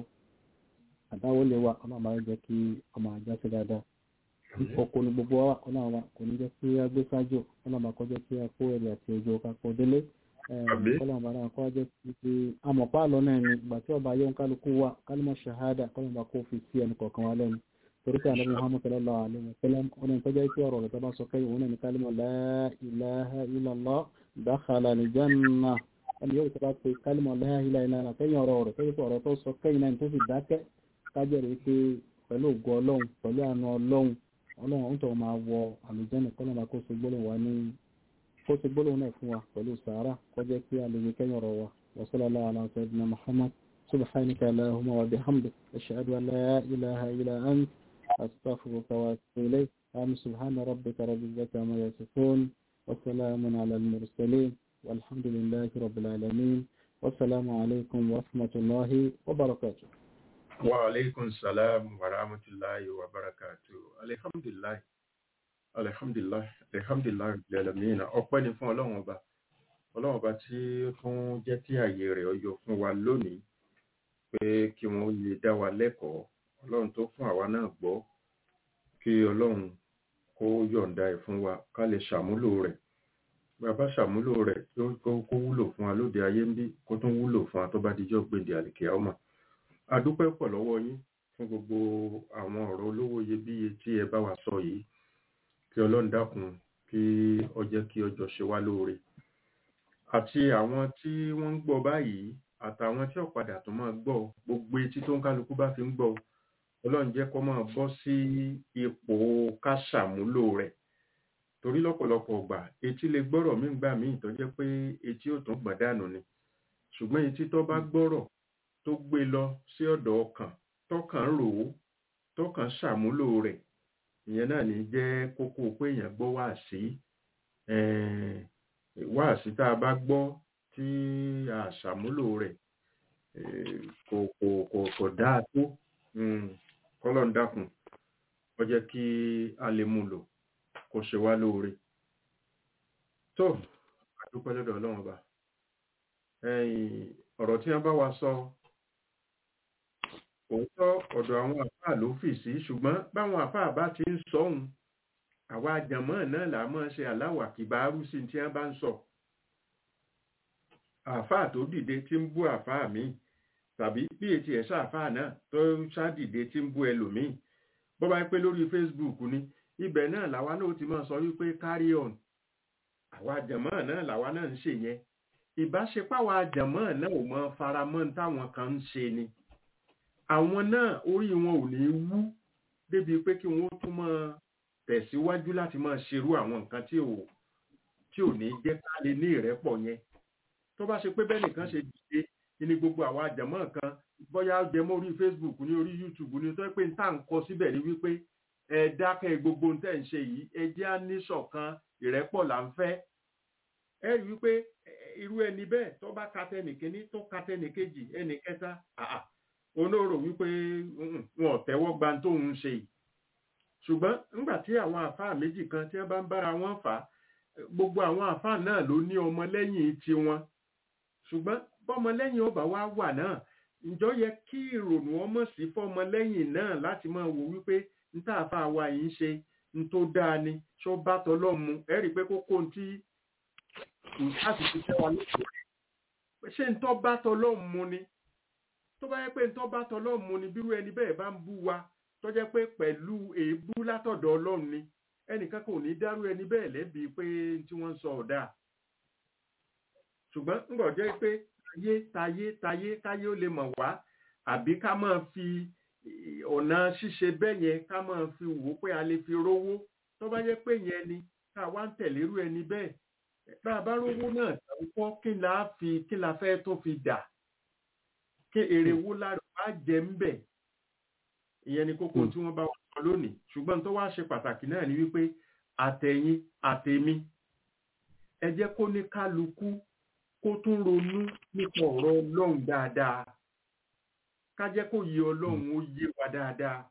àdáwọlé wa ọlọ́run bá jẹ́ kí ọmọ àjá sí dáadáa oko ni gbogbo wa ọlọ́run wa kò ní jẹ́ kí a gbé sájò ọlọ́run bá kọ́ jẹ́ kí a kó ẹ̀rì àti òjò kakọ̀ délé kọlọ̀n bá náà kọ́ jẹ́ pé amọ̀pá lọ náà ni ìgbà tí ọba yóò kálukú wa kálímọ̀ ṣahada kọlọ̀n bá kó fi sí ẹnì kọ̀ọ̀kan wa lẹ́nu torí pé ànábì muhammad sallallahu alaihi wa sallam ọ̀nà ìtọ́jà ìpé ọ̀rọ̀ rẹ̀ tó bá sọ kẹ́yìn òun náà ni kálímọ̀ la ilaha illallah dakhala al-janna ẹni yóò tó bá pe kálímọ̀ la ilaha illallah kẹ́yìn ọ̀rọ̀ rẹ̀ kẹ́yìn ọ̀rọ̀ tó sọ kẹ́yìn náà tó fi dákẹ́ kájẹ́ rẹ̀ pé pẹ̀lú ògo ọlọ́run pẹ̀lú àánú ọlọ́run ọlọ́run tó máa wọ àlùjànnà kọ́lọ́n bá kó so gbólóhùn wa ní kó ti gbólóhùn náà fún wa pẹ̀lú sàárà kọjá kí a lè rí kẹ́yìn ọ̀rọ̀ wa wa sallallahu ala sayyidina muhammad subhanaka allahumma wa bihamdik ashhadu an la ilaha illa ant astaghfiruka wa atubu ilayk am subhana rabbika rabbil izzati amma yasifun wa salamun ala al mursalin walhamdulillahi rabbil alamin wa salamu alaykum wa rahmatullahi wa barakatuh
wa alaikum salam wa rahmatullahi wa barakatuh alhamdulillah alhamdulillah alhamdulillah lẹ́lẹ̀mìnà ọpẹ́ ni fún ọlọ́run ọba ọlọ́run ọba tí ó tún jẹ́ kí ààyè rẹ̀ ọyọ fún wa lónìí pé kí wọ́n lè dá wa lẹ́kọ̀ọ́ ọlọ́run tó fún àwa náà gbọ́ kí ọlọ́run kó yọ̀ǹda ẹ̀ fún wa ká lè ṣàmúlò rẹ̀ bàbá ṣàmúlò rẹ̀ kó wúlò fún wa lóde ayé ń bí kó tún wúlò fún wa tó bá dijọ́ gbèdé àlìkè ọmọ a dúpẹ́ pọ̀ lọ́wọ́ yín fún gbogbo àwọn ọ̀rọ̀ olówó iyebíye tí ẹ bá wa sọ yìí kí ọlọ́run dákun kí ó jẹ́ kí ọjọ́ ṣe wá lóore àti àwọn tí wọ́n ń gbọ́ báyìí àtàwọn tí ọ̀padà tó máa gbọ́ gbogbo etí tó ń kálukú bá fi ń gbọ́ ọlọ́run jẹ́ kó máa bọ́ sí ipò ká ṣàmúlò rẹ̀ torí lọ́pọ̀lọpọ̀ ọgbà etí lè gbọ́rọ̀ mí gbà míì tó jẹ́ pé etí ò tún gbọ̀n dànù ni ṣùgbọ́n etí tó bá gbọ́rọ̀ tó gbé lọ sí ọ̀dọ̀ ọkàn tọkàn rò ó tọkàn ṣàmúlò rẹ̀ ìyẹn náà ní jẹ́ kókó pé èèyàn gbọ́ wáàsí wáàsí tá a bá gbọ́ tí a ṣàmúlò rẹ̀ kò kò kò kò dáa tó kọ́lọ̀ ń dákun ó jẹ́ kí a lè mú lò kó ṣe wá lóore tó àdúpẹ́ lọ́dọ̀ ọlọ́run ọba ọ̀rọ̀ tí wọ́n bá wa sọ òótọ́ ọ̀dọ̀ àwọn àfáà ló fì sí ṣùgbọ́n báwọn àfáà bá ti ń sọ òun àwa àjàmọ́ náà là máa ṣe aláwà kìbárú sí tí wọ́n bá ń sọ àfáà tó dìde tí ń bú àfáà míì tàbí bí etí ẹ̀ sáàfáà náà tó ṣáàdìde tí ń bú ẹlòmíì bó bá pé lórí Facebook ni ibẹ̀ náà làwa náà ti máa sọ wípé carry on àwa àjàmọ́ náà làwa náà ń ṣe yẹn ìbáṣepọ̀ àwa àjàmọ́ náà ò mọ faramọ́ táwọn kan ń ṣe ni àwọn náà orí wọn ò ní wú débi pé kí wọ́n tún máa tẹ̀síwájú láti máa ṣerú àwọn nǹkan tí ò tí ò ní jẹ́ ká lè ní ìrẹ́pọ̀ yẹn tó bá ṣe pé bẹ́ẹ̀ nìkan ṣe dìde ní gbogbo àwọn àjàmọ́ kan bóyá jẹmọ́ orí Facebook ní orí YouTube ní tó pé tá à ń kọ síbẹ̀ ní wípé ẹ dákẹ́ gbogbo ohun tẹ́ ń ṣe yìí ẹ jẹ́ á ní ṣọ̀kan ìrẹ́pọ̀ là ń fẹ́ ẹ rí wípé irú ẹni bẹ́ẹ̀ tó bá ka tẹnìkíní tó ka tẹnìkejì ẹnì kẹta àà onóró wípé wọn ò tẹ́wọ́ gba tó ń ṣe yìí ṣùgbọ́n nígbà tí àwọn àfáà méjì kan tí wọ́n bá ń bára wọn fà á gbogbo àwọn àfáà náà ló ní ọmọlẹ́yìn tiwọn ṣùgbọ́n bọ́mọlẹ́yìn ọba wa wà náà ǹjọ́ yẹ kí ìrònú ọmọ sí fọ́mọlẹ́yìn náà láti máa wò wípé níta àfáà wa yìí ń ṣe ń tó dáa ni ṣó bá tọlọ́ mu ẹ rí i pé kókó tí láti fi tẹ́ wa lóko ṣé ń tọ́ bá tọlọ́ mu ni tó bá yẹ pé ń tọ́ bá tọlọ́ mu ni bírú ẹni bẹ́ẹ̀ bá ń bú wa tó jẹ́ pé pẹ̀lú èébú látọ̀dọ̀ ọlọ́run ni ẹnìkan kò ní dárú ẹni bẹ́ẹ̀ lẹ́bi pé tí wọ́n ń sọ ọ̀dà ṣùgbọ́n ń bọ̀ jẹ́ pé tayé tayé tayé káyé ó lè mọ̀ wá àbí ká máa fi ọ̀nà ṣíṣe bẹ́ẹ̀ yẹn ká máa fi wò ó pé a lè fi rówó tó bá yẹ pé yẹn ni ká wá ń tẹ̀lérú ẹni bẹ́ẹ̀ bá a bá rówó náà kọ́ kí la fi kí la fẹ́ tó fi dà kí èrè wo lára wá jẹ ń bẹ̀ ìyẹn ni kókó tí wọ́n bá wà sọ lónìí ṣùgbọ́n tó wá ṣe pàtàkì náà ni wípé àtẹ̀yìn àtẹ̀mí ẹ jẹ́ kó ní kálukú kó tún ronú nípa ọ̀rọ̀ ọlọ́run dáadáa ká jẹ́ kó yé ọlọ́run ó yé wa dáadáa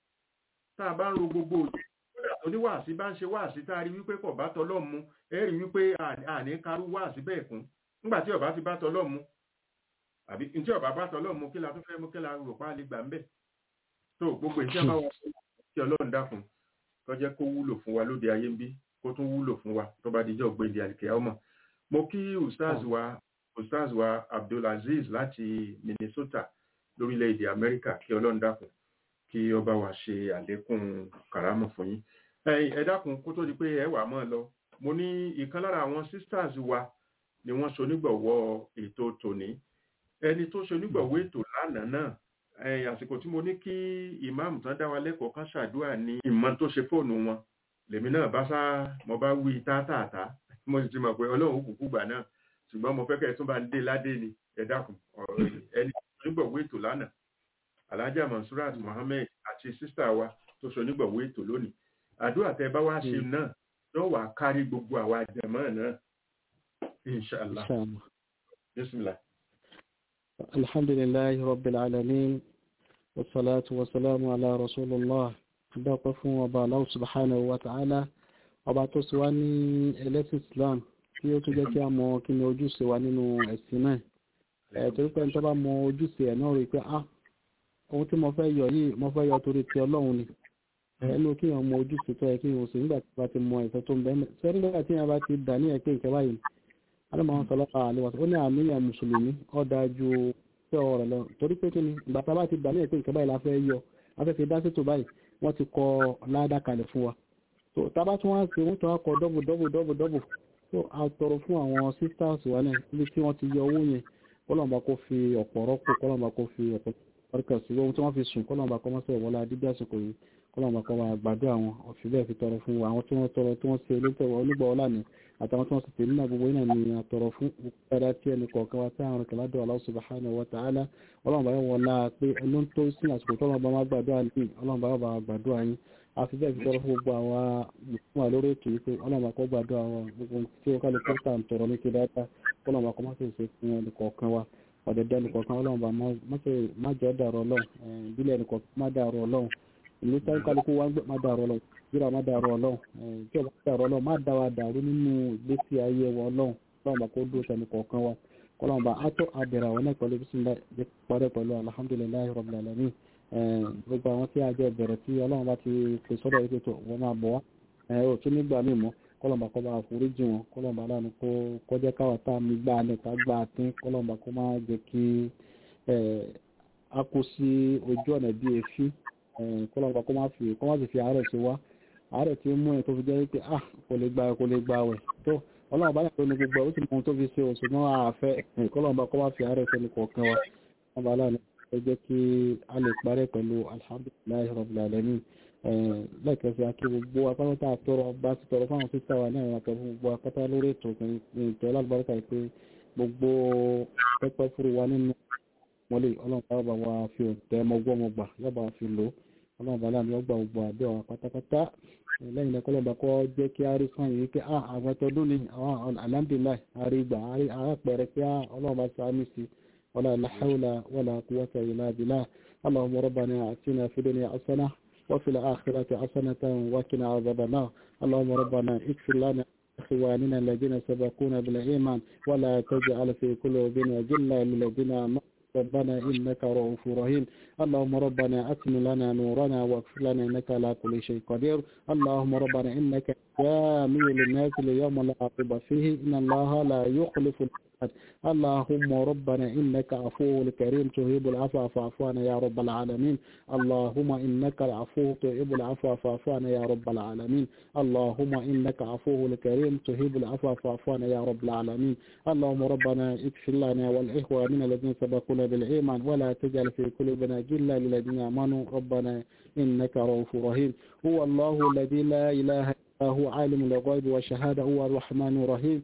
tá a bá ń ro gbogbo òye kódà tó ní wàásí bá ń ṣe wàásí tá a rí wípé kò bá tọlọ́run mu ẹ rí wípé àní karú wàásí bẹ́ẹ̀ kún nígbà tí ọba ti bá tọlọ́run mu àbí tí ọba bá tọlọ́run mu kí la tó fẹ́ mú kí la rò pa lè gbà ń bẹ̀ tó gbogbo ìṣe bá wà kí ọlọ́run dákun tó jẹ́ kó wúlò fún wa lóde ayé ń bí kó tún wúlò fún wa tó bá dijọ́ gbèdé àlìkẹ́ ọmọ mo kí ustaz wa ustaz wa abdulaziz láti minnesota lórílẹ̀‐èdè amẹ́ríkà kí ọlọ́run dákun kí ọba wa ṣe àlékún kàrámọ̀ fún yín ẹ dákun kó tó di pé ẹ wà mọ́ lọ mo ní ìkan lára àwọn sisters wa ni wọ́n ṣonígbọ̀wọ́ ètò tòní ẹni tó ṣonígbọ̀wọ́ ètò lánàá náà àsìkò tí mo ní kí ìmáàmù tán dá wa lẹ́kọ̀ọ́ kan ṣàdúrà ní ìmọ̀ tó ṣe fóònù wọn lèmi náà bá sá mo bá wí tátàtà mo sì ti mọ̀ pé ọlọ́run kúkú gbà náà ṣùgbọ́n mo fẹ́ kẹ́ ẹ tún bá ń dé ládé ni ẹ dákun ẹni onígbọ̀wọ́ ètò lánàá alhaja mansurat mohammed àti sísá wa tó ṣe onígbọ̀wọ́ ètò lónìí àdúrà tẹ bá wá ṣe náà yóò wá kárí gbogbo àwa jẹ̀mọ́ náà inshallah bismillah.
alhamdulillahi rabbil alamin wassalatu wassalamu ala rasulillah adọ́pẹ́ fún ọba Allah subhanahu wa ta'ala ọba tó sì wá ní ẹlẹ́sìn islam tí ó tún jẹ́ kí a mọ kí ni ojúṣe wa nínú ẹ̀sìn náà ẹ̀ torí pé tó bá mọ ojúṣe ẹ̀ náà rí pé ah ohun tí mo fẹ́ yọ yìí mo fẹ́ yọ torí ti ọlọ́run ni ẹnu kí wọn mọ ojúṣe tó yẹ kí wọn sì nígbà tí wọn ti mọ ìfẹ́ tó ń bẹ́ẹ̀ sọ nígbà tí wọn bá ti dà ní ẹ̀pẹ́ ìkẹ́ báyìí alámọ̀ sọlọ́pàá àlewàsó ó ní àníyàn mùsùlùmí ó dájú pé ọ̀rọ̀ lọ torí pé kí ni ìgbà tá a bá ti dà ní ẹ̀pẹ́ ìkẹ́ báyìí la fẹ́ yọ afẹ́ fi dá sétò báyìí wọ́n ti kọ ládàá kalẹ̀ fún wa tó tábà tún wá sí wọ́n tún wá kọ dọ́bù dọ́bù dọ́bù dọ́bù tó a tọrọ fún àwọn sisters wa náà níbi tí wọ́n ti yọ owó yẹn kọ́lọ́mọba kó fi ọ̀pọ̀ rọ́pò kọ́lọ́mọba kó fi ọ̀pọ̀ ọ̀rẹ́kà sí ohun tí wọ́n fi sùn kọ́lọ́mọba kọ́ mọ́sẹ̀ wọlé adídí àsìkò yìí kọ́lọ́mọba kọ́ wa gbàdúrà wọn ọ̀fi bẹ́ẹ̀ fi tọrọ fún wa àwọn tí wọ́n tọrọ tí wọ́n ṣe olóòtọ̀wọ́ onígbà ọlá ni àtàwọn tí wọ́n sì tèmi náà gbogbo náà ni àtọrọ fún dáadáa tí ẹnì kọ̀ọ̀kan wa tí àwọn ọ̀rẹ́kà ládùn Allah subhanahu wa ta'ala ọlọ́mọba yóò wọlá pé ẹnu tó sí àsìkò tọ́lọ́mọba má gbàdúrà ní ọlọ́mọba yóò bá gbàdúrà yín àfi bẹ́ẹ̀ fi tọrọ fún gbogbo àwa mùsùlùmí wa lórí ètò yìí pé ọlọ́mọba kọ́ gbàdúrà wa gbogbo tí ó kálukú tà ń tọrọ ní kí dáadáa ọlọ́mọba kọ́ má sì ṣe fún ẹnì kọ̀ọ̀kan wa ọ̀dẹ̀dẹ̀ ẹnì kọ̀ọ̀kan ọlọ́run bá má jẹ́ dàrú ọlọ́run ìbílẹ̀ ẹnì kọ̀ọ̀kan má dàrú ọlọ́run ìlú táwọn kálukú wá ń gbé má dàrú ọlọ́run jíra má dàrú ọlọ́run tí ọba dàrú ọlọ́run má dá wa dàrú nínú ìgbésí ayé wa ọlọ́run ọlọ́run bá kó dúró sẹ́ni kọ̀ọ̀kan wa ọlọ́run bá á tó àbẹ̀rẹ̀ àwọn náà pẹ̀lú bísíńlá parẹ́ pẹ̀lú alhamdulilayi rabbil alamin gbogbo àwọn tí a jẹ́ bẹ̀rẹ̀ tí ọlọ́run bá ti pè sọ́dọ̀ yìí tó wọ́n máa bọ̀ wá ò tún nígbà míì mọ́ kọlọmba kọba àforíjì wọn kọlọmba aláàánú kó kọjá káwà tá a mi gbá alẹ ká gbá àtín kọlọmba kó má jẹ kí a kó sí ojú ọ̀nà bí efi kọlọmba kó má fi kó má sì fi àárẹ̀ sí wa àárẹ̀ tí ó mú ẹ̀ tó fi jẹ́ pé ah kò lè gba kò lè gba wẹ̀ tó ọlọ́run bá yàtọ̀ ní gbogbo ó sì mọ ohun tó fi ṣe oṣù náà àfẹ́ kọlọmba kó má fi àárẹ̀ sẹ́ni kọ̀ọ̀kan wa kọlọmba aláàánú kó jẹ́ kí a lè parẹ́ pẹ̀lú alhamdulilayi rabbil alamin lẹ́ẹ̀kẹ́sí akí gbogbo apáta àtọrọ bá ti tọrọ fáwọn sísá wa náà yàtọ̀ fún gbogbo apáta lórí ètò ìtọ́ lágbàrúkà pé gbogbo pẹ́pẹ́ fúru wa nínú mọ́lẹ̀ ọlọ́run bá bá wa fi òǹtẹ̀ mọ́gbọ́mọgbà yọba fi lò ọlọ́run bá láàmì ọgbà gbogbo àbí àwọn pátápátá lẹ́yìn náà kọ́lọ́ba kọ́ jẹ́ kí a rí sàn yìí pé àwọn ẹtọ́dún ni àwọn alhamdulilayi àrí gbà àpẹẹrẹ pé ọlọ́run bá sàmì sí wala la hawla wala quwwata illa billah allahumma rabbana atina fid dunya hasanah وفي الآخرة حسنة وقنا عذاب النار اللهم ربنا اغفر لنا إخواننا الذين سبقونا بالإيمان ولا تجعل في قلوبنا جلا للذين آمنوا ربنا إنك رؤوف رحيم اللهم ربنا أتم لنا نورنا واغفر لنا إنك على كل شيء قدير اللهم ربنا إنك جامع للناس ليوم لا عقب فيه إن الله لا يخلف الميعاد اللهم ربنا إنك عفو كريم تهيب العفو فاعف عنا يا رب العالمين اللهم إنك العفو تهيب العفو فاعف عنا يا رب العالمين اللهم إنك عفو كريم تهيب العفو فاعف عنا يا رب العالمين اللهم ربنا اغفر لنا والإخواننا الذين سبقونا بالإيمان ولا تجعل في قلوبنا جلا للذين آمنوا ربنا إنك رؤوف رحيم هو الله الذي لا إله إلا هو عالم الغيب والشهادة هو الرحمن الرحيم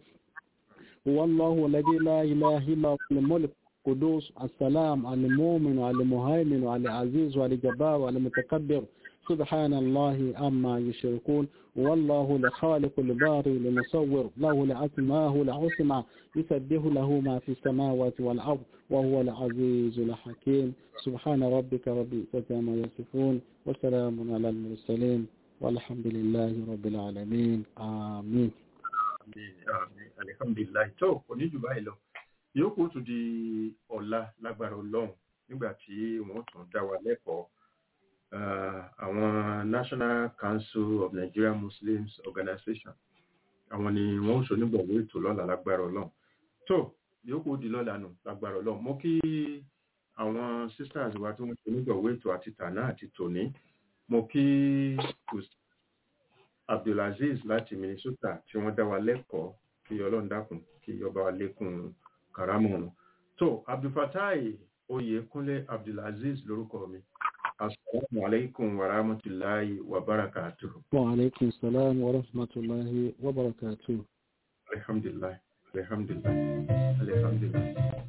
هو الله الذي لا إله إلا هو الملك قدوس السلام المؤمن المهيمن العزيز والجبار والمتكبر سبحان الله أما يشركون والله لخالق الباري لمصور له لأسماه العصمة يسبح له ما في السماوات والأرض وهو العزيز الحكيم سبحان ربك رب العزة ما يصفون وسلام على المرسلين والحمد لله رب العالمين آمين
alihamdulilayi tó kò ní jù báyìí lọ yòókù tún di ọ̀la lágbára ọlọ́run nígbà tí wọ́n tún dá wa lẹ́kọ̀ọ́ àwọn national council of nigerian muslims organization àwọn ni wọ́n ń ṣonígbọ̀wọ́ ètò lọ́la lágbára ọlọ́run tó yòókù di lọ́la nù lágbára ọlọ́run mo kí àwọn sisters wa tí wọ́n ṣonígbọ̀wọ́ ètò àti tànà àti tòní mo kí abdulaziz láti minnesota tí wọ́n dá wa lẹ́kọ̀ọ́ kí ọlọ́run dákun kí ọba wa lékún karamọ̀nù tó abdulfatai oyèkúnlé abdulaziz lórúkọ mi asalaamu alaikum wa rahmatulahi wa barakatuhu.
wa alaikum salam wa rahmatulahi wa barakatuhu.
alhamdulilayi alhamdulilayi alhamdulilayi.